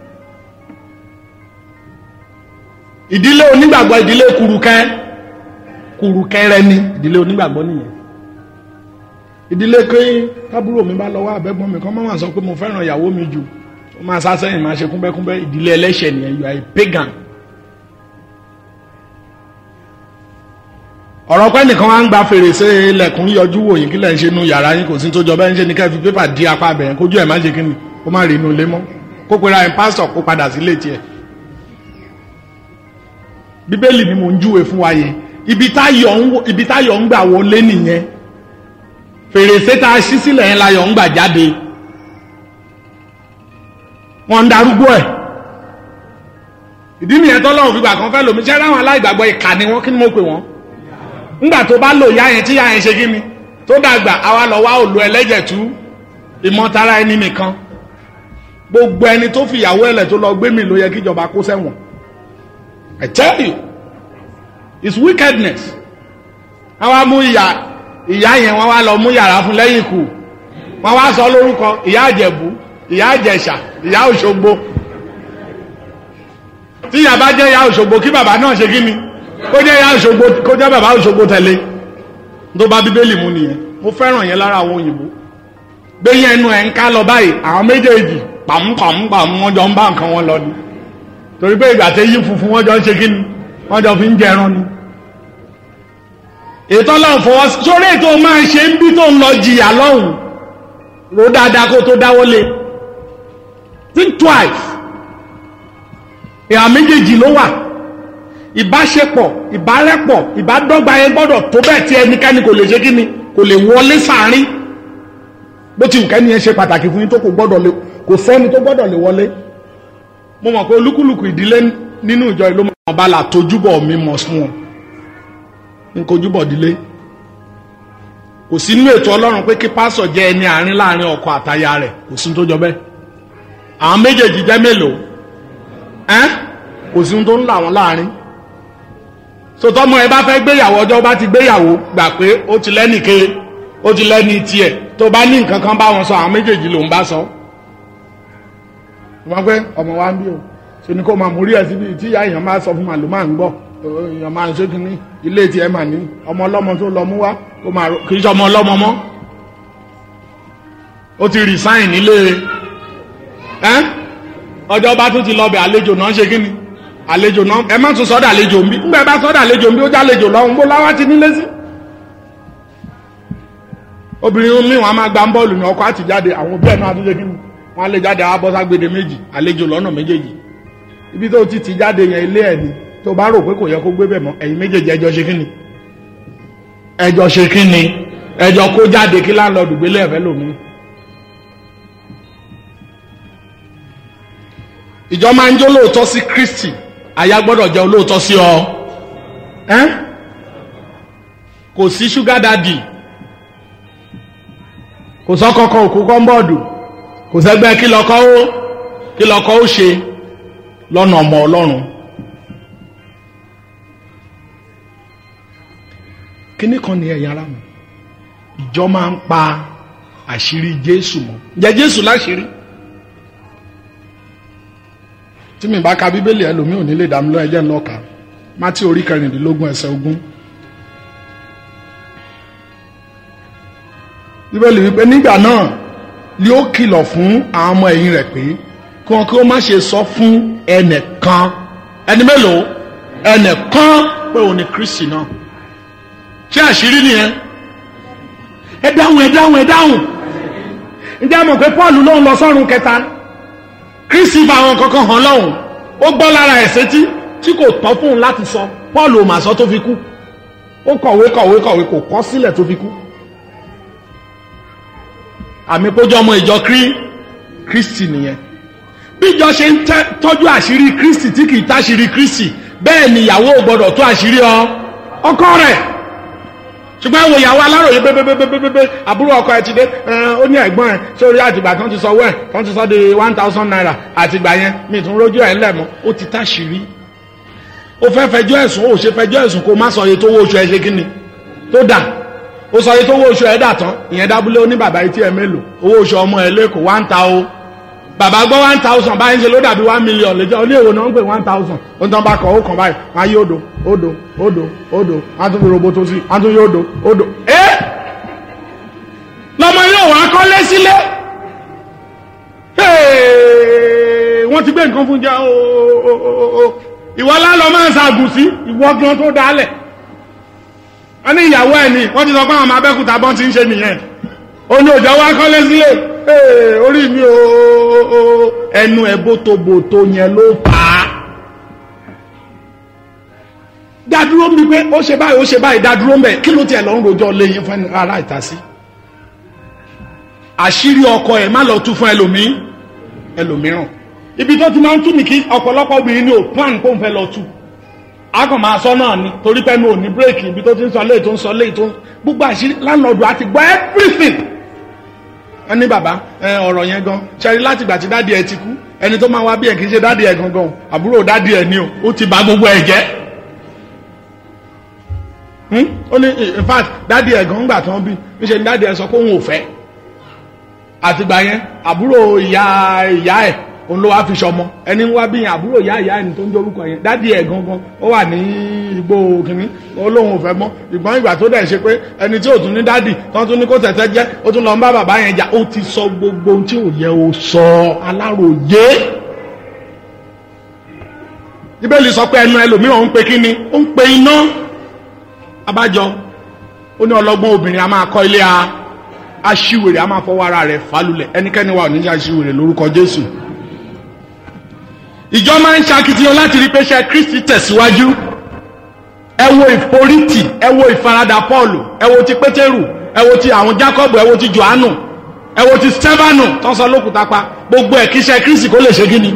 ìdílé onígbàgbọ́ ìdílé kùrùkẹ́ kùrùkẹ́rẹ́ ni ìdílé onígbàgbọ́ nìyẹn ìdílé pé kábúrò mi bá lọ́wọ́ àbẹ́gbọ́n mi kan máa wà sọ pé mo fẹ́ràn ìyàwó mi jù ó máa sá sẹ́yìn máa ṣe kúnbẹ́kúnbẹ́ ìdílé ẹlẹ́ṣẹ̀ nìyẹn you are a pagan ọ̀rọ̀ pẹ́ nìkan wá ń gba fèrèsé ilẹ̀kùn yọjú wò yín kí lẹ̀ ń ṣe nu yàrá yín kò sí tó jọ bẹ́ẹ̀ ń ṣe ní ká fi pépà di apá bẹ̀rẹ̀ kójú ẹ̀ má ṣe kíni kó má rí inú ilé mọ́ kó pera ẹ̀ pásítọ̀ kó padà sílé tiẹ̀. bíbélì ni mò ń júwe fún wa yẹn ibi táyọ̀ ń gbà wọlé nìyẹn fèrèsé tá a ṣí sílẹ̀ yẹn láyọ̀ ń gbà jáde wọ́n ń darúgbó ẹ̀ ìdí nìyẹn tọ́lọ́run fìgbà kan fẹ́ lòmí ṣẹ́ ráwọn aláìgbàgbọ́ ìkà ni wọ́n kí ni mo pè wọ́n ńgbà tó bá lò yá yẹn tí yá yẹn ṣe kí ni tó dàgbà àwa lọ wá òlu ẹlẹ́jẹ̀ tú ìmọ̀tara ẹni nìkan gbogbo ẹni tó fìyàwó ẹlẹ̀ tó lọ gbé mi ló yẹ kíjọba kó sẹ́wọ̀n I tell you it's wickedness wọ́n wá mú ìyá ìyá yẹn wọ́n wá lọ mú yàrá fún lẹ́yìn ikú wọ́n wá sọ lórúkọ ìyá àjẹ̀bú ìyá àjẹ̀ṣà ìyá òṣogbo tí ìyá bá jẹ́ ìyá òṣogbo kí bàbá náà ṣe kí ni kó jẹ́ ìyá òṣogbo kó jẹ́ bàbá òṣogbo tẹ̀lé tó bá bíbélì mú nìyẹn mo fẹ́ràn yẹn lára àwọn òyìnbó gbẹ̀yìn ẹnu ẹ̀ ń ká lọ báyìí àwọn méjèèjì pàmùpàmùpàmù wọn jọ ń bá nǹkan wọn lọ ni torí pé ìgbà tẹ yí funfun wọn jọ ń ṣe kí ni wọn jọ fi ń jẹran ni. ètò ọlọ́run fọwọ́ sórí ètò máa ṣe ń bí tó ń lọ jìyà lọ́hùn ro dáadáa kó tó dáwọ́lé think twice ìhà méjèèjì ló wà ìbáṣepọ̀ ìbárẹ́pọ̀ ìbádọ́gba yẹn gbọ́dọ̀ tó bẹ́ẹ̀ tí ẹnikẹ́ni kò lè ṣe kí ni kò lè wọlé sàárín bó ti wù kẹ́ni yẹn ṣe pàtàkì fún yín tó kò gbọ́dọ̀ lè kò sẹ́ni tó gbọ́dọ̀ lè wọlé mo mọ̀ pé olúkúlùkù ìdílé nínú ìjọ ìlú mọ̀ bá la tójúbọ̀ mi mọ̀ fún wọn n kò júbọ̀ dílé kò sí nínú ètò ọlọ́run pé kí pásọ̀ jẹ́ ẹni àárín láàrin ọkọ àtaya rẹ̀ kò sí tó jọ bẹ́ẹ̀ àwọn méjèèjì jẹ́ mélòó ẹ́n kò sí tó ń là wọ́n láàrin sọtọ́mọ ẹ bá fẹ́ gbéyàwó ọjọ́ bá ti gbéyàwó gbà pé ó ti lẹ́nìke ó ti lẹ́ni tiẹ̀ tó bá ní nǹkan kan bá wọn sọ àwọn méjèèjì ló ń bá sọ. wọ́n pẹ́ ọmọ wa ń bí o ṣe ni kó máa mú rí ẹ síbi tí ìyá èèyàn máa sọ fún màlúù máa ń gbọ́ èèyàn máa ń ṣe kínní ilé tiẹ̀ mà ní ọmọ ọlọ́mọ tó lọ mú wá kó máa kì í ṣe ọmọ ọlọ́mọ mọ́ ó ti resign nílé ẹ́ ọjọ́ bá tún ti lọ bẹ̀ àlejò náà ṣe kínní àlejò náà ẹ má tún sọ́dọ̀ àlejò ń bí ńgbẹ́ bá sọ́dọ̀ àlejò ń bí ó já àlejò lọ́hùn bó láwá ti nílé sí. obìnrin mi wọn a máa gba bọ́ọ̀lù ní ọkọ̀ àti jáde àwọn òbí ẹ̀ náà àtúnṣe kí ni wọn á lè jáde àwọn abọ́ságbede méjì àlejò lọ́nà méjèèjì ibi tó ti ti jáde yẹn ilé ẹ̀ ni tó bá rò pé kò yẹ kó gbé bẹ̀ mọ́ ẹ̀yin méjèèjì ẹjọ́ ṣe kí ni ẹjọ́ ṣe kí ni ẹjọ́ kó jáde kí láńlọ́ọ̀dù gbélé ẹ̀fẹ́ lòmí. ìjọ máa ń jó lóòótọ́ sí Kristi aya gbọ́dọ̀ jẹ́ olóòótọ́ sí ọ ẹ́n kò sí ṣúgá dádì kò sọ́kọ́kọ́ òkú kọ́ńbọ́ọ̀dù kò sẹ́gbẹ́ kí lọ́kọ́ ó kí lọ́kọ́ ó ṣe lọ́nà ọmọ ọlọ́run kíní kan ní ẹ̀yà ara mi ìjọ máa ń pa àṣírí Jésù mọ́ ǹjẹ́ Jésù láṣírí tí mi bá ka bíbélì ẹlòmíì ò ní lè dá mi lọ ẹjẹ ńlọkà mátí orí kẹrìndínlógún ẹsẹ̀ ogún. bíbélì wípé nígbà náà ni ó kìlọ̀ fún àwọn ọmọ ẹ̀yìn rẹ̀ pé kí wọn kí wọ́n má ṣe sọ fún ẹnìkan ẹni mélòó ẹnìkan pé òun ni Kristi náà ṣé àṣírí nìyẹn ẹ dáhùn ẹ dáhùn ẹ dáhùn ǹjẹ́ àmọ̀ pé Paul lóun lọ sọ́run kẹta kristi bá àwọn kankan hàn lọ́hùn ó gbọ́ lára ẹ̀sẹ̀ tí tí kò tọ́ fún un láti sọ paul ò mà sọ tó fi kú ó kọ̀wé kọ̀wé kọ̀wé kò kọ́ sílẹ̀ tó fi kú àmì pójú ọmọ ìjọ krí kristi nìyẹn bí ìjọ ṣe ń tọ́jú àṣírí kristi tí kì í táṣírí kristi bẹ́ẹ̀ ni ìyàwó ò gbọ́dọ̀ tó àṣírí ọ ọkọ rẹ̀ ṣùgbọ́n àwọn ìyàwó aláròye bébébébébébé àbúrò ọkọ ẹ ti dé ó ní ẹ̀gbọ́n ẹ sórí àtìgbà kan ti sọ wẹ́ẹ̀ kan ti sọ di one thousand naira àtìgbà yẹn mi tún rójú ẹ̀ ńlẹ̀ mọ́ ó ti táṣìírí ó fẹ́ fẹjọ́ ẹ̀sùn ó ṣe fẹjọ́ ẹ̀sùn kó má sọ iye tó wó oṣù ẹ ṣe kí ni tó dà ó sọ yìí tó owó oṣù ẹ̀ dà tán ìyẹn dábúlé ó ní bàbá etí ẹ̀ mélòó owó oṣù ọmọ ẹ̀ lẹ́kọ̀ọ́ one thousand bàbá gbọ́ one thousand báyìí ń ṣe ló dàbí one million lẹ́jọ́ ní èwo náà ń pè one thousand ó ń tán bá kọ̀ ó kàn báyìí wọ́n á yí odò odò odò odò wọ́n á tún fi roboto sí wọ́n á tún yí odò odò ẹ́ lọ́mọ yóò wá kọ́lé sílé wọ́n ti gbé nǹkan fún jẹ́ ooo ìwọ lálọ́ máa ń ṣàgùn sí ìwọ gan tó dálẹ̀ wọ́n ní ìyàwó ẹ̀ ni wọ́n ti sọ pé àwọn abẹ́kúta bọ́n ti ń ṣe nìyẹn ó ní òjò wá kọ́lé sílé orí mi o ẹnu ẹ bótobòto yẹn ló fà á dádúró mi pé ó ṣe báyìí ó ṣe báyìí dádúró mbẹ kí ló tiẹ̀ lọ ń rojọ́ léyìn fún ara ìta sí àṣírí ọkọ ẹ̀ má lọ tú fún ẹlòmíín ẹlòmíràn ibi tó ti máa ń tú ní kí ọ̀pọ̀lọpọ̀ obìnrin ní ò plan kó ń fẹ́ lọ tú a kàn máa sọ náà ni torí pé mi ò ní bírèkì ibi tó ti ń sọ léyìí tó ń sọ léyìí tó ń gbogbo àṣírí láńlọ́ọ̀dù àti gbọ́ everything wọ́n ní bàbá ọ̀rọ̀ yẹn gan ṣẹ́rí láti ìgbà tí dádì ẹ ti kú ẹni tó máa wá bí ẹ kì í ṣe dádì ẹ gangan àbúrò dádì ẹ ni o ó ti bà gbogbo ẹ jẹ́ ó ní in fact dádì ẹ gan gbà tí wọ́n bí níṣẹ́ ni dádì ẹ sọ pé òun ò fẹ́ àtìgbà yẹn àbúrò ìyá ìyá ẹ òun ló wá fi ṣọmọ ẹni wá bí yẹn àbúrò ìyá ìyá ẹni tó ń dorúkọ yẹn dádì ẹ gangan ó wà ní igbó kìnní olóhùn ò fẹ́ mọ́ ìgbọ́n ìgbà tó dẹ̀ ṣe pé ẹni tí ò tún ní dádì tó tún ní kó tẹ̀tẹ̀ jẹ́ ó tún lọ ń bá bàbá yẹn jà ó ti sọ gbogbo ohun tí ò yẹ ó sọ aláròyé bíbélì sọ pé ẹnu ẹlòmíràn ń pe kíni ó ń pe iná abájọ ó ní ọlọ́gbọ́n obìnrin a máa kọ́ ilé a aṣiwèrè a máa fọwọ́ ara rẹ̀ falulẹ̀ ẹnikẹ́ni wa ò ní aṣiwèrè lórúkọ jésù ìjọ máa ń ṣakitiyan láti rí pé ṣe kristi tẹ̀síwájú ẹ wo ìforítì ẹ wo ìfaradà pọ́ọ̀lù ẹ wo ti pétérù ẹ wo ti àwọn jákọ́bù ẹ wo ti johannu ẹ wo ti stefanu tó ń sọ lókùúta pa gbogbo ẹ̀ kí ṣe kristi kó lè ṣe kí ni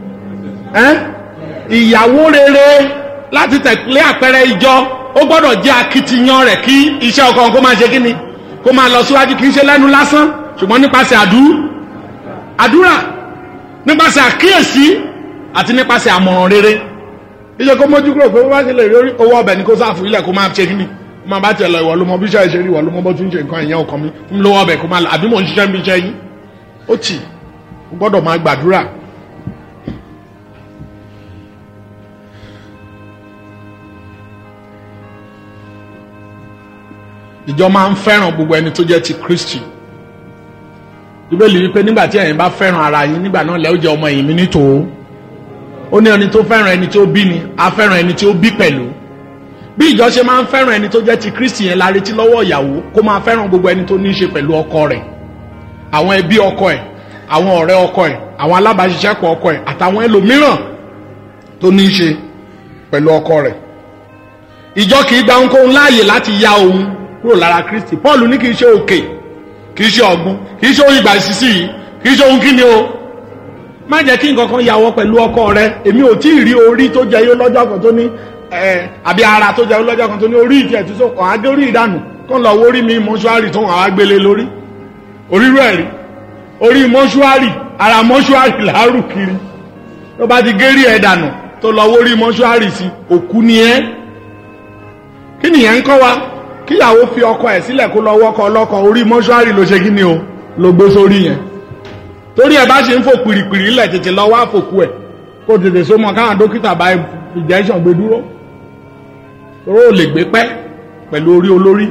ìyàwó rere láti tẹ̀lé àpẹẹrẹ ìjọ ó gbọ́dọ̀ jẹ́ akitiyan rẹ̀ kí iṣẹ́ ọkọ kó máa ṣe kí ni kó máa lọ síwájú kì í ṣe lẹ́nu lásán ṣùgbọ́n nípasẹ̀ àdúrà nípasẹ̀ àkíyèsí àti nípasẹ̀ àmọ̀ràn rere iṣẹ́ kó mójú kúrò pé wọ́n bá ṣe lè rí owó ọbẹ̀ ní kó sáàfù ilẹ̀ kó máa ṣe kí ni kó máa bá tiẹ̀ lọ ìwọ ló mọ bí iṣẹ́ ìṣe rí ìwọ ló mọ bó tún ṣe nǹkan ìyẹn ọkàn mi fún mi lówó ọbẹ̀ kó máa àbí mò ń ṣiṣẹ́ bí iṣẹ́ yín ó tì ó gbọ́dọ̀ máa gbàdúrà ìjọ máa ń fẹ́ràn gbogbo ẹni tó jẹ́ ti kristi bíbélì wípé nígbà tí ẹ̀yin bá fẹ́ràn ara yín nígbà náà lẹ́ ó jẹ́ ọmọ ẹ̀yìn mi nítòó ó ní ẹni tó fẹ́ràn ẹni tó bí ni á fẹ́ràn ẹni tó bí pẹ̀lú bí ìjọ ṣe máa ń fẹ́ràn ẹni tó jẹ́ ti kristi yẹn la retí lọ́wọ́ ìyàwó kó máa fẹ́ràn gbogbo ẹni tó ní í ṣe pẹ̀lú ọkọ rẹ̀ àwọn ẹbí ọkọ ẹ̀ àwọn ọ̀rẹ́ ọkọ ẹ̀ àwọn alábàáṣiṣẹ́pọ̀ ọkọ ẹ̀ àtàwọn ẹlòmíràn tó ní í ṣe pẹ̀lú ọkọ rẹ̀ ìjọ kì í gba ohunkóhun láàyè láti ya òun kúrò lára kristi paul ní kì í ṣe òkè kì í ṣe ọ̀gbun kì í ṣe ohun ìgbà ìsísí yìí kì í ṣe ohun kíni o má jẹ́ kí nǹkan kan yàwọ́ pẹ̀lú ọkọ rẹ èmi ò tí ì rí orí tó jẹ yó lọ́jọ́ kan tó ní àbí ara tó jẹ yó lọ́jọ́ kan tó ní orí ìtì ẹ̀ tó sọ kàn á gé orí ìdànù kó ń lọ wo orí mi mọ́ṣúárì tó hàn á gbélé lórí orírú ẹ̀ rí orí mọ́ṣúárì ara mọ́ṣúárì làárù kiri tó bá ti gérí ẹ̀ dànù tó lọ wo orí mọ́ṣúárì sí òkú ni ẹ́ kí nìyẹn ń kọ́ wa kíyàwó fi ọkọ ẹ̀ sílẹ̀ kó lọ wọ́kọ ọlọ́kọ orí mọ́ṣúárì ló ṣe kí ni o ló gbé sórí yẹn torí ẹ bá ṣe ń fò pìrìpìrì ńlẹ̀ tètè lọ wá fòkú ẹ̀ kó tètè so mọ káwọn dókítà bá injection gbé dúró toró ò lè gbé pẹ́ pẹ̀lú orí olórí.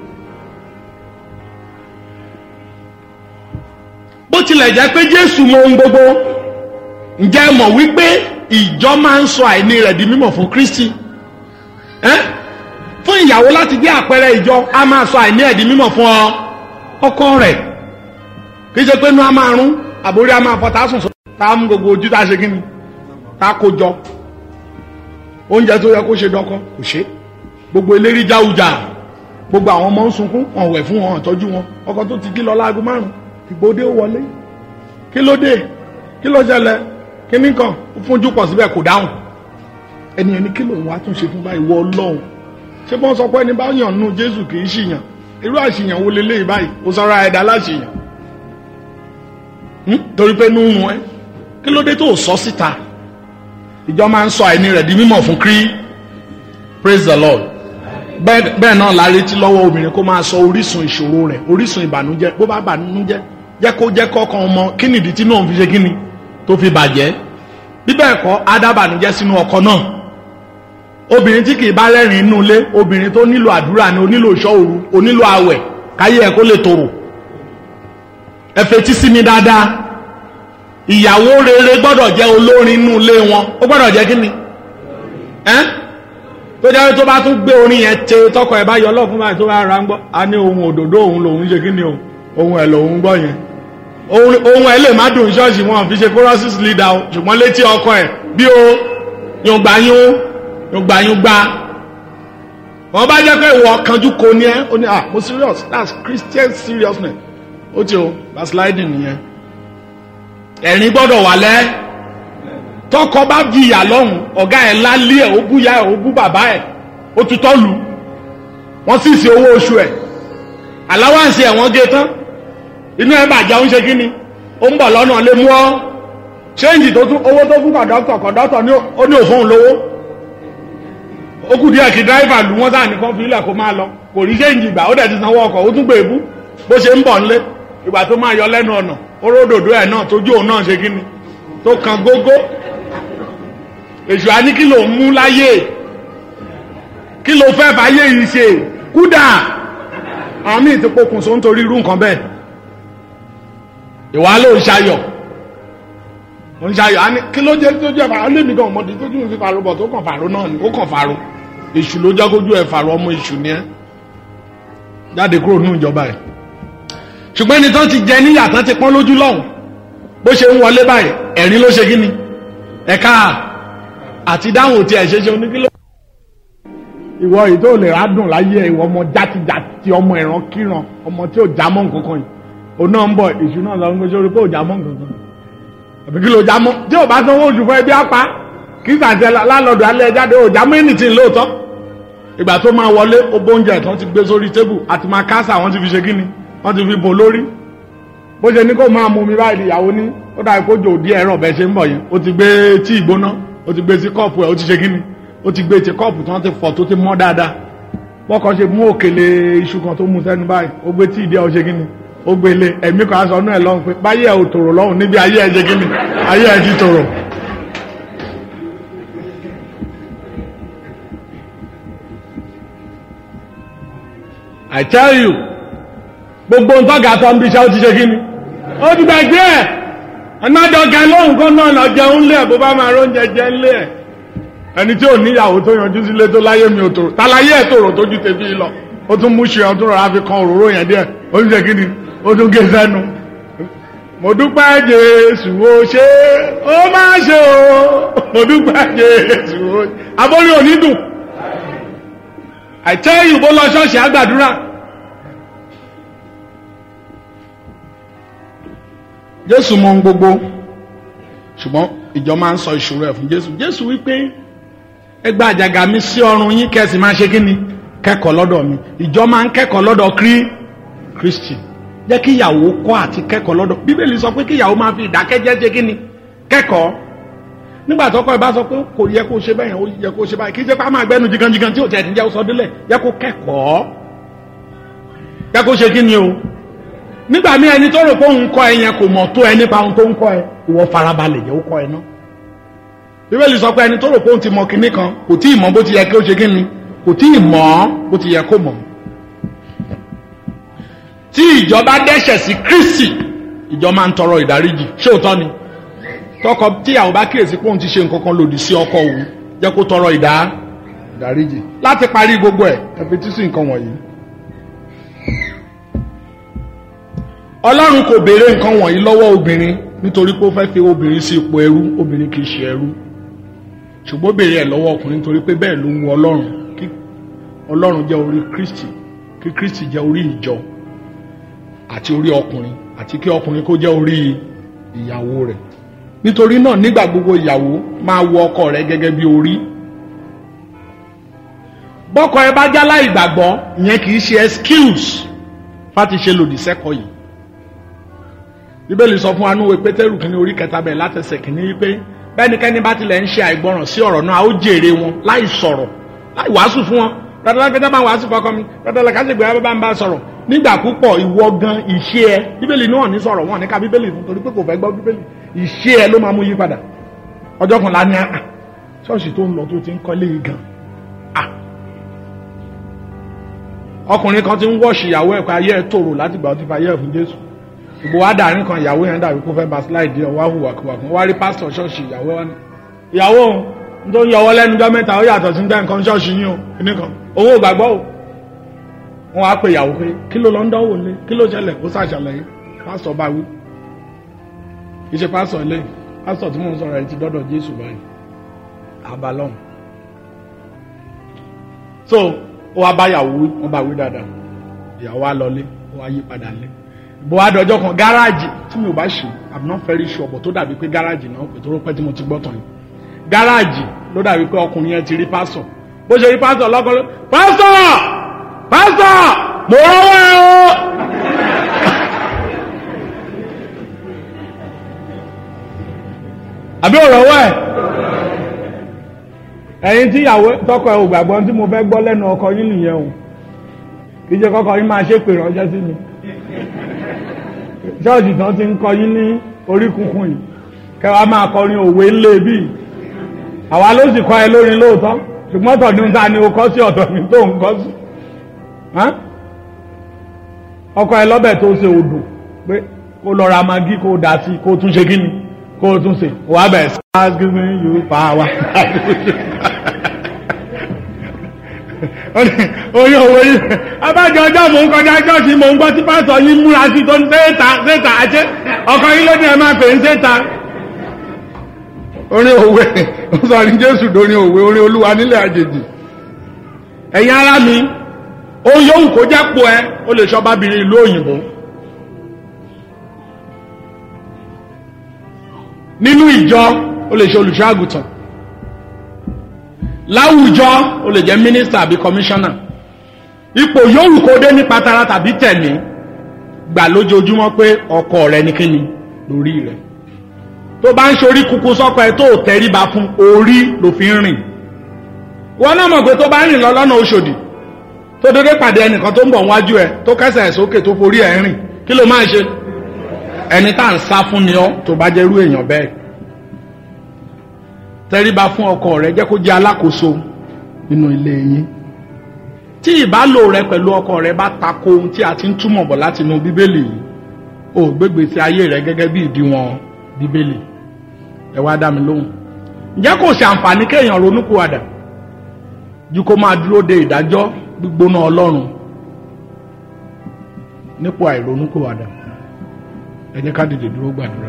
bó tilẹ̀ jẹ́ pé jésù mọ ohun gbogbo ǹjẹ́ ẹ mọ̀ wípé ìjọ máa ń sọ àìní rẹ̀ di mímọ̀ fún kristi ẹ́ fún ìyàwó láti jẹ́ àpẹẹrẹ ìjọ a máa sọ àìní ẹ̀ di mímọ̀ fún ọ ọkọ rẹ̀ kì í ṣe pé inú a máa rún àbórí a máa fọ tá a sùn sọ tá a mú gbogbo ojú tá a ṣe kíni tá a kó jọ oúnjẹ tó yẹ kó ṣe dọkọ kò ṣe gbogbo eléri jáwùjà gbogbo àwọn ọmọ ń sunkún wọn wẹ̀ fún wọn tọ́jú wọn ọkọ tó ti kí lọ láago márùn ìgbòde ó wọlé kí ló dé kí ló ṣẹlẹ̀ kí ní kan ó fúnjú pọ̀ síbẹ̀ kò dáhùn ẹni ẹni kí lòun wá tún ṣe fún báyìí wọ ọlọ́run ṣé bọ́n sọ pé ẹni bá yàn nù jésù kì í ṣìyàn irú àṣìyàn wo leléyìí báyìí ó sọra ẹ̀dá láṣìyàn torí pé nínú ẹ kí ló dé tó sọ síta ìjọ máa ń sọ àìní rẹ̀ di mímọ̀ fún krí praise the lord bẹ́ẹ̀ bẹ́ẹ̀ náà la retí lọ́wọ́ obìnrin kó máa sọ orísun ìṣòro rẹ̀ orísun ìbànújẹ́ bó bá bànújẹ́ jẹ́ kó jẹ́ kọ́kàn ọmọ kí nìdí tí náà fi ṣe kí ni tó fi bàjẹ́ bí bẹ́ẹ̀ kọ́ adábànújẹ́ sínú ọkọ náà obìnrin tí kì í bá rẹ́rìn inú ilé obìnrin tó nílò àdúrà ni onílò ìṣọ́ òru onílò àwẹ̀ káyé ẹ̀ kó lè tòrò ẹ fetí sí mi dáadáa ìyàwó rere gbọ́dọ̀ jẹ́ olórin inú ilé wọn ó gbọ́dọ̀ jẹ́ kí ni ẹ́ tó jẹ́ tó bá tún gbé orin yẹn te tọkọ ẹ̀ bá yọ ọlọ́fun báyìí tó bá ra ń gbọ́ a ní ohun òdòdó òun lòun ṣe kí ni o ohun ẹ̀ lòun gbọ́ yẹn ohun ẹ̀ lè má dùn ṣọ́ọ̀ṣì wọn fi ṣe choruses leader o ṣùgbọ́n létí ọkọ ẹ̀ bí o yùngbàyún yùngbàyùngbà wọn bá jẹ́ pé ìwọ kanjú ko ni ẹ́ ó ní ah mo serious that's Christian seriousness ó ti o backsliding nìyẹn ẹ̀rín gbọ́dọ̀ wà lẹ́ tọkọ bá jìyà lọ́hùn ọ̀gá ẹ̀ lálé ẹ̀ ó bú ya ẹ̀ ó bú bàbá ẹ̀ ó tutọ́ lu wọ́n sì sí owó oṣù ẹ̀ aláwáǹsì ẹ̀ wọ́n gé tán inú ẹ̀ bàjẹ́ ó ń ṣe kí ni ó ń bọ̀ lọ́nà lé mú ọ́ ṣéǹjì tó tún owó tó fún kọ̀dọ́tọ̀ kọ̀dọ́tọ̀ ó ní òfóun lówó ó kù díẹ̀ kí dráìvà lù wọ́n sáà nìkan fi ilẹ̀ kó máa lọ kò rí ṣéǹjì gbà ó dẹ̀ ti sanwó ọkọ̀ ó tún gbé ebú bó ṣe ń bọ̀ nílé ìgbà tó máa yọ lẹ́nu ọ̀nà oródòdó ẹ̀ náà tójú òun náà ṣe kí ni tó kan gógó èṣù á ní kí ló ń mú láyé kí ló fẹ́ fàyè yìí ṣe kúdà àwọn míì ti pokùnso nítorí irú nǹkan bẹ́ẹ̀ ìwà ló ń ṣayọ̀ ń ṣayọ̀ á ní kí ló jẹ́ tó jẹ́ fàrọ̀ lèmi gan ọmọdé tó tún fi fàrọ̀ bọ̀ tó kàn fàrọ̀ náà ni ó kàn fàrọ̀ èṣù ló jẹ́ kójú ẹ̀ fàrọ̀ ọmọ èṣù ni ẹ́ jáde kúrò nínú ìjọba ẹ̀ ṣùgbọ́n ẹni tán ti jẹ níyà tán ti pọ́n lójú lọ́hùn bó ṣe ń wọlé báyìí ẹ̀rín ló ṣe kí ni ẹ̀ka àti dáhùn tí ẹ̀ ṣe ṣe oníkíló. ìwọ yìí tó lè rádùn láyé ìwọ ọmọ játijàti ọmọ ìran kíran ọmọ tí ò já mọ́ nǹkan kan yìí òun náà ń bọ̀ èṣù náà lọ ń gbé sórí pé ò já mọ́ nǹkan kan àbí kí ló já mọ́ tí ò bá sanwó oṣù fún ẹbí apá kí sàǹtẹ̀ lálọ́dọ̀ alẹ́ jáde ò já mọ́ anything lóòótọ́ ìgbà tó máa wọlé ó bóúnjẹ tán ti gbé sórí tébù àti máa kásà wọ́n ti fi ṣe kí ni wọ́n ti fi bò lórí bó ṣe ní kó máa mú mi báyìí ìyàwó ní ó dàbí kó jò díẹ̀ ẹ̀rọ bẹ́ẹ̀ ṣe ń bọ̀ yẹn ó ti gbé tí ìgbóná ó ti gbé sí kọ́ọ̀pù ẹ̀ ó ti ṣe kíni ó ti gbé ti kọ́ọ̀pù tí wọ́n ti fọ̀ tó ti mọ́ dáadáa bọ́kọ ṣe mú òkèlè iṣu kan tó mú sẹ́nu báyìí ó gbé tí ìdí ẹ̀ ó ṣe kíni ó gbé lé ẹ̀mí kan aṣọ náà lọ́hùn pé báyé ẹ̀ ò tòrò lọ́hùn níbi ayé ẹ̀ ṣe kíni ayé ẹ̀ ti tòrò. I tell you gbogbo ntọ́gà tó ń bí iṣẹ́ ó ti ṣe kí ni ó ti gbàgbé ẹ̀ ẹ̀nàdọ̀gà lóhùn kan náà lọ jẹun lé ẹ̀ bó bá máa róúnjẹ jẹ lé ẹ̀ ẹni tí ò níyàwó tó yanjú sílé tó láyé mi ò tòrò tálayé ẹ̀ tòrò tójú tèmi lọ ó tún mú ṣe ọ̀ tún rọra fi kan òróró yẹn díẹ̀ ó ti ṣe kí ni ó tún gé sẹ́nu mo dúpẹ́ Jésù ó ṣe ó máa ṣe o mo dúpẹ́ Jésù ó ṣe abórí òní dùn I tell you bó lọ ṣọ́ọ̀ṣì àgbàdúrà. jésù mọ ohun gbogbo ṣùgbọ́n ìjọ máa ń sọ ìṣòro ẹ̀ fún jésù jésù wípé ẹ gba àjàgà mi sí ọrùn yín kẹ́sì máa ṣe kíni kẹ́kọ̀ọ́ lọ́dọ̀ mi ìjọ máa ń kẹ́kọ̀ọ́ lọ́dọ̀ krí kristi jẹ́ kí ìyàwó kọ́ àti kẹ́kọ̀ọ́ lọ́dọ̀ bíbélì sọ pé kí ìyàwó máa fi ìdákẹ́jẹ́ ṣe kíni kẹ́kọ̀ọ́ nígbà tọ́kọ ẹ bá sọ pé kò yẹ kó ṣe bẹ́ẹ̀ yẹn ó yẹ kó ṣe báyìí kí jẹ́ pé a máa gbẹ́nu jiganjigan tí ò tẹ̀ níjẹ́ sọ délẹ̀ yẹ kó kẹ́kọ̀ọ́ yẹ kó ṣe kíni o nígbà mí ẹni tó rò pé òun kọ́ ẹ yẹn kò mọ̀ tó ẹ nípa ohun tó ń kọ́ ẹ ìwọ farabalẹ̀ yẹ ó kọ́ ẹ náà bíbélì sọ pé ẹni tó rò pé òun ti mọ kinní kan kò tí ì mọ̀ bó ti yẹ kí ó ṣe kíni kò tí ì mọ̀ bó ti yẹ kó mọ̀ tí ìjọba dẹ́ṣẹ̀ sí Kristi ìjọ máa ń tọrọ ìdáríjì ṣé òótọ́ ni tọkọ tíyàwó bá kíyèsí pé òun ti ṣe nǹkan kan lòdì sí ọkọ òun jẹ́ kó tọrọ ìdá ìdáríjì láti parí gbogbo ẹ̀ ẹ fi tí sí nǹkan wọ̀nyí. ọlọ́run kò béèrè nǹkan wọ̀nyí lọ́wọ́ obìnrin nítorí pé ó fẹ́ fi obìnrin sí ipò ẹrú obìnrin kì í ṣe ẹrú ṣùgbọ́n ó béèrè ẹ̀ lọ́wọ́ ọkùnrin nítorí pé bẹ́ẹ̀ ló ń wu ọlọ́run kí ọlọ́run jẹ́ orí kristi kí kristi jẹ́ orí ìjọ àti orí ọkùnrin àti kí ọkùnrin kó jẹ́ orí ìyàwó rẹ̀ nítorí náà nígbà gbogbo ìyàwó máa wo ọkọ rẹ̀ gẹ́gẹ́ bí orí bọ́kọ ẹ bá jálá ìgbàgbọ́ ìyẹn kì í ṣe excuse fáti ṣe lòdì sẹ́kọ̀ọ́ yìí bíbélì sọ fún anúwe pétérù kìíní orí kẹta bẹ̀rẹ̀ látẹsẹ̀ kìíní wípé bẹ́nikẹ́ni bá tilẹ̀ ń ṣe àìgbọràn sí ọ̀rọ̀ náà ó jèrè wọn láì sọ̀rọ̀ láì wàásù fún wọn dandan kẹta máa wàásù kọkọ mi dandan kẹta ṣègbè bá ń bá sọ̀rọ̀ nígbà púpọ̀ ìwọ gan ìṣe ẹ bíbélì náà ní sọ̀rọ̀ wọn ní ká bíbélì fún torí pé kò fẹ́ gbọ́ bíbélì ìṣe ẹ ló máa mú yí padà ọjọ́ kan lánàá à ṣọ́ọ̀ṣì tó ń lọ tó ti ń kọ́lé yìí gan à ọkùnrin kan ti ń wọ́ọ̀ṣì ìyàwó ẹ̀ pé ayé ẹ̀ tòrò láti gbà ó ti fa ayé ẹ̀ fún Jésù ìbò wa dàrin kan ìyàwó yẹn dàbí kó fẹ́ ba slide yẹn wá hùwà kúwà fún wá rí pásítọ̀ ṣọ́ọ̀ṣì ìyàwó wa ní. ìyàwó òun n tó ń yọwọ́ lẹ́nu jọ́ mẹ́ta ó yàtọ̀ sí dá nǹkan ṣọ́ọ̀ṣì yín o kíní kan owó ò gbàgbọ́ o. wọ́n wá pe ìyàwó pé kí ló lọ ń dánwò lé kí ló ṣẹlẹ̀ kó ṣàṣàlàyé pásítọ̀ bá wí. kì í ṣe pásítọ̀ ilé pásítọ̀ tí mò ń sọ̀rọ̀ ẹ̀ ti dọ́dọ̀ Jésù báyìí abalọ́n. so ó wá bá ìyàwó wí wọ́n bá wí dáadáa ìyàwó wa lọlé ó wá yí padà lé bó wá dọjọ́ kan gáràjì tí mi ò bá ṣe i'm not very sure but tó dàbí pé gáràjì náà pè tó rọ pé tí mo ti gbọ́ tán yìí gáràjì ló dàbí pé ọkùnrin yẹn ti rí pásọ̀ bó ṣe rí pásọ̀ lọ́kọ́ ló pásọ̀ pásọ̀ mo rọ́wọ́ ẹ o. àbí ò rọ́wọ́ ẹ̀ ẹ̀yin tí ìyàwó tọkọ ẹ ò gbàgbọ́ tí mo fẹ́ gbọ́ lẹ́nu ọkọ yín nìyẹn o kì í ṣe kọ́kọ́ yín máa ṣépè ránṣẹ́ sí mi ṣọ́ọ̀ṣì tán ti ń kọ yín ní orí kunkun yìí kẹwàá máa kọrin òwe ńlẹ̀ bí àwa ló sì kọ́ ẹ lórin lóòótọ́ ṣùgbọ́n tọ̀dún ta ni o kọ́ sí ọ̀dọ̀ mi tó ń kọ́ sí ọkọ ẹ lọ́bẹ̀ tó ṣe odò pé kó lọ ra magi kó dà sí kó tún ṣe kí ni kó tún ṣe wà bẹ̀ stars giving you power oyin òwe yìí abájọ ọjọ́ mò ń kọjá ṣọ́ọ̀ṣì mò ń gbọ́ tí pásọ̀ yìí múra sí tó ń séta séta àṣẹ ọkọ yìí ló ní ẹ máa pè ń séta. orin òwe ó sọ ní jésù dórin òwe orin olúwa nílẹ̀ àjèjì ẹ̀yin ará mi ó yóò kó jápò ẹ ó lè ṣọ́ bábìrin ìlú òyìnbó nínú ìjọ ó lè ṣe olùṣọ́ àgùntàn láwùjọ ó lè jẹ́ mínísítà àbí kọmíṣánná ipò yòówù kó dé nípa tara tàbí tẹ̀mí gbà lójoojúmọ́ pé ọkọ rẹ ní kíni lórí rẹ tó bá ń ṣorí kúkú sọ́kọ ẹ tó tẹríba fún orí ló fi ń rìn wọn náà mọ̀ pé tó bá ń rìn lọ lọ́nà Òṣòdì tó dédé pàdé ẹnìkan tó ń bọ̀ wájú ẹ tó kẹsẹ̀ ẹ̀ sókè tó forí ẹ̀ rìn kí ló máa ṣe ẹni tá à ń sá fún ni ọ tó bá jẹ́ irú èèyàn bẹ́ẹ̀ tẹríba fún ọkọ rẹ jẹ́ kó jẹ́ alákòóso nínú ilé yín tí ìbálò rẹ pẹ̀lú ọkọ rẹ bá tako ohun tí a ti ń túmọ̀ bọ̀ láti inú bíbélì yìí o gbégbèsè ayé rẹ gẹ́gẹ́ bí ìdíwọ̀n bíbélì ẹ wá dá mi lóhùn ǹjẹ́ kò ṣe àǹfààní kéèyàn ronúkúwàdà ju kó máa dúró de ìdájọ́ gbígbóná ọlọ́run nípò àìronúkúwàdà ẹ jẹ́ ká dìde dúró gbàdúrà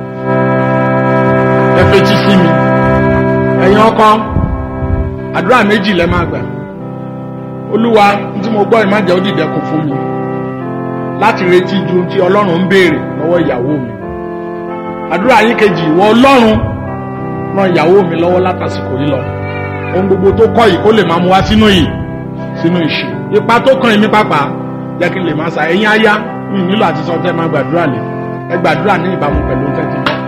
ẹ fetí sí mi ẹ̀yin ọkọ àdúrà méjì lẹ máa gbà olúwa tí mo gbọ́ ìmájẹ́ ó dìdẹ́kun fún mi láti retí ju tí ọlọ́run ń béèrè lọ́wọ́ ìyàwó mi àdúrà yín kejì ìwọ ọlọ́run ran ìyàwó mi lọ́wọ́ látàsìkò yìí lọ ohun gbogbo tó kọ́ yìí kó lè máa mú wá sínú yìí sínú ìṣe ipa tó kàn mí pàpà jẹ́ kí n lè máa sa ẹ̀yin aya mi nílò àti sọ tẹ́ máa gbàdúrà lè ẹ gbàdúrà ní ìbámu pẹ̀lú tẹ́tí náà.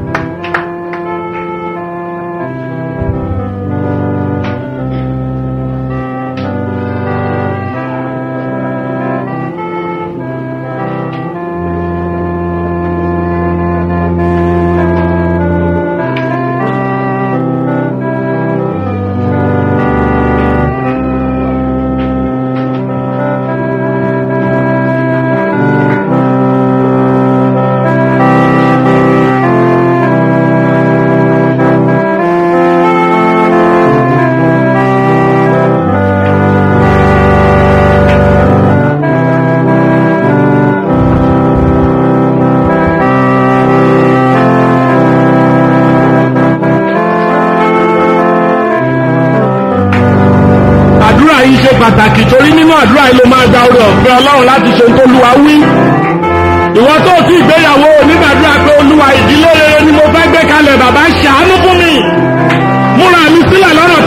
àdúrà yìí ṣe pàtàkì torí nínú àdúrà yìí ló máa gba oore ọ̀fẹ́ ọlọ́run láti ṣe ohun tó lúwa wí. ìwọ tó ti ìgbéyàwó onígbàdúrà pé olúwa ìdílé rere ni mo fẹ́ gbé kalẹ̀ bàbá ṣàánú fún mi. múra mi sílẹ̀ lọ́nà